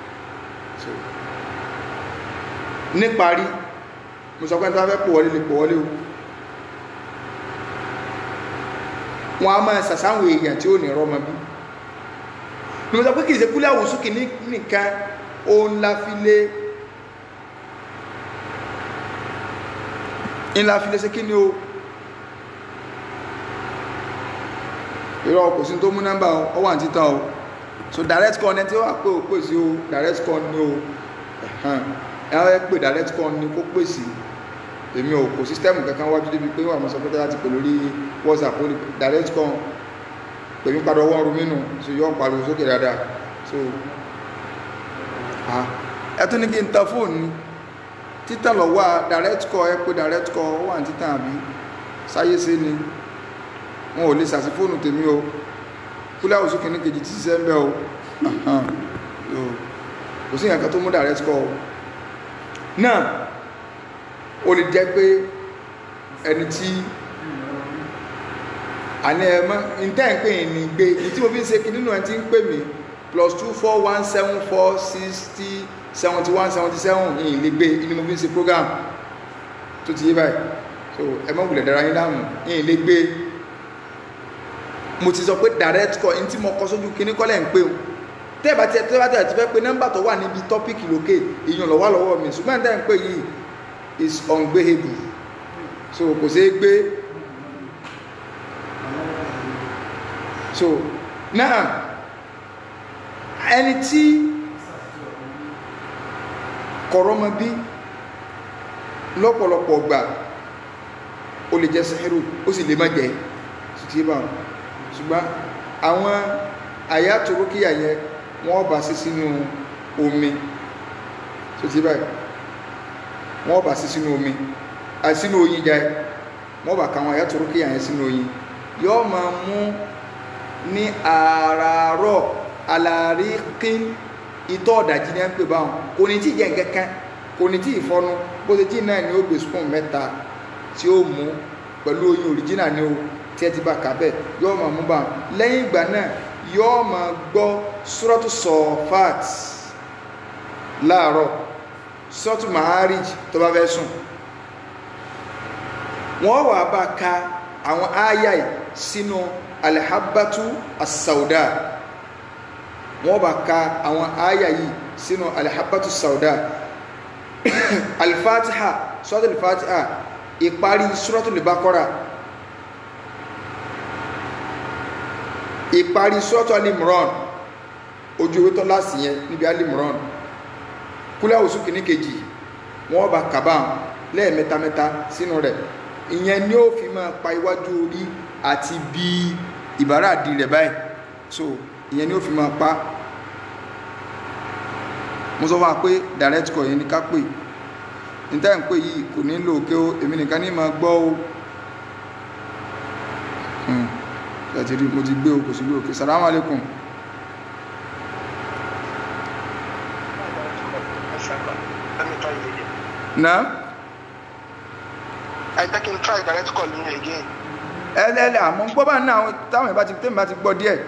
níparí mo sọ pé tí wọ́n fẹ́ pò wọlé lè pò wọlé o wọ́n á máa sàsáwọn èèyàn tí ó ní rọ́mọ bí ni mo sọ pé kì í ṣe kúlẹ̀ àwòsù kìíní nìkan òun la fi lé ńlá fi lé ṣe kí ni o irọ́ kò sí tó mú nọ́mbà ọ wà ní títàn o so direct call ní tí ó wà pé ó pè sí o direct call ní o ẹ̀hán ẹ pè direct call ní kó pè sí èmi ò kò sísítẹ́mù kankan wájú débi pé wà mọ́ sọ pé tí láti pè lórí whatsapp ó ní direct call pèmí padà ọwọ́ ọrùn mínú so yọ́ ń pariwo sókè dáadáa so ẹ tún ní kí n ta fóònù ní títàn lọ wá direct call ẹ pé direct call ó wà ní títàn àbí sáyé sí ni wọn ò lè sàsí fóònù tèmi o kúlẹ̀ àwòsù kìíní kejì tí ṣiṣẹ́ ń bẹ́ o kò sí ìyànkan tó mú direct call náà o lè jẹ́ pé ẹni tí àní ẹ̀mọ́ ìtẹ́ ń pè ní gbé ìtí mo fi ń ṣe kí nínú ẹ̀ tí ń pè mí plus two four one seven four sixty seventy one seventy seven ìyìn lè gbé inú mo fi ń ṣe program tó ti yé báyìí so ẹ̀mọ́ wùlẹ̀ dára yín dáhùn ìyìn lè gbé mo ti sọ pé direct call ní tí mo kọ sójú kíní kọ́lẹ̀ ń pé o tẹ́ẹ̀bà tí tẹ́ẹ̀bà tí ti fẹ́ pé nọ́mbà tó wà níbi tọ́pìkì lókè èèyàn lọ́wọ́ lọ́wọ́ mi ṣùgbọ́n tẹ́ ń pè yìí is ungbéhable so kò ṣeé gbé so náà ẹni tí kọ̀rọ̀mọ bí lọ́pọ̀lọpọ̀ gbà ó lè jẹ́ sẹ́hẹ́rù ó sì lè má jẹ́ ṣùtì báwọn ṣùgbọ́n àwọn àyàtò rókíyà yẹn wọ́n bá sí sínú omi tó ti báyìí wọ́n bá sí sínú omi àti sínú oyin jẹ́ wọ́n bá káwọn àyàtò rókíyà yẹn sínú oyin yóò máa mú ní àràárọ̀ alàríkín itọ́ ọ̀dàjì ní à ń pè báwọn kò ní tí jẹ́ nǹkankan kò ní tí ìfọnu bó ṣe jí náà ni ó gbé spoon mẹ́ta tí ó mú pẹ̀lú oyin òrìjínà ni ó tí ẹ ti bá kà bẹ́ẹ̀ yóò máa mú bá wọn lẹ́yìn ìgbà náà yóò máa gbọ́ suratu sọfat láàárọ̀ suratu maharij tó bá fẹ́ sùn wọ́n wà bá ka àwọn ááyà yìí sínú alihabatu asauda wọ́n bá ka àwọn ááyà yìí sínú alihabatu sauda alifatiha suratu alifatiha ìparí suratu libakora ìparí sọ́tọ̀ alimran ojú ewé tọ́ láti yẹn níbi alimran kúlẹ̀ òsù kìíní kejì wọ́n bá kàbá lẹ́ẹ̀mẹ́ta mẹ́ta sínú rẹ̀ ìyẹn ni ó fi máa pa iwájú orí àti bí ìbára àdì rẹ̀ báyìí so ìyẹn ni ó fi máa pa mo sọ fún wa pé direct call yẹn ni ká pè níta ń pè yìí kò ní lò ó èmi nìkan ní máa gbọ́ o láti rí mo ti gbé okò sí lóòkè salamu alaikum na I think I try direct call me again. ẹlẹ́lẹ́ àmọ́ gbọ́ bá náà táwọn ìbá ti tẹ́mì bá ti gbọ́ díẹ̀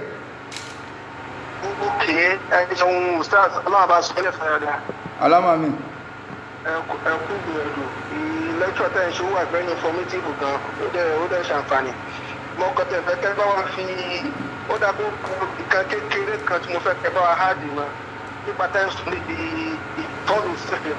Ok, ẹ ṣeun Ustaz, ọlọ́run bá sọ ẹlẹ́fẹ̀ẹ́ rẹ̀. alámà mi Ẹ kú gbìyànjú. Lẹ́kṣọ̀ tẹ̀ ń ṣe wà very informative gan, ó dẹ̀ ó dẹ̀ ṣàǹfààní. Mo kọ́ tẹ̀ fẹ́ kẹ́ bá wa fi ó dàbí nǹkan kékeré kan tí mo fẹ́ kẹ́ bá wa háàdì mọ́ nípa tẹ́ ń sùn níbi ìtọ́lù sílẹ̀.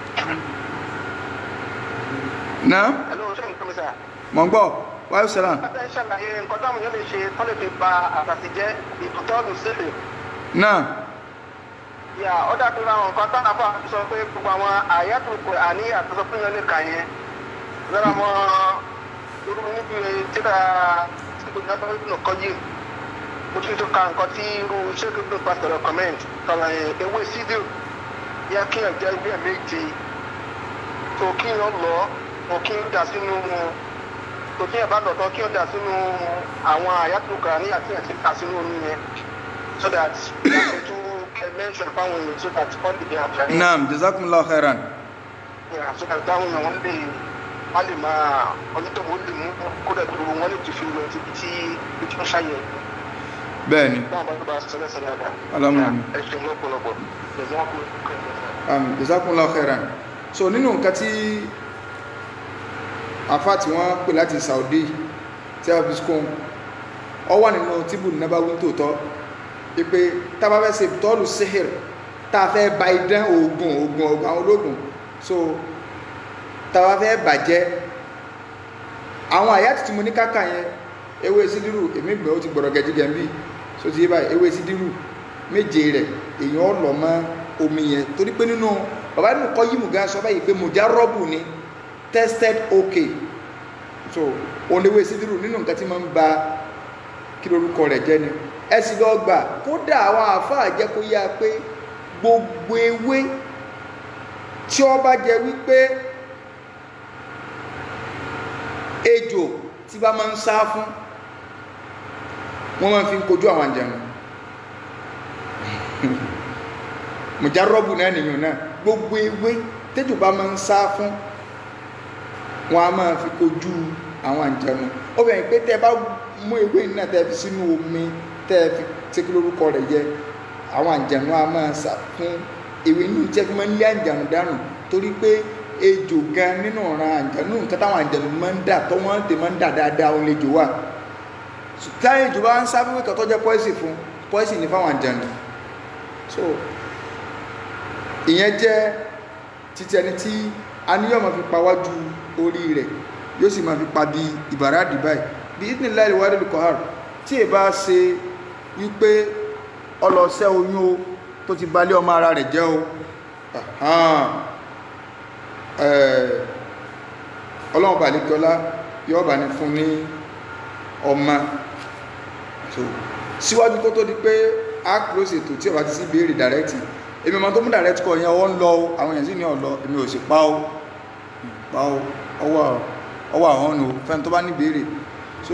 náà Ẹ lóun ṣe nǹkan mi sà. mọ̀ ń gbọ́ wáyé sẹ́lá Bàtà ń ṣàlàyé nǹkan táwọn èèyàn lè ṣe tọ́lẹ̀ fi ba àtàtì jẹ́ ìtọ́lù sílẹ̀. náà yà ó dàbí àwọn nǹkan tó àbá sọ pé gbogbo àwọn àyàtò kò àní àtúnṣe fún yẹn lè kà yẹn lára mọ irú níbi tíra tí kò ní abẹ́rẹ́ nínú kọ́ yìí mo tún tún ka nǹkan tí irú sheikh ibn pastor comment kàwé ewé sídìrì yẹ kí ẹ̀ jẹ́ ilé méje tó kí n lọ tó kí n dà sínú tó kí ẹ̀ bá lọ tán kí n dà sínú àwọn àyàtúkà ní àti ẹ̀ ti kà sínú omi yẹn so that yàtọ̀ tó kẹ mention fáwọn èèyàn so that all the day àǹfààní. naam jazakumullahu khairan Yeah, so that táwọn èèyàn wọn lè wọn lè máa onítọ̀ wọn lè mú kódà tó wọn lè ti fi lọ síbi tí ibi tí wọ́n ṣàyẹ̀ bẹ́ẹ̀ ni náà bá tó bá sọ lẹ́sẹ̀ dáadáa. Alámọ̀ àmì. ẹ ṣeun lọ́pọ̀lọpọ̀ ẹ̀sìn wọn kò kọ́ ẹ̀ um, jazakumullahu khairan so nínú nǹkan tí afa tí wọ́n pè láti Saudi tí a fi skun ọ wà nínú tíbù nabawi tòótọ́ pé tá a bá fẹ́ ṣe tọ́lù sihir tá a fẹ́ ba idán oògùn oògùn oògùn àwọn ológun so tá a bá fẹ́ bàjẹ́ àwọn àyàtì tí mo ní káka yẹn ewé sídírù èmi gbẹ́ ó ti gbọ̀rọ̀ gẹ̀jígẹ̀ ń bì so ti yé báyìí ewé sídírù méje rẹ̀ èèyàn ọ̀lọ́ mọ́ omi yẹn torí pé nínú bàbá nínú kọ́ yìí mú gan sọ báyìí pé mùjá rọ́bù ni tested okay so òun ewé sídírù nínú nǹkan tí máa ń ba kí lorúkọ rẹ̀ jẹ́ ni ẹ sì lọ gbà kódà àwọn àáfàá jẹ́ kó yá pé gbogbo ewé tí ó bá jẹ wípé ejò tí bá máa ń sá fún wọ́n máa fi ń kojú àwọn àjẹmọ́ mùjárọ́bù náà nìyàn náà gbogbo ewé tẹ́jò bá máa ń sá fún wọn a máa fi kojú àwọn àjẹmọ́ ó bẹ̀rẹ̀ pé tẹ́ bá mú ewé náà tẹ́ fi sínú omi tẹ́ fi tẹ́kí lórúkọ rẹ̀ jẹ àwọn àjẹmọ́ a máa sá fún ewé inú jẹ́ fi máa ń lé àjẹmọ́ dànù torí pé ejò gan nínú ọ̀ràn àjẹmọ́ nǹkan táwọn àjẹmọ́ máa ń dà tó wọ́n dè máa ń dà dáadáa òun lè jò wà táyé ejò bá ń sá fún ìkàtọ́ jẹ́ pọ́ìsì fún pọ́ìsì ní fáwọn àjẹmọ́ so ìyẹn jẹ́ títí ẹni tí a ní yóò máa fi pawájú orí rẹ̀ yóò sì máa fi pa bí ìbàrádì báyìí bí ìdílé ìwádìí lè kọ́hár tí ì bá ṣe wípé ọlọ́sẹ́ oyún o tó ti balẹ̀ ọmọ ara rẹ̀ jẹ́ o ọlọ́run bàlíkọ́lá yóò bá ní fún ní ọmọ so síwájú kó tó di pé a close ètò tí ọba ti sí béèrè direct èmi ọmọ tó mú direct kọ yẹn ọwọ́ ń lọ o àwọn èèyàn sì ní ọ̀lọ́ èmi ò sì pa o pa o ọwọ́ ọwọ́ àwọn ọ̀nà fẹ́ni tó bá ní béèrè so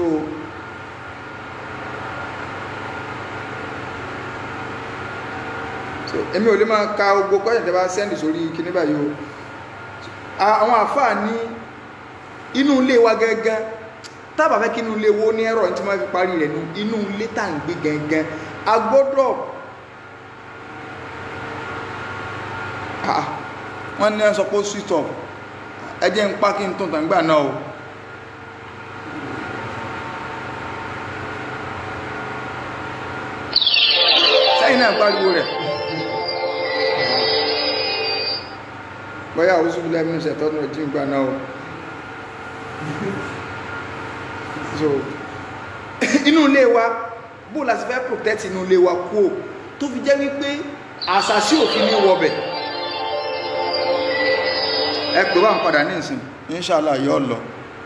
so èmi ò lè máa ka gbogbo kọ́yìn tẹ́ bá sẹ́ndì sórí kíní báyìí o àwọn àfáà ní inú ilé wa gẹ́gẹ́ tábà fẹ́ kí inú ilé wo ní ẹ̀rọ tí wọ́n fi parí rẹ̀ nu inú ilé tá à ń gbé gẹ́gẹ́ a gbọ́dọ̀ wọ́n ní ẹ̀sọ́ pé switch off ẹjẹ́ ń pá kí n tún tàǹgbà náà o sẹ́yìn náà pariwo rẹ̀ bọ́yá òsùn lẹ́mìnú sẹ̀tọ́nù ọjí ń gbà náà o so inú ilé wa bó la sì fẹ́ protect inú ilé wa kú o tó fi jẹ́ wípé àṣàṣì òfin ní wọbẹ̀ ẹ pè wá ń padà ní ìsìn inṣàlá yóò lọ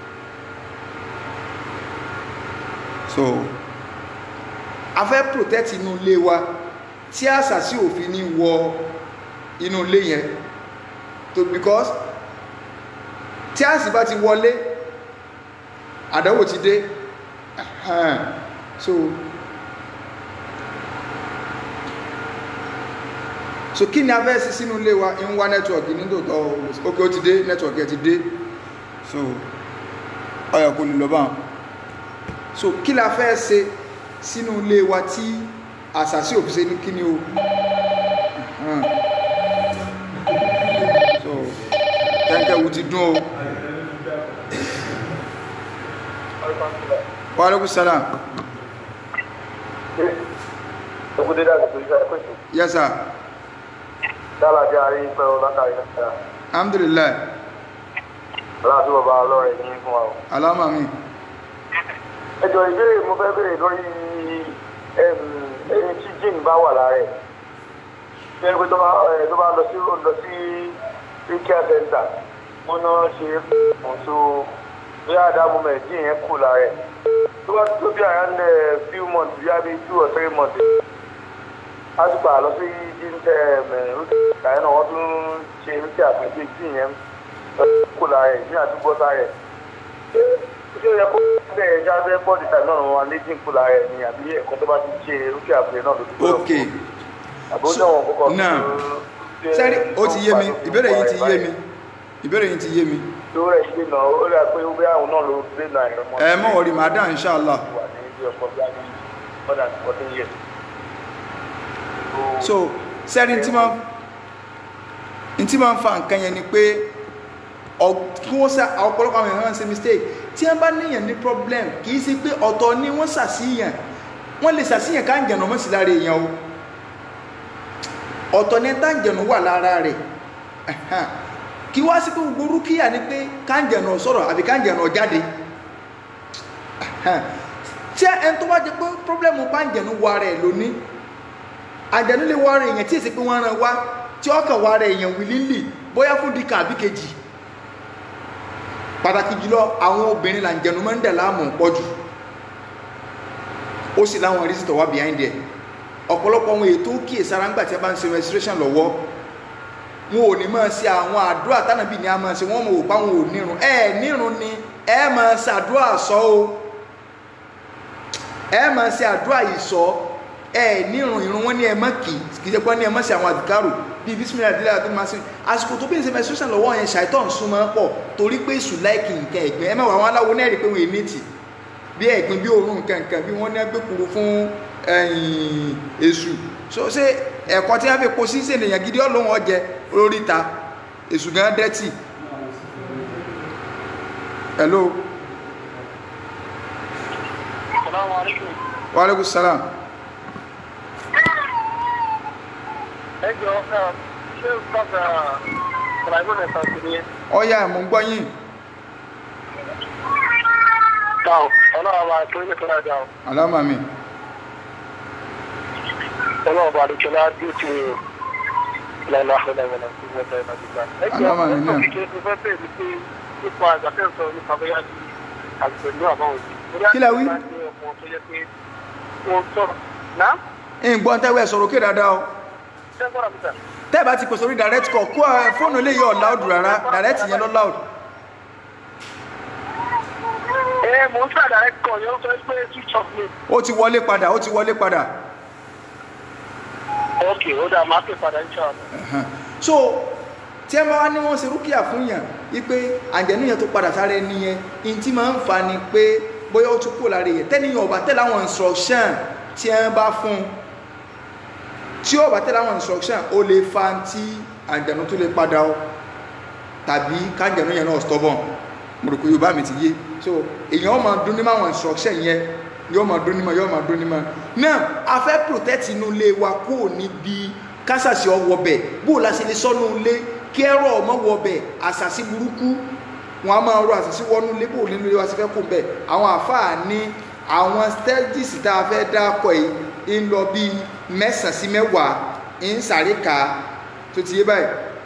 so a fẹ́ protect inú ilé wa tí àṣàṣì òfin ní wọ inú ilé yẹn to because tí àṣì bá ti wọlé àdánwò ti dé so so kí ni a fẹ́ sí sínú ilé wa ń wá nẹ́tíwọ̀kì ní tòótọ́ ok ó ti dé nẹ́tíwọ̀kì ẹ ti dé so ọyọ kò lè lọ bá wọn so kí la fẹ́ ṣe sínú ilé wa tí àṣàṣì òfìsẹ́ ní kíní o so kẹ́kẹ́ wo ti dún o wa alaikum salam Ogúndé dàgbà tó iṣẹ́ ẹ̀kọ́ ìṣòwò. yes sir Dálà jẹ́ àárín pẹ́ o látàrí náà. alhamdulillah Láti bàbá ọlọ́rẹ̀ ní fún wa o. alama mi Ẹjọ́ ìbéèrè mo fẹ́ béèrè lórí ẹni tí jíìn bá wà lára ẹ̀. Bí ẹni pé tó bá ẹ, tó bá lọ sí lọ sí Ríkíà Center, wọ́n náà ṣe é fún so bí àdámú mẹ̀ jíìn yẹn kù lára ẹ̀. tó bá tó bí around a few months bí i two or three months a ti gbà lọ sí jíńtẹ rúkìá náà wọ́n tún ṣe rúkìá àpèjì tí ìyẹn kò lára ẹ̀ ní àdúgbò sára ẹ̀ ṣé ó yẹ kó bẹ́ẹ̀ jáde bọ́ọ̀dì tàbí náà wọn lé dínkù lára ẹ̀ ni àbí ẹ̀kọ́ tó bá ti ṣe rúkìá àpèjì náà ló ti gbọ́dọ̀ ok àbójútó wọn kọ́kọ́ náà sẹ́rí ó ti yé mi ìbéèrè yìí ti yé mi ìbéèrè yìí ti yé mi tó rẹ̀ gbé náà ó rẹ̀ pé ó bí àwọn náà ló gbé náà ẹ̀rọ mọ́ ẹ mọ̀ wọ̀rí màá dá inshallah wà ní ilé ọkọ̀ bí i more than fourteen years. so sẹ́rí ntí máa ntí máa ń fa nǹkan yẹn ni pé ọ- kí wọ́n sá ọ̀pọ̀lọpọ̀ àwọn èèyàn máa ń ṣe mistake tí wọ́n bá níyàn ní problem kì í ṣe pé ọ̀tọ̀ ni wọ́n ṣàṣìyàn wọ́n lè ṣàṣìyàn ká ń jẹ̀nà mọ́ sí lára èèyàn o ọ̀tọ̀ ni tá ń jẹ̀nà wà lára rẹ̀ Ẹ̀hán. kí wá sí pé gbogbo rúkìá ni pé ká ń jẹ̀nà sọ̀rọ̀ àbí ká ń jẹ̀nà jáde Ẹ̀hán. tí ẹni tó bá jẹ pé problem bá ń jẹ̀nà wà rẹ̀ lónìí àjẹ̀nú lè wá rẹ̀ èèyàn tí èsì pé wọ́n rán wá tí ọkàn wá rẹ̀ èèyàn wìlílì bóyá fún dìkà àbí kejì pàtàkì jùlọ àwọn obìnrin là ń jẹnu máa ń dẹ̀ láàmú pọ̀ jù ó sì láwọn rí sítọ̀ wá behind there ọ̀pọ̀lọpọ̀ àwọn ètò kíyè sára ńgbà tí a bá ń ṣe menstruation lọ́wọ́ wọn ò ní máa ṣe àwọn àdúrà tánàbí ni a máa ṣe wọ́n mọ̀ ò pa wọn ò nírun ẹ nírun ni ẹ máa ṣàdúrà sọ o ẹ máa ṣe àdúrà yìí sọ ẹ nírun irun wọn ní ẹ má kì í kì í ṣe pé ní ẹ má ṣe àwọn àdìkárò bíi bísímìlá àdìlá àti máa ṣe àsìkò tó bí ń ṣe menstruation lọ́wọ́ yẹn ṣàìtọ́ ń súnmọ́ pọ̀ torí pé èṣù láìkì nǹkan ẹ̀gbìn ẹ mẹ́wàá àwọn aláwo náà rí pé wọ́n ènìtì bí ẹ̀gbìn bí òórùn nǹkan nǹkan bí wọ́n ní ẹgbẹ́ kúrú fún ẹ̀yìn èṣù so ṣé ẹ̀kọ́ tí wọ́n fi kó sí ṣèlèyàn gidi ọlọ́run ọjẹ lórí ta èṣù gan dẹ́tì hello Assalamu alaikum. wa alaikum salam ẹ jọ ẹ ṣé bàbá ṣàlàyé ẹ̀ka sí ni. ọ̀ya mò ń gbọ́ yín Táwọn ọlọ́run bá tó ní kíláà dá o. aláma mi Ọlọ́run bá lókè láti bí ó ti rò lọ́la ọ̀làwọ̀là tó ń wọ́n náà nígbà. Ẹ jọ Aláma mi ẹ náà. sọ kékeré tó fẹ́ bẹ̀rẹ̀ pé nípa àgbàfẹ́ sọ nípa bóyá ti àgbẹ̀lú àbáwọ̀ sí. Kí lẹ wí? Wọ́n sọ̀rọ̀. Náà? ń gbọ́ tẹ́wẹ́ sọ̀rọ̀ òkè dáadáa o Ṣé gbọ́dọ̀ mi sà? tẹ́ẹ̀bá ti pèsè orí direct call kó ẹ fóònù lè yọ loud rárá direct yẹn lọ loud Ẹ mò ń ṣàdáyé kọ̀ yẹn ó sọ pé switch off ni. ó ti wọlé padà ó ti wọlé padà Ok, ó dà máa pè padà ń ṣàlọ́. Ẹ̀hán. so tí ẹ bá wá ní wọ́n ṣe rúkìá fún yàn wípé àjẹnú yẹn tó padà sáré ẹni yẹn in tí máa ń fa ni pé bóyá ó tún kúrò lára yẹn tẹ́niyàn ọ̀bà tẹ́lẹ̀ àwọn instruction tí ẹ bá fún un tí ọ̀bà tẹ́lẹ̀ àwọn instruction ó lè fa tí àjẹnú tó lè padà ó tàbí kájẹnú yẹn náà stubborn mo rò pé yorùbá mi ti yé so èèyàn máa dún ní máwọn instruction yẹn yóò máa dún ní ma yóò máa dún ní ma náà a fẹ́ protect inú ilé wa kúrò níbi kásàsì ọwọ́ bẹ̀ bó o la ṣe lè sọ́nù ilé kí ẹ̀rọ ọmọ wọ bẹ̀ àṣàṣì burúkú wọn a máa rọ àṣàṣì wọnú ilé bó o nínú ilé wa ṣe fẹ́ kó bẹ̀ àwọn àfáà ní àwọn stages tá a fẹ́ dákọ̀ yìí ń lọ bíi mẹ́sàn-án sí mẹ́wàá ń sáré kà á tó ti yé báyìí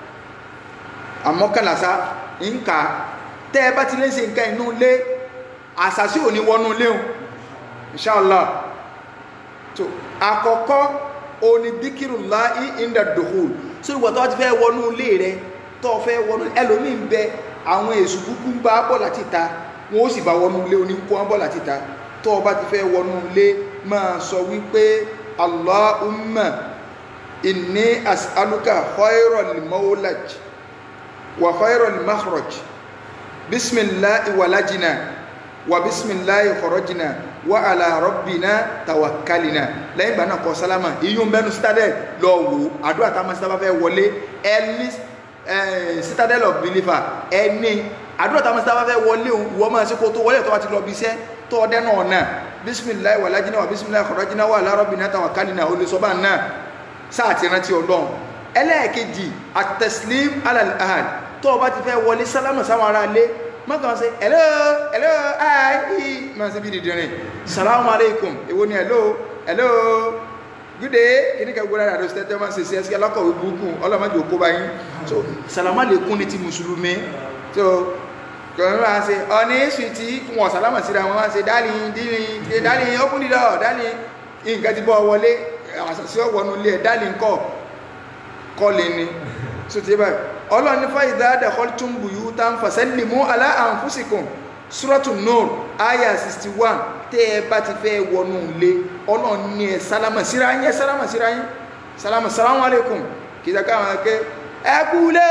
àmọ́kànlásá ń kà á tẹ́ ẹ bá ti lè ṣe nǹkan inú ilé àṣàṣì ò ní wọnú ilé o inshallah tó àkọ́kọ́ òní díkìrù láì ìndà dòhùl so ìwọ tó ti fẹ́ wọnú ilé rẹ tó fẹ́ wọnú ẹlòmíín bẹ àwọn èṣù kúkú ń bá bọ̀ láti ta wọn ó sì bá wọnú ilé oní kó wọn bọ̀ láti ta tó o bá ti fẹ́ wọnú ilé máa sọ wípé allahumma inni as'aluka khayral mawlaj wa khayral makhraj bisimilahi walajina wa bisimilahi kọrọjina wa ala rọbina tawakkalina lẹ́yìn ìgbà náà kọ sálámà iyún bẹnu citadel lọ wò àdúrà tá a máa sábà fẹ́ wọlé ẹni citadel of believer ẹni àdúrà tá a máa sábà fẹ́ wọlé òun wọ́n máa ṣe kó tó wọlé tó bá ti lọ bí iṣẹ́ tó ọdẹ náà náà bisimilahi walajina wa bisimilahi kọrọjina wa ala rọbina tawakkalina olùsọ́bà náà sáà ti rántí ọlọ́run ẹlẹ́ẹ̀kejì atẹsílím alal ahad tó o bá ti fẹ́ wọlé sálámà sáwọn ará ilé mọ́kàn sí hello hello hi máa sí bí dìdìrín salamu alaikum èwo ni hello hello good day kí ní ká gbọ́dọ̀ àdó sítẹ́tẹ́ máa ń ṣe sí ẹsẹ̀ alákọ̀wé burúkú ọlọ́mọdé òkú bá yín so salamu alaikum ní ti mùsùlùmí so kọ̀ọ̀rọ̀ máa ṣe ọ̀ní sùtì wọn sàlámà síra wọn máa ṣe dálì dínì dálì open the door dálì nǹkan ti bọ́ wọlé àṣàṣì ọ̀wọ́nu ilé ẹ̀ dálì ńkọ́ kọ́lé ni sùtì báyìí ọlọ́run ní fáyidá dakhaltum buyutan fasallimu ala anfusikum suratu nur aya 61 tẹ́ ẹ bá ti fẹ́ wọnú ilé ọlọ́run ní ẹ sálámà síra yín ẹ sálámà síra yín sálámà salamu alaikum kì í sàkà àwọn akẹ́ ẹ kú lé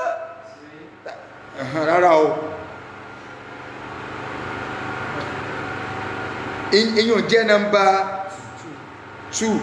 o rárá o èyàn jẹ́ nọmba 2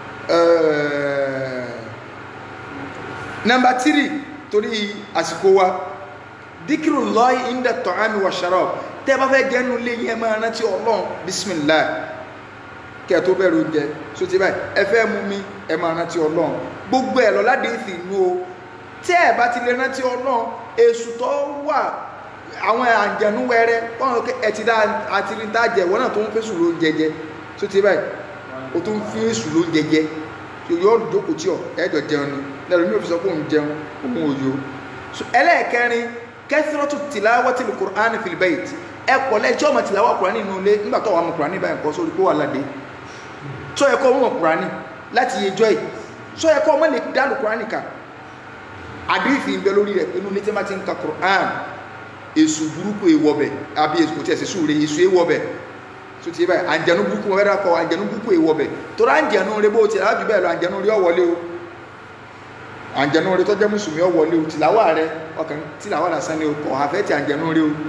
nọmba 3 torí àsìkò wa díkìrù lọ́yí ìndà tọ́hámi wà ṣarọ́ tẹ́ bá fẹ́ jẹ́nu lé yẹn máa rántí ọlọ́run bismillah kẹ́ tó bẹ̀rù jẹ so ti báyìí ẹ fẹ́ mú mi ẹ máa rántí ọlọ́run gbogbo ẹ̀ lọ láti fi inú o tẹ́ ẹ bá ti lè rántí ọlọ́run èṣù tó wà àwọn àjẹnú wẹrẹ wọn kẹ ẹ ti dá àti rí tá jẹ wọn náà tó ń fẹsùn ló ń jẹjẹ so ti báyìí o tó ń fi èṣù ló ń jẹjẹ yóò jókòó tí ọ ẹjọ jẹun ni lẹ́nu mi ò fi sọ pé òun jẹun òun ò yó so ẹlẹ́ẹ̀kẹrin kẹsìrọ́tù tìláwọ́tì lùkùránì fìlìbẹ́ẹ̀t ẹ pọ̀ lẹ́jọ́ ọmọ tìláwọ́ kùránì nínú ilé nígbà tó wà mọ̀ kùránì báyìí nǹkan sórí kó wà ládé tó yẹ kó mọ̀ kùránì láti yẹjọ́ yìí tó yẹ kó mọ̀ lè dálù kùránì kà àdéhìfì ń bẹ lórí rẹ̀ inú ilé tí wọ́n ti ń ka kùránì èsù burúkú ewọ́bẹ̀ àbí èsù kò tí ẹ̀sẹ̀ sùúrẹ̀ èsù ewọ́bẹ̀ tó ti báyìí àǹjẹ̀nú burúkú wọn fẹ́ràn kọ àǹjẹ̀nú burúkú ewọ́bẹ̀ tó rà àǹjẹ̀nú rẹ bó ti rà jù bẹ́ẹ̀ lọ àǹjẹ̀nú rí ọ̀wọ́lé o àǹjẹ̀nú rẹ tó jẹ́ mùsùlùmí ọ̀wọ́lé o tìláwà rẹ ọkàn tìláwà lásán ni o kọ̀ àfẹ́ ti àǹjẹ̀nú rí o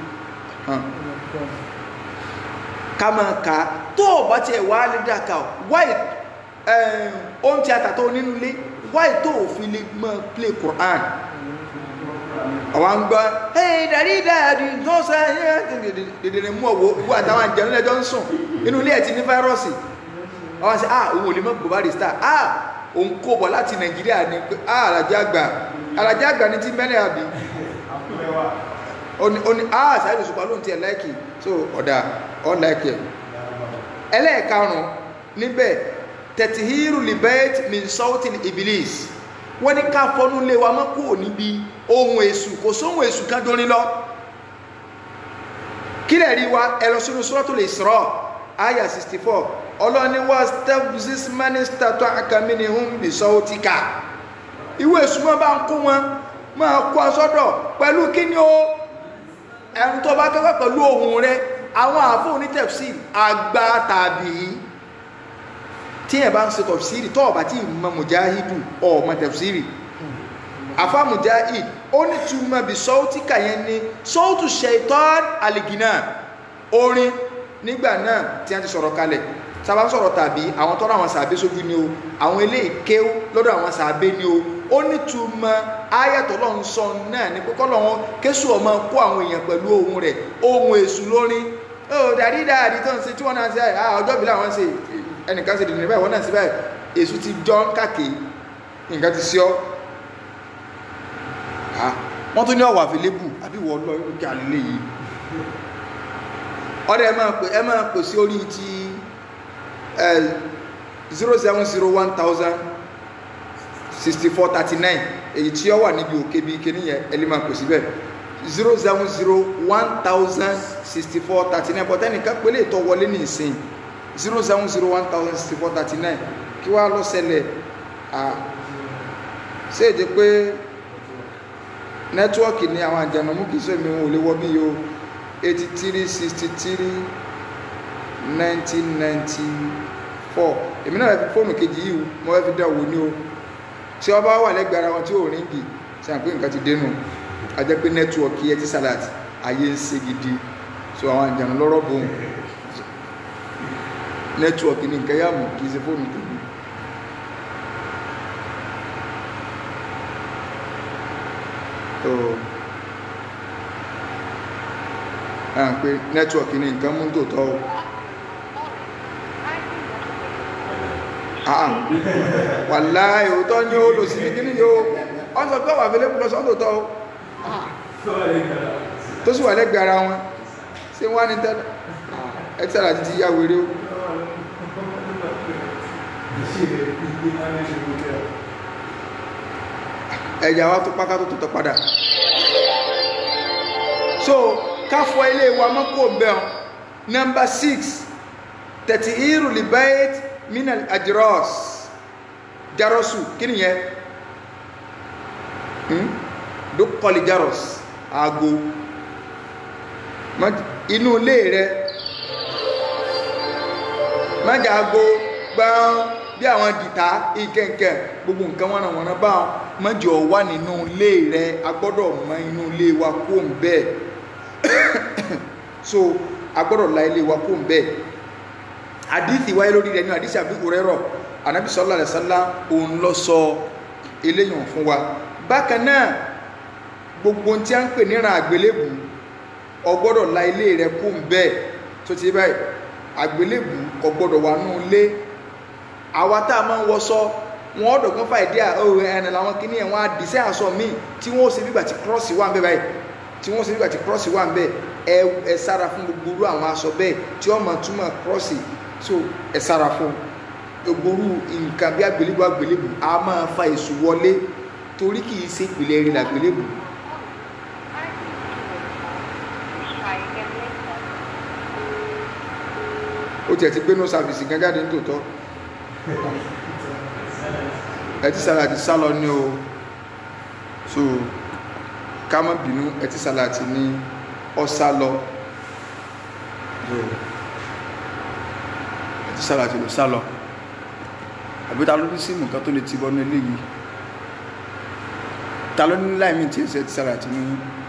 ká máa ka tó o bá tiẹ̀ wá lé dàkà o wáyé ohun tí a tà tó nínú ilé wáyé tó o fi lè máa play Quran àwọn gbọ́ hey dàrí dàrí tó sọ ẹ́ dèdèrè mú ọ̀wọ́ wọ́n àtàwọn àjẹ̀nú lẹ́jọ́ ń sùn inú ilé ẹ̀ ti ní fáírọ́ọ̀sì àwọn sẹ́ ah òun ò lè mọ́ bùbá rìstà ah òun kó bọ̀ láti nàìjíríà ní pé ah alájá àgbà alájá àgbà ní ti mẹ́rẹ̀ àbí ó ní ah sáyẹ̀dì ṣùgbọ́n lóun ti ẹ̀ láìkì so ọ̀dà ọ̀ láìkì ẹ̀ ẹlẹ́ẹ̀karùn-ún níbẹ̀ tẹ̀tìhírù libet min sọ́ọ̀tì ibilis wọ́n ní ká fọ́nú lé wa mọ́ kúrò níbi ohun èṣù kò sóhun èṣù kan dórí lọ kílẹ̀ rí wa ẹ lọ sínú Suratul Isra àyà 64 ọlọ́ni wá stepsis minister tó àkàmínì hùn bí sọ́ọ́tíkà ìwé èṣù mọ́ bá ń kó wọn máa kó asọ́dọ̀ pẹ̀lú kí ni ó ẹ̀rù tó bá kẹ́kọ̀ọ́ pẹ̀lú ohun rẹ àwọn àfóò ní tafsir àgbà tàbí tí ẹ̀ bá ń ṣe tafsiri tó ọ̀bá tí ìmọ̀ mujahidu ọ̀mọ̀ tafsiri àfá mujahid ó ní túmọ̀ bí sọ́ọ́tíkà yẹn ni sọ́ọ́tù shaitan aligina orin nígbà náà tí a ti sọ̀rọ̀ kalẹ̀ sábà ń sọ̀rọ̀ tàbí àwọn tọ́rọ àwọn sàbẹ́ sójú ni o àwọn ilé ìkéw lọ́dọ̀ àwọn sàbẹ́ ni o ó ní túmọ̀ ayàtọ̀ lọ́n sọ náà ní pé kọ́lọ̀ wọn kéṣù ọmọ kó àwọn èèyàn pẹ̀lú ohun rẹ̀ ohun èṣù lórin ó dàrí dàrí tó ń ṣe tí wọ́n náà ṣe ọjọ́ ìbílẹ̀ àwọn ṣe ẹnìkan ṣe dìde báyìí wọ́n náà ṣe báyìí èṣù ti jọ ń kàkè nǹkan ti ṣe ọ́ wọ́n tún ní ọ̀wà àfilébù àbí wọ́n lọ irú kí àlélé yìí ọ̀rẹ́ ẹ máa pè ẹ máa pè sí orí ti zero seven zero one thousand sixty four thirty nine èyí tí ó wà níbi òkè bíi kíní yẹn ẹ lè máa pè síbẹ̀ zero seven zero one thousand sixty four thirty nine bọ́tẹ́ nìkan pélé ìtọ́ wọlé ní ìsìn zero seven zero one thousand sixty four thirty nine kí wàá lọ ṣẹlẹ̀ ṣé èdè pé nẹ́tíwọ́ọ̀kì ní àwọn àjànàmú kìí sọ èmi wọn ò lè wọ bí yóò eighty three sixty three nineteen ninety four èmi náà fi fóònù kejì yìí mo fẹ́ fi dá owó ní o tí wọ́n bá wà lẹ́gbẹ̀ẹ́ ara wọn tí ò ríngì tí a pé nǹkan ti dénú a jẹ́ pé nẹ́tíwọ́ọ̀kì ẹ ti sàlàtì ayé ń ṣe gidi so àwọn àjànà lọ́rọ̀ bòun nẹ́tíwọ́ọ̀kì ní nǹkan yàmù kìí ṣe fóònù tèmi tó à ń pé nẹ́tíwọ̀kì ní nǹkan mú tó tọ́ àà wà láì òótọ́ ní ó lò sí ní kíní yóò ọ́n sọ pé wà fẹ́lẹ́ púpọ̀ sọ́tò tọ́ tó sì wà lẹ́gbẹ̀ẹ́ ara wọn sí wọ́n ní tẹ́lẹ̀ ẹ̀tẹ́lá ti ti yá wèrè ó ẹ̀yà wa tó pákà tó tó tọ́ padà so káfọ ilé wa mọ́ kó bẹ́ẹ̀ number six tẹ̀tì irú libait minal adros jarosu kí ni yẹn hmm? dókòlì jaros aago Má- inú ilé rẹ májà aago gbọ́n bí àwọn dìtà ìkẹ̀kẹ̀ gbogbo nǹkan wọn náà wọn náà bá wọn májọ wà nínú ilé rẹ a gbọ́dọ̀ mọ inú ilé wa kó ń bẹ́ẹ̀ so a gbọ́dọ̀ la ilé wa kó ń bẹ́ẹ̀ àdìsí wáyé lórí rẹ̀ ní àdìsí àbí òrẹ́rọ̀ ànábì sallallahu alaihi wasallam òun lọ sọ eléyàn fún wa bákan náà gbogbo tí a ń pè níran àgbélébù o gbọ́dọ̀ la ilé rẹ kó ń bẹ́ẹ̀ tó ti báyìí àgbélébù kò gbọ́dọ̀ wà nù ilé àwa tá a máa ń wọṣọ wọn ọ̀dọ̀gbọ́n fàìdí à ó ẹni làwọn kìíní ẹ̀ wọ́n á dì sí aṣọ míì tí wọ́n ó ṣe nígbà tí kírọ́ọ̀sì wà ń bẹ báyìí tí wọ́n ó ṣe nígbà tí kírọ́ọ̀sì wà ń bẹ ẹ ẹ sára fún gbogbo irú àwọn aṣọ bẹ́ẹ̀ tí wọ́n máa túmọ̀ kírọ́ọ̀sì so ẹ sára fún gbogbo irú nǹkan bí àgbélébù àgbélébù a máa fa èṣù wọlé torí kì í ṣe ìpìlẹ̀ rí làgbélébù ó tiẹ̀ ti gbé no service gan jáde nítòótọ́ ẹtí sàlàtì sálọ ní o so ká má bínú ẹtí sàlàtì ní ọsálọ so ẹtí sàlàtì ló sálọ àbí ta ló ní síìmù kan tó lè ti bọ́nú eléyìí ta ló ní láìmí tí èsì ẹtí sàlàtì ní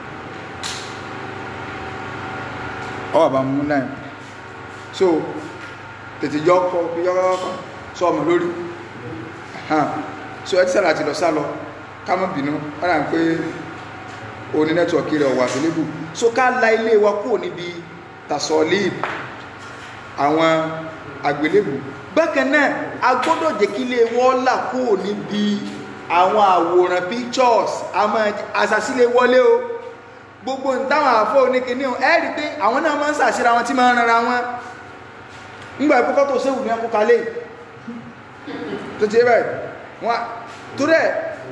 ọwọ́ àbá mú láìmí so tètè yọ ọkọ yọ ọkọ sọ ọmọ lórí hàn so ẹ ti sára ti lọ sá lọ ká mọ́ bínú wọ́n rà ń pé o ní nẹ́tíwọ̀kì rẹ̀ wà available so ká la ilé wa kúrò níbi tasọ̀líb àwọn àgbélébù bákan náà a gbọ́dọ̀ jẹ́ kí ilé wọ́n là kúrò níbi àwọn àwòrán pictures àmọ́ àṣàsílẹ̀ wọlé o gbogbo táwọn àfọ́ oníkíní o ẹ́ rí pé àwọn náà máa ń ṣàṣíra wọn tí máa ń rara wọn ńgbà ìpúkọ́ tó séwù ní akókalẹ̀ tó ti rẹ̀ wọ́n tó rẹ̀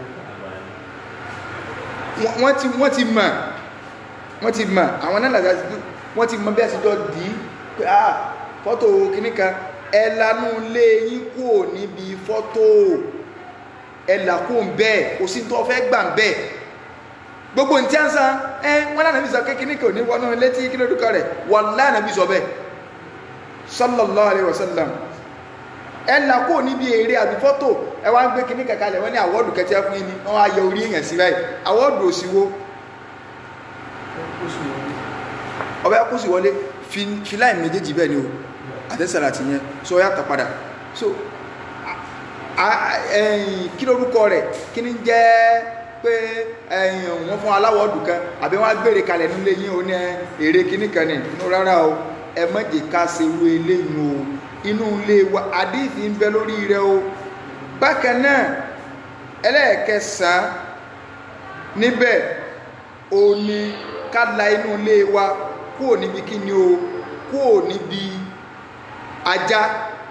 wọ́n ti wọ́n ti mọ̀ wọ́n ti mọ̀ àwọn náà làjá wọ́n ti mọ̀ bí àṣíjọ́ dì í pé ah fọ́tò kìíní kan ẹlanú lé yín kúrò níbi fọ́tò ẹlàkó ń bẹ́ẹ̀ kò sí tó fẹ́ gbà ń bẹ́ẹ̀ gbogbo ní tí a ń san ẹ wọ́n lánàá bí sọ kékeré kò ní wọnú létí kí ló dúkọ rẹ̀ wọ́n lánàá bí sọ bẹ́ẹ̀ sallallahu alaihi wasallam ẹnà kó níbi èrè àbí fọ́tò ẹ wá ń gbé kíní kàkalẹ̀ wọ́n ní àwọ́dù kẹtẹ́ fún yín ni wọ́n á yẹ orí èèyàn sí báyìí àwọ́dù òsìwò ọbẹ̀ kó sì wọlé filáì méjèèjì bẹ́ẹ̀ ni o àtẹ́sàrà ti yẹn so ó yàtọ̀ padà so ẹ̀yìn kí lórúkọ rẹ̀ kí ní jẹ́ pé ẹ̀yìn wọ́n fún aláwọ̀dù kan àbí wọ́n á gbére kalẹ̀ nílé yín o ní èrè kíní kan ní inú rárá o ẹ má jẹ́ ká ṣe wo eléyìí o inú ilé wa àdíìsì ń bẹ lórí rẹ o bákan náà ẹlẹ́ẹ̀kẹsàn-án níbẹ̀ o ní ká la inú ilé wa kúrò níbi kí ni o kúrò níbi ajá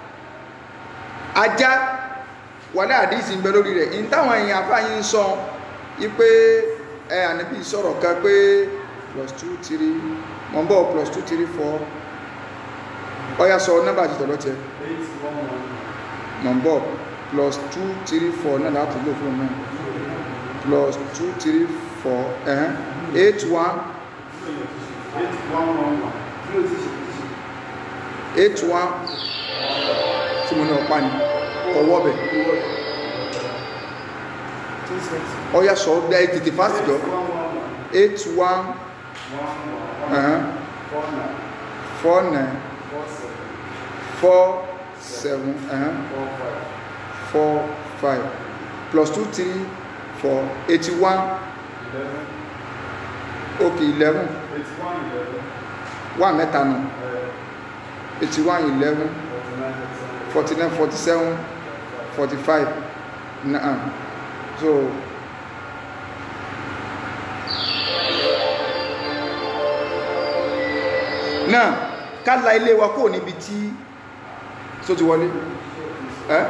ajá wàlẹ́ àdíìsì ń bẹ lórí rẹ̀ ní táwọn èèyàn afáyín ń sọ wípé ẹ ànábì sọ̀rọ̀ kan pé plus two three mọ̀ ń bọ̀ plus two three four ọya sọ nọ́mbà àti tọ̀lọ́ tẹ mọ̀ ń bọ̀ plus two three four náà láti lò fún náà plus two three four ẹ̀hẹ́n eight one eight one tí mo ní ọ̀pá ni ọwọ́ bẹ̀ ọya sọ ọ́ tètè fásitì jọ eight one ẹ̀hẹ́n four nine four seven uh, four five plus two three four eighty one okay eleven one mẹ́ta nù eighty one eleven forty nine forty seven forty five nah so. náà ká la ilé wa kó níbi tí tó ti wọlé ẹ́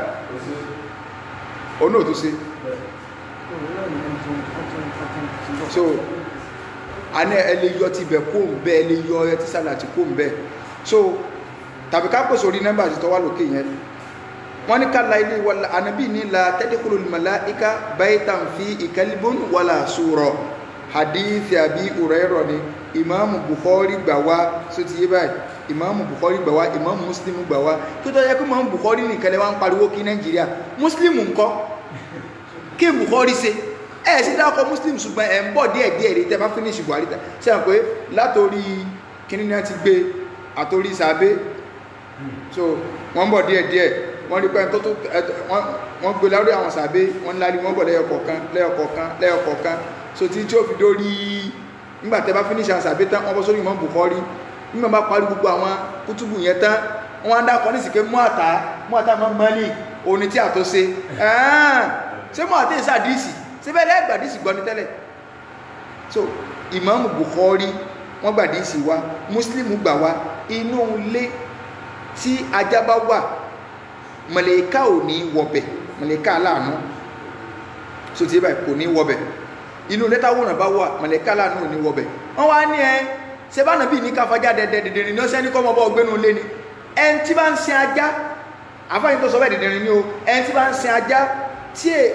onú ò tó ṣe so a ní ẹ lè yọ ti bẹ̀ kó ń bẹ́ ẹ lè yọ ẹ ti sálàtì kó ń bẹ́ so tàbí ká pèsè orí nọ́mbà àti tọ́wà lókè yẹn wọ́n ní ká la ilé wàlá ànábì ní la tẹ́dẹ́kùlù màláìka baitan fi ìkẹ́líbùn wàlà sùrọ̀ hadith àbí ùrẹ́rọ̀ ni ìmáàmù bukhari gbà wá so ti yé báyìí ìmáàmù bukhari gbà wá ìmáàmù muslim gbà wá kí tó yẹ kí ìmáàmù bukhari nìkan lè wá ń pariwo kí nàìjíríà muslim ńkọ́ kí bukhari ṣe ẹ sì dákọ muslim ṣùgbọ́n ẹ̀ ń bọ̀ díẹ̀ díẹ̀ rí tẹ́ bá finish buhari tẹ́ ṣe hàn pé látòrí kíní náà ti gbé àtòrí sàbẹ́ so wọ́n ń bọ̀ díẹ̀ díẹ̀ wọ́n rí pé tó tó wọ́n gbé lórí àwọn sàbẹ́ wọ́n lárí wọ́n bọ̀ lẹ́yọkọ̀ọ̀kan lẹ́yọkọ̀ọ̀kan lẹ́yọkọ̀ọ̀kan so tí tí ó fi dórí nígbà tẹ́ bá finish àwọn sàbẹ́ tán wọ́n bọ́ sórí ìmọ̀ bukhari nígbà bá parí gbogbo àwọn kútùbù yẹn tán wọ́n á dákọ̀ ní ìsìnkú mú àtà mú àtà mọ́ mọ́lì òní tí àtúnṣe ṣé mú àtẹ́ ìsàdíìsì síbẹ̀ lẹ́yìn gbàdísì gbọ́ ní tẹ́lẹ̀ so Imam Bukhari wọ́n gbàdísì wá Muslim gbà wá inú ilé tí ajá bá wà mọ̀lẹ́ká ò ní wọbẹ̀ mọ̀lẹ́ká aláàánú so tí báyìí kò ní wọbẹ̀ inú ilé táwọn bá wà mọ̀lẹ́ká aláàánú ò ní wọbẹ̀ wọ́n wá ní ẹ ṣe bá nàbí ní káfájá dẹ̀dẹ̀ dẹ̀dẹ̀ ní ọ̀sẹ̀ ní kọ́ mọ́ bọ́ gbénu ilé ni ẹn tí bá ń sin ajá àfáyín tó sọ bẹ́ẹ̀ dẹ̀dẹ̀ ní o ẹn tí bá ń sin ajá tí è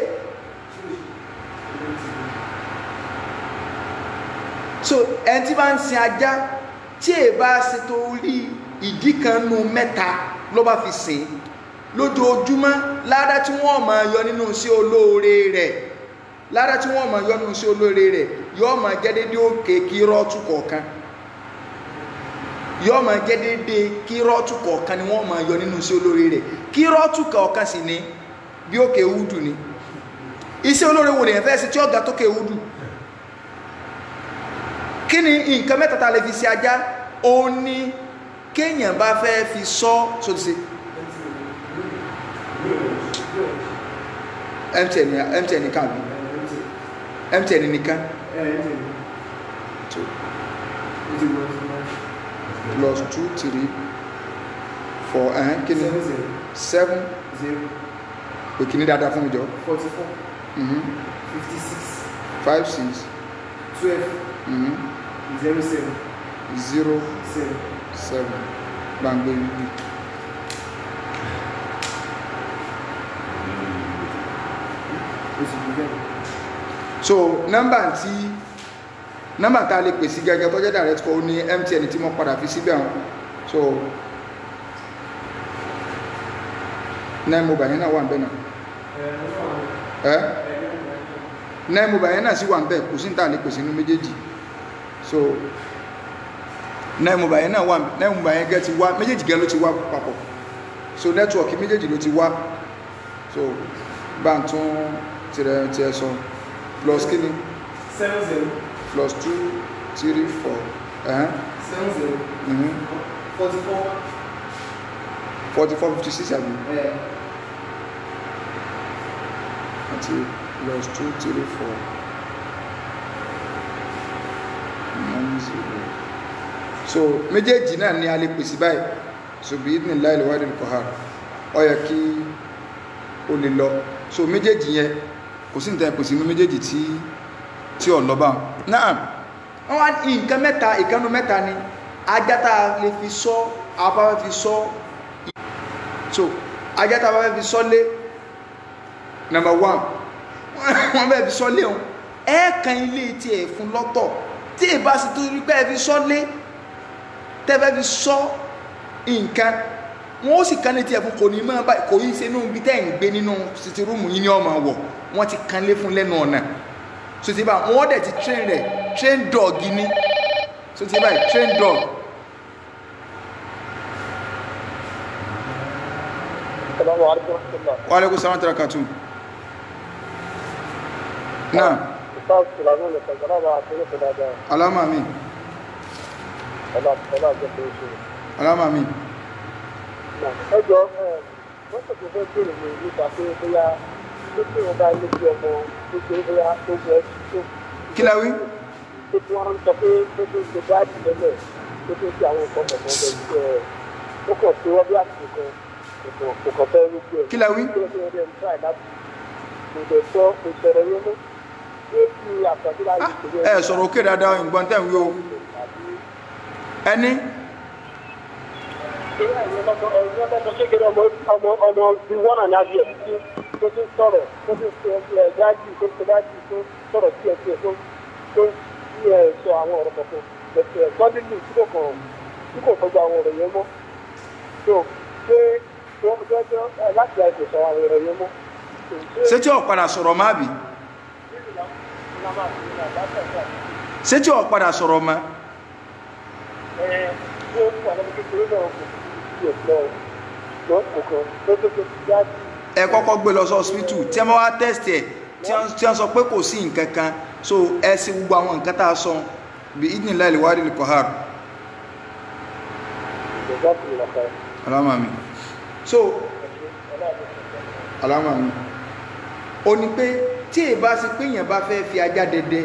so ẹni tí bá ń sin ajá tí è bá ṣe tó rí ìdí kan nu mẹ́ta ló bá fi sìn lójoojúmọ́ ládá tí wọ́n máa yọ nínú sí olóore rẹ̀ ládá tí wọ́n máa yọ nínú sí olóore rẹ̀ yóò máa jẹ́ dédé òkè kírọ́ọ̀tù kọ̀ọ̀kan yóò máa jẹ́ dédé kírọ́ọ̀tù kọ̀ọ̀kan ni wọ́n máa yọ nínú sí olóore rẹ̀ kírọ́ọ̀tù kọ̀ọ̀kan sì ni bí òkè wúdù ni iṣẹ́ olóore wò lèyàn fẹ́ sí tí ọ̀gá tókè wúdù kí ni nǹkan mẹ́ta tá a lè fi ṣe ajá ó ní kéèyàn bá fẹ́ fi sọ sóti sí mtn mtn nìkan bí mtn nìkan plus two three four ẹ̀hán kí ni seven òkìní dáadáa fún mi jọ forty four mhm, fifty six five six twelve mhm, zero seven zero seven. seven gbàngbé yìí. oṣù tó bẹ̀rẹ̀. so nọ́mbà tí nọ́mbà tá a lè pèsè gẹ́gẹ́ tó jẹ́ direct call ní MTN tí mo padà fi síbẹ̀ hàn so nine mobile yẹn náà wà ń bẹ̀ náà ẹ́ nine mobile yẹn náà sì wà ń bẹ̀ kò sí ní tá a lè pèsè inú méjèèjì so nine mobile yẹn náà wà nine mobile yẹn gẹ́ ti wá méjèèjì gẹ́ ló ti wá papọ̀ so network méjèèjì ló ti wá so bá ń tún tirẹ̀ tiẹ̀ sọ plus kí ni seven zero plus two three four ẹ̀hán seven zero mhm forty four forty four fifty six àbí ẹ̀ àti plus two three four nine zero so méjèèjì náà ni a lè pèsè báyìí so bí ní láì lè wádìí kọ́ ha ọ yẹ kí o lè lọ so méjèèjì yẹn kò sí nǹkan pèsè inú méjèèjì tí tí ò lọ bá wọn. náà wọn wá ní nǹkan mẹ́ta ìkànnù mẹ́ta ni ajá tá a lè fi sọ apá fi sọ so ajá tá a bá fẹ́ fi sọ lé number one wọ́n bẹ́ẹ̀ fi sọ lé wọn ẹ̀ẹ̀kan ilé tí ẹ̀ fún lọ́tọ̀ tí ì bá sì tó rí pé ẹ fi sọ lé tẹ́fẹ́ fi sọ nǹkan wọ́n ó sì kan létí ẹ̀ fún kò ní máa báyìí kò yí ṣe inú ibi tẹ́ ń gbé nínú sítì rúùmù yín ní ọmọ wọ̀ wọ́n ti kan lé fún lẹ́nu ọ̀nà so ti bá wọ́n dẹ̀ ti train rẹ̀ train dog ni so ti báyìí train dog Assalamu alaikum warahmatullah. wa alaikum salam wa rahmatullahi náà Ustaz Sulaiman lè sọ̀rọ̀ náà máa tẹ́lẹ̀ tó dáadáa. alama mi Ọlá ọlá àjọ tó ṣe. alama mi Ẹ jọ wọ́n sọ pé fẹ́ bèrè mi nípa pé bóyá tó tí wọ́n bá ilé bí ọmọ tó ṣe bóyá tó jẹ́ tó kí la wí tó tí wọ́n sọ pé tó tó ṣe dáàbì lẹ́lẹ̀ tó tó ṣe àwọn nǹkan kọ̀ọ̀kan bẹ̀ ṣe ẹ̀ ó kàn tó wọ́n bí àsìkò kan kò kàn fẹ́ rúgbó ẹ̀. kí la wí Kí ló dé ń try láti kò dẹ̀ sọ kò ṣẹlẹ̀ yẹn mọ́. ẹ sọ̀rọ̀ òkè dáadáa ìgbọ́n tẹ̀ ń wí o ẹni ọmọ ọmọ bíi wọ́n náà ní adìẹ tí tó ti sọ̀rọ̀ tó ti sọ ẹ̀ dájú tó ti dájú tó sọ̀rọ̀ sí ẹ̀ sí ẹ̀ tó tó sí ẹ̀ sọ àwọn ọ̀rọ̀ kọ̀ọ̀kan bẹ̀sẹ̀ gbọ́dọ̀lù tí kò kàn tí kò tọ́jú àwọn ọ̀rọ̀ yẹn mọ́ tó ṣé tó tó tó láti àìsàn sọ àwọn ọ̀rọ̀ yẹn mọ́. ṣé tí ò padà sọ̀rọ̀ má bì ṣé tí ò padà sọ̀rọ̀ má ẹ̀ tó wà lọ́mọ kékeré náà kò sí ẹ̀ lọ lọ kò kàn tó tó tó ti dájú. ẹ kọ́kọ́ gbé lọ sí hospital tí ẹ máa wá test ẹ̀ tí wọ́n tí wọ́n sọ pé kò sí nǹkan kan so ẹ sì gbogbo àwọn nǹkan tá a sọ bí idinla ìwádìí lè kọ́ hàrù ìjọba kò lè lọ́kọ̀ alama mi so alama mi ó ní pé tí èyí bá sí pé èèyàn bá fẹ́ fi ajá dẹdẹ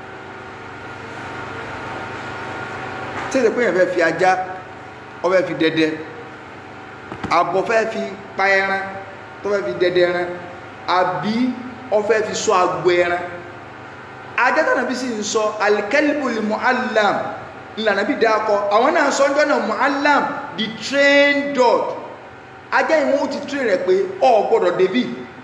tí èyí pé èèyàn fẹ́ fi ajá ó fẹ́ fi dẹdẹ àbọ̀ fẹ́ fi pa ẹran tó fẹ́ fi dẹdẹ ẹran àbí ó fẹ́ fi sọ agbo ẹran ajá tánà bí sì ń sọ alikẹ́lìbùlì mu'allam ìlànà bí dákọ àwọn náà sọ ọjọ́ náà mu'allam the trained dog ajá ìwọ̀n ó ti train rẹ̀ pé ọ gbọ́dọ̀ débì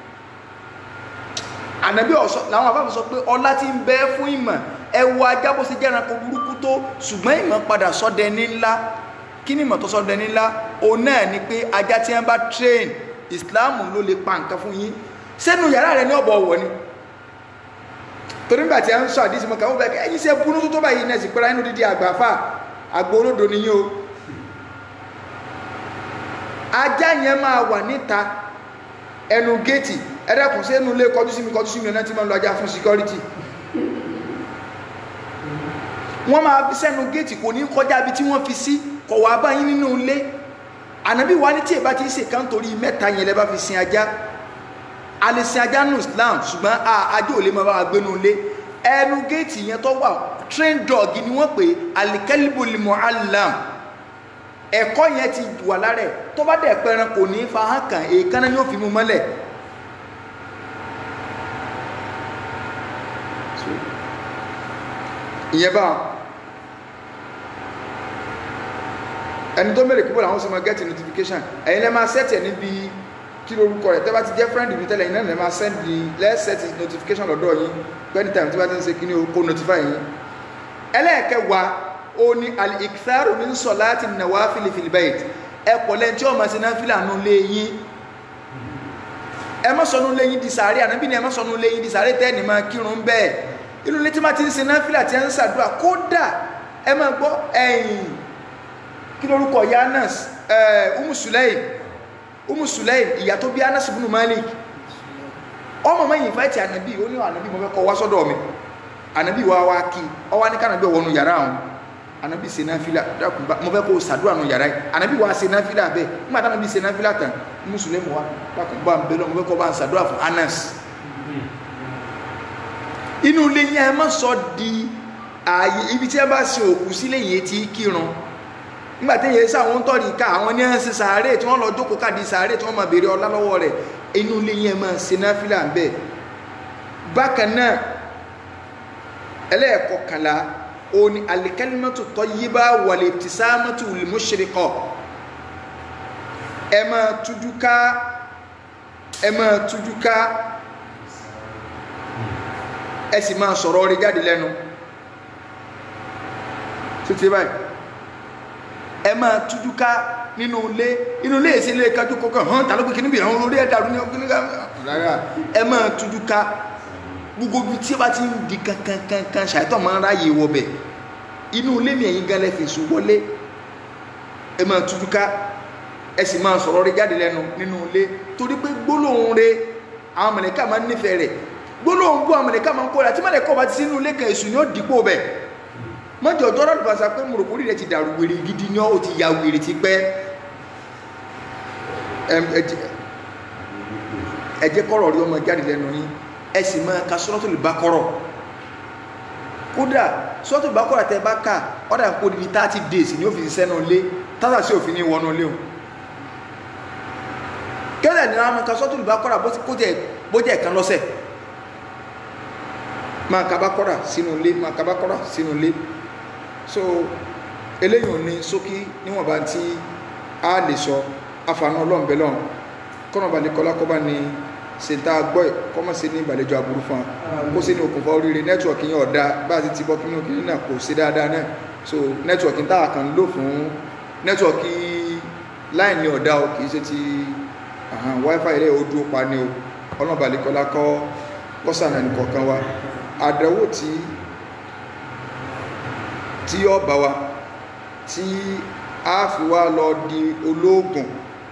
ànàbí ọ̀sọ́ làwọn afáfẹ́ sọ pé ọlá ti ń bẹ fún ìmọ̀ ẹ wo ajá bó ṣe jẹ́ ẹranko burúkú tó ṣùgbọ́n ìmọ̀ padà sọ́dẹ ní ńlá kí ni ìmọ̀ tó sọ́dẹ ní ńlá òun náà ni pé ajá tí wọ́n bá train Islam ló lè pa nǹkan fún yín sẹ́nu yàrá rẹ̀ ní ọ̀bọ̀ ọ̀wọ̀ ni torí nígbà tí a ń sọ àdísí mọ́ká wọ́n bẹ̀rẹ̀ ẹ̀yìn sẹ́ búnú tó tó báyìí náà sì pẹ́ra inú dídí àgbàfà àgbò olódo nìyí o ajá yẹn máa wà níta ẹnu géètì ẹ̀dẹ́kùn sí ẹnu ilé kọjú sí mi kọjú sí mi ọ̀nà tí máa ń lo ajá fún security wọ́n máa fi sẹ́nu géètì kò ní kọjá bí tí wọ́n fi sí kọ̀ wá báyìí nínú ilé ànábì wa ní tí èbá ti ń ṣe kán torí mẹ́ta yẹn lẹ́ bá fi sin ajá alẹ́sìn ajá nù islam ṣùgbọ́n ajá ò lè máa bá wa gbénu ilé ẹnu géètì yẹn tó wà train dog ni wọ́n pè alikẹ́líbùlì mu'allam ẹ̀kọ́ yẹn ti wà lára ẹ̀ tó bá dẹ̀ pẹran kò ní fa hàn kàn èèkánná yóò fi mú mọ́lẹ̀ ìyẹn bá ẹni tó mẹ́rẹ̀ kíbọ̀ làwọn sọ ma get notification ẹ̀yin lẹ́ máa set ẹ̀ níbi kí lórúkọ rẹ̀ tẹ́ bá ti jẹ́ friend mi tẹ́lẹ̀ iná lẹ́ máa send the let's set his notification lọ́dọ̀ yín any time tí wọ́n ti ń ṣe kí ni o kó notify yín ẹlẹ́ẹ̀kẹwàá ó ní al-iktharu min salati nawafil fil bayt ẹ pọ̀ lẹ́yìn tí wọ́n máa ṣe náfìlà nù lé yín ẹ má sọnù lé yín di sàárè ànábì ni ẹ má sọnù lé yín di sàárè tẹ́ ẹ̀ ní máa kírun bẹ́ẹ̀ inú ilé tí wọ́n ti ń ṣe náfìlà tí wọ́n ń ṣàdúrà kódà ẹ máa gbọ́ ẹ̀yìn kí lórúkọ ya anas umu sulaim umu sulaim ìyá tó bí anas ibn malik ọmọ mẹ́yìn fáìtì ànàbí ó ní ànàbí mo fẹ́ kọ́ wá sọ́dọ̀ mi ànàbí wa wá kí ọ wá ní kànàbí ọwọ́nu yàrá àwọn ànàbí ṣe náfìlà dákùnbá mo fẹ́ kó o sàdúrà nù yàrá yìí ànàbí wa ṣe náfìlà bẹ́ẹ̀ nígbà tí ànàbí ṣe náfìlà tán umu sulaim wa dákùnbá ń bẹ́ẹ̀ lọ mo fẹ́ kọ́ bá ń sàdúrà fún anas inú ilé yẹn ẹ má sọ di ààyè ibi tí ẹ bá ṣe òkú sílé yẹn ti kírun nígbàtí yẹn sáwọn tọ́rì ká àwọn ní ẹ̀sìn sàárè tí wọ́n lọ jókòó káàdì sàárè tí wọ́n máa béèrè ọlá lọ́wọ́ rẹ̀ inú ilé yẹn máa ṣe náfìlà ń bẹ̀ bákan náà ẹlẹ́ẹ̀kọkànlá òní alikalimatu tayyiba wal ibtisamatu lil mushriqa ẹ máa tújú ká ẹ máa tújú ká ẹ sì máa sọ̀rọ̀ rí jáde lẹ́nu títí báyìí ẹ máa tújú ká nínú ilé inú ilé èsì ilé kájú kọkàn hàn tàbí pé kìíní bí àwọn olórí ẹ̀dàrú ní ọgbìn nígbà rárá ẹ máa tújú ká gbogbo ibi tí ó bá ti ń di kankankankan ṣàìtọ́ máa ń ráyè wọbẹ̀ inú ilé mi ẹ̀yin gan lẹ́fẹ̀ẹ́sù wọlé ẹ máa tújú ká ẹ sì máa sọ̀rọ̀ rí jáde lẹ́nu nínú ilé torí pé gbólóhùn rẹ̀ àwọn mọ̀lẹ́kà máa ń nífẹ̀ẹ́ rẹ̀ gbólóhùn gbọ́ àwọn mọ̀lẹ́kà máa ń kó rẹ̀ àti mọ̀lẹ́kà ọba ti sínú ilé kan èṣù ni ó dìpò bẹ̀ mọ́jọ ọjọ́ rẹ̀ fàṣà pé mùrùkúrì rẹ̀ ti dàrú wèrè gidi ní ọ́ ti ya wèrè ti pẹ́ ẹ jẹ́ kọ́rọ̀ rí ọmọ jáde lẹ́nu yín ẹ sì máa ka Suratul Baqara kódà Suratul Baqara tẹ bá kà ọ̀dà kó di thirty days ní òfin sẹ́nu lé tásà sí òfin ní wọnú lé o kẹ́lẹ̀ ní wọn ka Suratul Baqara bó jẹ́ ẹ̀kan lọ́sẹ̀ máa kabakọ́ra sínú ilé máa kabakọ́ra sínú ilé so eléyìí ò ní ṣókí níwọ̀nba tí a lè sọ àfààní ọlọ́ọ̀bẹ lọ́hùn kọ́nà balẹ̀ kọ́lá kọ́ba ni ṣèǹtà gbọ́ ẹ̀ kọ́mọ̀ sí ní ìbàlejò àbúrú fún wa kó sí ní okùnfà oríire nẹ́tíwọ̀kì yẹn ọ̀dà bá a ti ti bọ́ kí nínú kìnìún náà kò sí dáadáa náà so nẹ́tíwọ̀kì tá a kàn ń lò fún nẹ́tíwọ̀kì láìní ọ̀dà o kì í ṣe ti àhàn wifi rẹ̀ ó dúró pa ni o ọlọ́run balẹ̀ kọ́lá kọ́ kọ́sànà nìkọ̀ọ̀kan wa àdánwò tí tí ó bá wa tí a fi wá lọ di olóògùn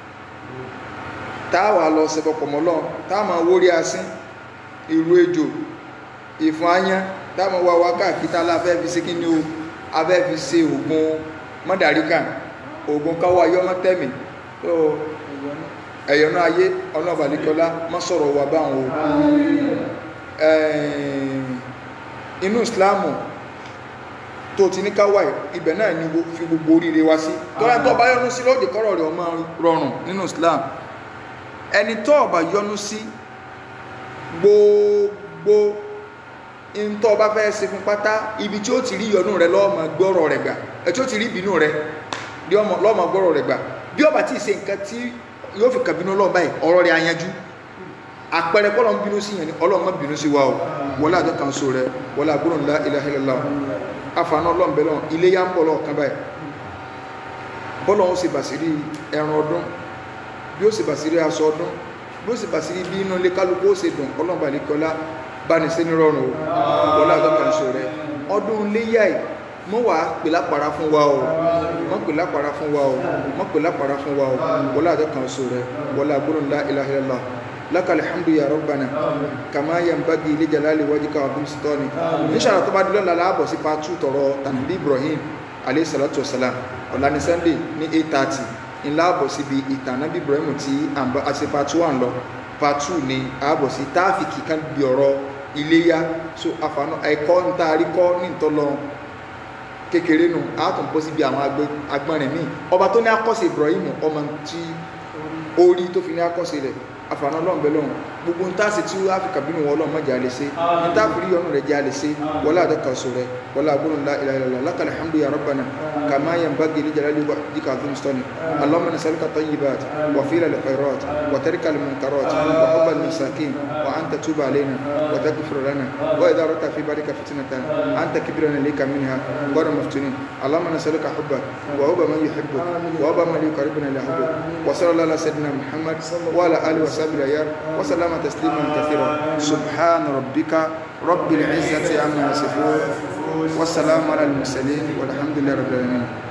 táwà lọ sẹ́bọ̀pọ̀ mọ́lọ́ táàmà wórí asín ìrú ejò ìfún ayán táàmà wá wá káàkítà láfẹ́ fi sí kíní o afẹ́ fi ṣe ògùn mọ́dàríkà ògùn káwọ́ ayọ́mọ́tẹ́mì tó ẹ̀yọ̀nà ayé ọlọ́bàlíkọlá mọ́ sọ̀rọ̀ wà báwọn o inú ìsìláàmù tó ti ní káwà ibẹ̀ náà ni fi gbogbo oríire wá sí tọ́lá tó bá yọ́nú sí lóòdì kọ́rọ̀ rẹ̀ ọmọ rọrùn nínú ìsìláàmù ẹni tó ọba yọ́nú sí gbogbo in tó bá fẹ́ ṣe fún pátá ibi tí ó ti rí yọ́nú rẹ̀ lọ́ọ̀mọ gbọ́rọ̀ rẹ̀ gbà ẹ̀ tí ó ti rí ìbínú rẹ̀ lọ́ọ̀mọ gbọ́rọ̀ rẹ̀ gbà bí ọba tí ì ṣe nǹkan tí yóò fi kàbínú ọlọ́run báyìí ọ̀rọ̀ rẹ̀ ayanjú àpẹẹrẹ bọ́lọ̀ ń bínú sí yẹn ni ọlọ́run má bínú sí wa o wọlé àjọ kan so rẹ wọlé àgbọ̀rọ̀ ńlá ilaha illallah àfààní ọlọ́run bẹ́ẹ̀ lọ ilé yá ń bọ̀ lọ́ọ̀kan báyìí bọ́lọ̀ ń ṣe bàṣírí ẹran ọdún bí ó ṣe bàṣírí aṣọ ọdún bí ó ṣe bàṣírí bí inú ilé kálukú ó ṣe dùn ọlọ́run bá nìkọlá bá ní sẹ́ni rọrùn o wọlé àjọ kan so rẹ ọdún iléyà yìí mọ́ wà pè lápàrá fún wa o mọ́ pè lápàrá fún wa o mọ́ pè lápàrá fún wa o wọlé àjọ kan so rẹ wọlé àgbọ̀rọ̀ ńlá ilaha illallah لك الحمد يا ربنا كما ينبغي لجلال وجهك وعظيم سلطانك ان شاء الله tó bá di lọ́la la bọ́ sí part two tọrọ tànàbí Ibrahim alayhi salatu wasalam ọ̀la ní Sunday ní eight thirty ńlá bọ̀ síbi ìtànàbí Ibrahim tí a ṣe part one lọ part two ni a bọ̀ sí táàfìkì kan bí ọ̀rọ̀ iléyá so àfààní ẹ̀kọ́ ń tá a rí kọ́ ní ìtọ́lọ kékeré nù a tún bọ́ síbi àwọn agbọ́nrin míì ọba tó ní akọ́sí Ibrahim ọmọ tí orí tó fi ní akọ́sí rẹ̀ àfààní ọlọ́run bẹ́ẹ̀ lọ́run gbogbo nta sì tí áfíríkà bínú wọn ọlọ́run mọ̀jà lè ṣe nta fìrí ọ̀nà rẹ̀ já lè ṣe wọlé àdọ́kàṣọ rẹ̀ wọlé agbóhùn ńlá ilà ilà lákàlẹ̀ alhamdu ya rabbana kàmá yẹn bá gèlè jàlá lè dìkà fún stọni allahumma nasaluka tayyibat wa fila al khairat wa tarika al munkarat wa hubba al masakin wa anta tuba alaina wa taghfir lana wa idha rata fi barika fitnatan anta kibrana lika minha غير مفتونين اللهم نسألك حبك وحب من يحبك وحب من يقربنا إلى حبك وصلى الله على سيدنا محمد وعلى آله وصحبه الأيام وسلم تسليما كثيرا سبحان ربك رب العزة عما يصفون والسلام على المرسلين والحمد لله رب العالمين